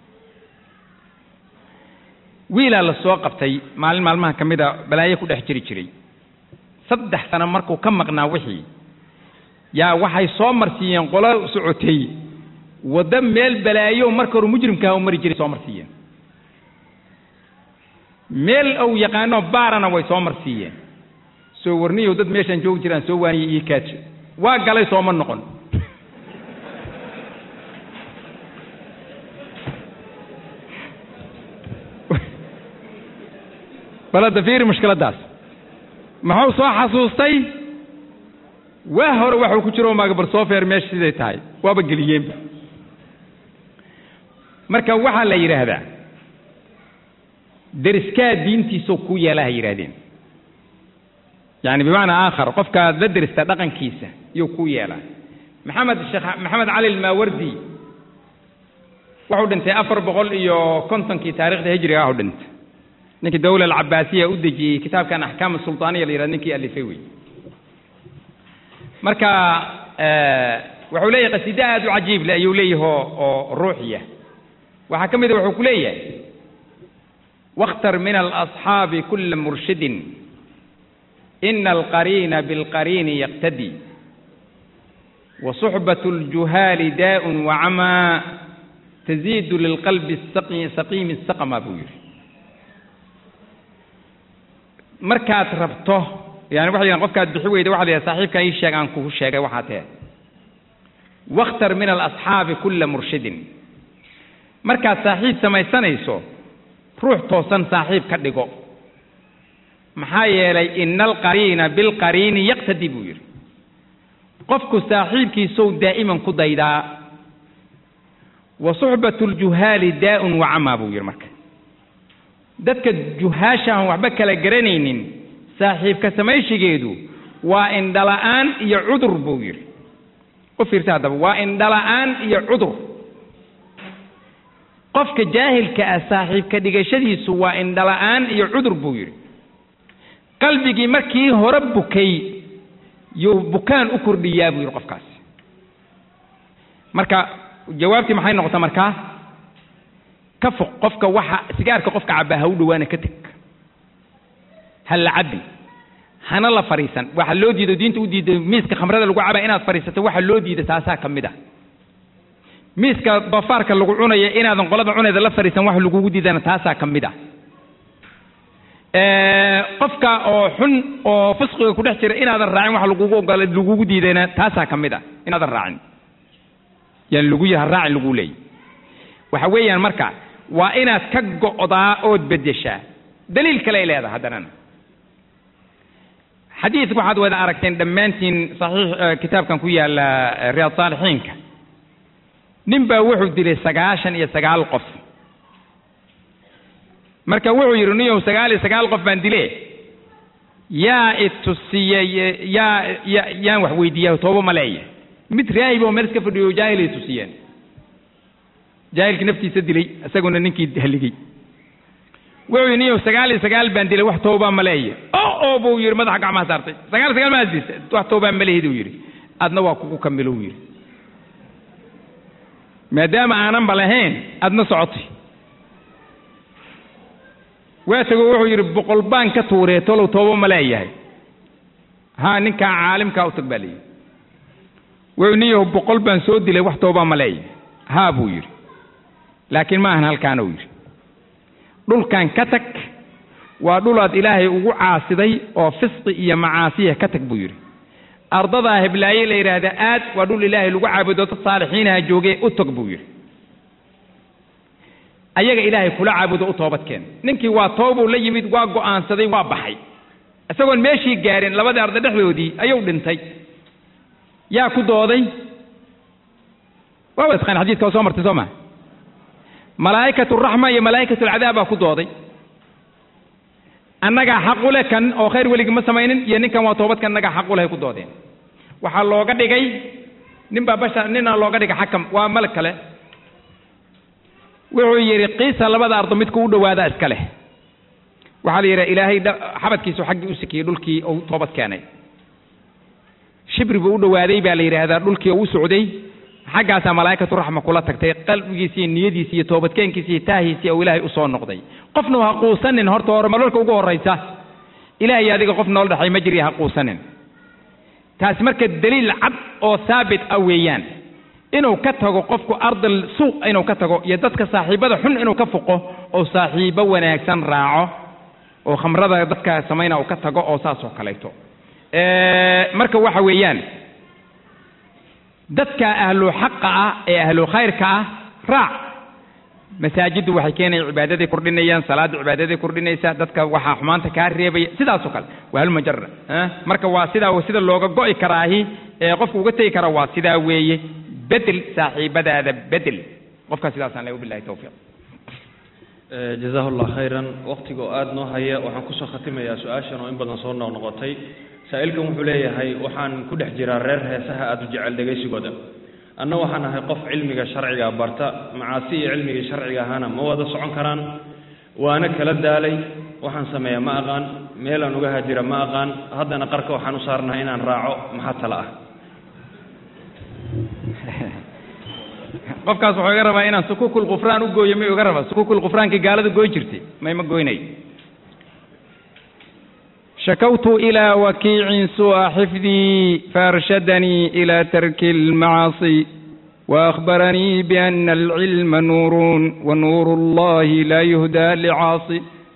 [SPEAKER 2] wiilaa la soo qabtay maalin maalmaha ka mid a balaayo ku dhex jiri jiray saddex sano markuu ka maqnaa wixii yaa waxay soo marsiiyeen qolo socotay waddo meel balaayo marka hore mujrimkaha u mari jiray soo marsiiyeen meel ou yaqaano baarana way soo marsiiyeen soo warniyow dad meeshaan joogi jiraan soo waaniyey ii kaajo waa galay sooma noqon bal hadda fiiri mushkiladdaas muxuu soo xasuustay waa hore waxuu ku jiro maaga bal soo feer meesha siday tahay waaba geliyeenba marka waxaa la yidhaahdaa deriskaa diintiisoo ku yeela ha yidhahdeen yani bimacnaa aakhar qofkaad la derista dhaqankiisa iyuu ku yeelaa maxamed sheekh maxamed cali almaawardi wuxuu dhintay afar boqol iyo kontonkii taarikhda hijriga ahu dhintay ninkii dawla alcabaasiya u dejiyey kitaabkan axkaam sultaaniya la yidhahdo ninkii alifay wey marka wuxuu leeyahay qasiide aad u cajiib le ayuu leeyahay oo oo ruuxiya waxaa ka mid a wuxuu ku leeyahay واختر من الأصحاب كل مرشد إن القرين بالقرين يقتدي وصحبة الجهال داء وعمى تزيد للقلب السقي سقيم السقم أبو يري markaad rabto yani waxa yidhahan qofkaad bixi weyda waxa la yidhaha saaxiibka ii sheeg aan kugu sheegay waxaa tahe wakhtar min alasxaabi kulla murshidin markaad saaxiib samaysanayso ruux toosan saaxiib ka dhigo maxaa yeelay ina alqariina bilqariini yaqtadi buu yidhi qofku saaxiibkiisow daa'iman ku daydaa wa suxbatu ljuhaali daa'un wa camaa buu yidhi marka dadka juhaasha aan waxba kala garanaynin saaxiibka samayshigeedu waa indhala'aan iyo cudur buu yidhi u fiirsa haddaba waa indhala'aan iyo cudur qofka jaahilka ah saaxiibka dhigashadiisu waa indhala'aan iyo cudur buu yidhi qalbigii markii hore bukay yuu bukaan u kordhiyaa buu yidhi qofkaasi marka jawaabtii maxay noqota markaa ka foq qofka waxa sigaarka qofka cabaa ha u dhowaana ka teg ha la cabbi hana la fadhiisan waxa loo diido diinta u diiday miiska khamrada lagu cabaa inaad fadhiisato waxa loo diida taasaa ka mid ah miiska doofaarka lagu cunaya inaadan qolada cunayda la fadhiisan wax lagugu diidana taasaa ka mid ah qofka oo xun oo fisqiga ku dhex jira inaadan raacin wax lagugu ogola lagugu diidayna taasaa ka mid ah inaadan raacin yani lagu yaha raacin lagu leeyay waxa weeyaan marka waa inaad ka go'daa ood beddeshaa daliil kale ay leedahay haddanana xadiidka waxaad wada aragteen dhammaantiin saxiix kitaabkan ku yaalla riyaad saalixiinka nin baa wuxuu dilay sagaashan iyo sagaal qof marka wuxuu yidhi niyow sagaal iyo sagaal qof baan dile yaa itusiyey yaa ya yaan wax weydiiya toobo ma leeya mid raahib oo meel iska fadhiyo jaahilay tusiyeen jaahilkii naftiisa dilay isaguna ninkii haligay wuxuu yidhi niyow sagaal iyo sagaal baan dilay wax toobaa ma leeya o oo buu yidhi madaxa gacmaha saartay sagaal sagaal maa dilta wax toobaa ma lehid uu yidhi adna waa kugu kamilo uu yidhi maadaama aananba lahayn adna socotay waa tego wuxuu yidhi boqol baan ka tuuree tolow toobo ma leeyahay haa ninkaa caalimkaa u tag baa layidhi wuxuu niyahu boqol baan soo dilay wax toobaa ma leeyahay haa buu yidhi laakiin ma ahan halkaana uu yidhi dhulkan ka tag waa dhulaad ilaahay ugu caasiday oo fisqi iyo macaasiya ka tag buu yidhi ardadaa heblaaye la yidhaahda aad waa dhul ilaahay lagu caabudo dad saalixiinaha joogee u tog buu yidhi ayaga ilaahay kula caabudo u toobadkeen ninkii waa toobuu la yimid waa go'aansaday waa baxay isagoon meeshii gaareen labadii arday dhexdoodii ayuu dhintay yaa ku dooday waa wada taqaan xadiidka waa soo martay soo maa malaa'ikatu raxma iyo malaa'ikatu alcadaab baa ku dooday annagaa xaq u leh kan oo khayr weligii ma samaynin iyo ninkan waa toobadkan annagaa xaq u leh ay ku doodeen waxaa looga dhigay nin baa bashar nina looga dhigay xakam waa malag kale wuxuu yidhi qiisa labada ardo midku u dhowaadaa iska leh waxaa la yidhaha ilaahay xabadkiisu xaggii u sikiyey dhulkii uu toobad keenay shibri buu u dhowaaday baa la yidhaahdaa dhulkii uu u socday xaggaasaa malaa'ikatu raxma kula tagtay qalbigiisi iyo niyadiisi iyo toobadkeenkiisi iyo taahiisii oo ilaahay usoo noqday qofna ha quusanin horta hore malolka ugu horraysa ilaahay adiga qof nool dhexay ma jiriya ha quusanin taasi marka daliil cad oo saabit ah weeyaan inuu ka tago qofku ardal suuq inuu ka tago iyo dadka saaxiibada xun inuu ka foqo oo saaxiibo wanaagsan raaco oo khamrada dadka samayna uu ka tago oo saas oo kaleeto marka waxa weeyaan dadka ahlu xaqa ah ee ahlu khayrka ah raac masaajiddu waxay keenaya cibaadaday kordhinayaan salaadda cibaadaday kordhinaysaa dadka waxaa xumaanta kaa reebaya sidaasoo kale waa halmajara marka waa sidaa sida looga go'i karaahi ee qofku uga tegi kara waa sidaa weeye bedel saaxiibadaada bedel qofkaa sidaasaan le wabilahi towfiiq
[SPEAKER 1] jazahu allah khayran waqtiga oo aada noo haya waxaan kusoo khatimayaa su-aashan oo in badan soo noqnoqotay saa'ilkan wuxuu leeyahay waxaan ku dhex jiraa reer heesaha aada u jecel dhegaysigooda anna waxaan ahay qof cilmiga sharciga barta macaasi iyo cilmigii sharciga ahaana ma wada socon karaan waana kala daalay waxaan sameeyaa ma aqaan meelaan uga hajira ma aqaan haddana qarka waxaan u saarnahay inaan raaco maxaa tala ah
[SPEAKER 2] qofkaas wuxuu iga rabaa inaan sukukul qufraan u gooyo may uga rabaa sukukul qufraankii gaalada gooy jirtay may ma goynayo شكوت إلى وكيع سوء حفظي فأرشدني إلى ترك المعاصي وأخبرني بأن العلم نور ونور الله لا يهدى لعاصي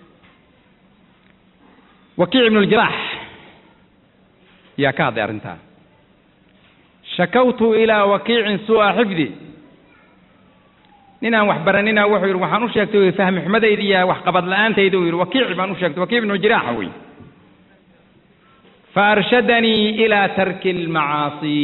[SPEAKER 2] وكيع بن الجراح يا كاظي أرنتا شكوت إلى وكيع سوء حفظي ninaan wax baranina wuxuu yidhi waxaan u sheegtay fahmi xumadayda iyo wax qabad la-aantayda uu yidhi wakiici baan u sheegtay wakiic ibnu jiraaxa wey faarshadanii ilaa tarki almacaasi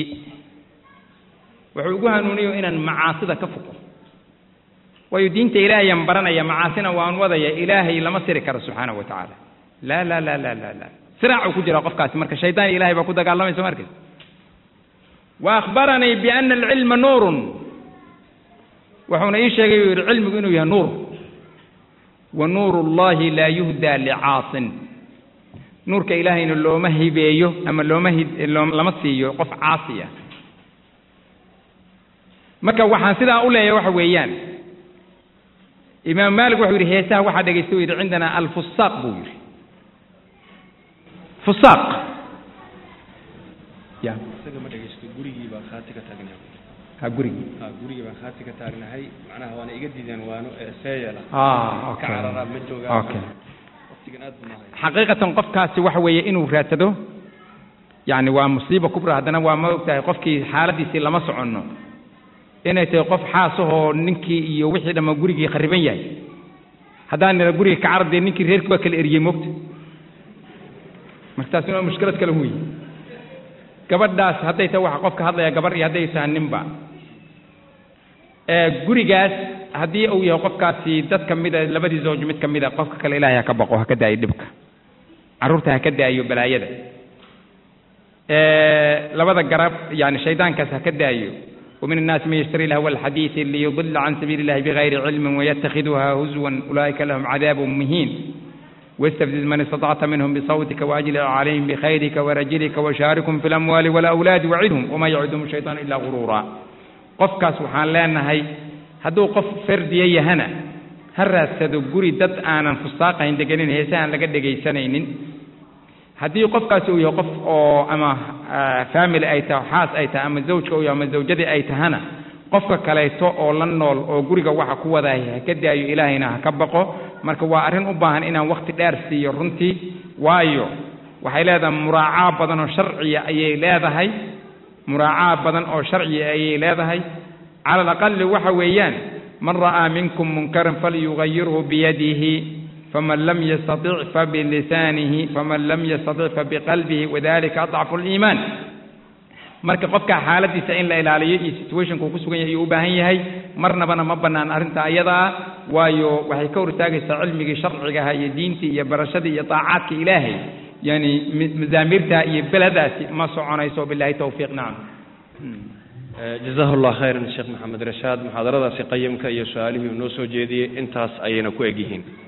[SPEAKER 2] wuxuu igu hanuuniyo inaan macaasida ka foqo waayo diinta ilaahayaan baranaya macaasina waan wadaya ilaahay lama siri karo subxaanahu wa tacaala laa laa laa laa laa laa siraacuu ku jira qofkaasi marka shaydaan ilahay baa ku dagaalamaysa markas wa akhbaranii biana alcilma nuurun wuxuuna ii sheegay uu yidhi cilmigu inuu yahay nuur wa nuuru llahi laa yuhdaa licaasin nuurka ilaahayna looma hibeeyo ama looma hi lama siiyo qof caasi ah marka waxaan sidaa u leeyahay waxa weeyaan imaam maalik wuxuu yidhi heesaha waxaa dhegaysta u yidhi cindana alfusaaq buu yidhi fusaaq ya
[SPEAKER 1] isaga ma dhegaysto gurigii baa khaati ka taagnaa
[SPEAKER 2] ha gurigii
[SPEAKER 1] ha gurigii baan khaati ka taagnahay macnaha waana iga diideen waano ee seeyala
[SPEAKER 2] ah
[SPEAKER 1] ka cararaa ma joogaa
[SPEAKER 2] okay
[SPEAKER 1] waqtigan aad buu nahay
[SPEAKER 2] xaqiiqatan qofkaasi waxa weeye inuu raadsado yacni waa musiiba kubra haddana waa ma ogtahay qofkii xaaladiisii lama soconno inay tahay qof xaasahoo ninkii iyo wixii dhamma gurigii khariban yahay haddaan nila guriga ka carab dee ninkii reerkii waa kala eriyey moogta marka taasina waa mushkilad kale wey gabadhaas hadday tahay waxa qofka hadlaya gabar iyo hadday tahay ninba gurigaas haddii uu yahay qofkaasi dad ka mida labadii zawj mid ka mida qofka kale ilaahay ha ka baqo ha ka daayo dhibka carruurta ha ka daayo balaayada labada garab yani shaydaankaas ha ka daayo ومن الناس من يشتري لهو الحديث ليضل عن سبيل الله بغير علم ويتخذها هزوا أولئك لهم عذاب مهين واستفزز من استطعت منهم بصوتك وأجلع عليهم بخيرك ورجلك وشاركهم في الأموال والأولاد وعدهم وما يعدهم الشيطان إلا غرورا qofkaas waxaan leenahay hadduu qof fardiya yahana ha raadsado guri dad aanan fustaaqayn deganin heese aan laga dhegaysanaynin haddii qofkaasi uu yahay qof oo ama family ay tahay xaas ay tahay ama zawjka uu yahay ama zawjadii ay tahana qofka kaleeto oo la nool oo guriga waxa ku wadahay ha ka daayo ilaahayna ha ka baqo marka waa arrin u baahan inaan wakhti dheer siiyo runtii waayo waxay leedahay muraacaa badan oo sharciya ayay leedahay muraacaa badan oo sharciya ayay leedahay cala alaqali waxa weeyaan man ra'aa minkum munkaran falyugayirhu biyadihi faman lam yastatic fabilisaanihi faman lam yastatic fabiqalbihi wadalika adcafu liimaan marka qofka xaaladiisa in la ilaaliyo iyo situationka uu ku sugan yahay ayuu u baahan yahay marnabana ma bannaan arrinta ayadaa waayo waxay ka hor istaagaysaa cilmigii sharcigaha iyo diintii iyo barashadii iyo taacaadka ilaahay yani mazaamiirta iyo beladaasi ma soconayso bilahi towfiiq nacam
[SPEAKER 1] jazahu llah khayran sheekh maxamed rashaad muxaadaradaasi qayimka iyo su-aalihii uu noo soo jeediyey intaas ayayna ku eg yihiin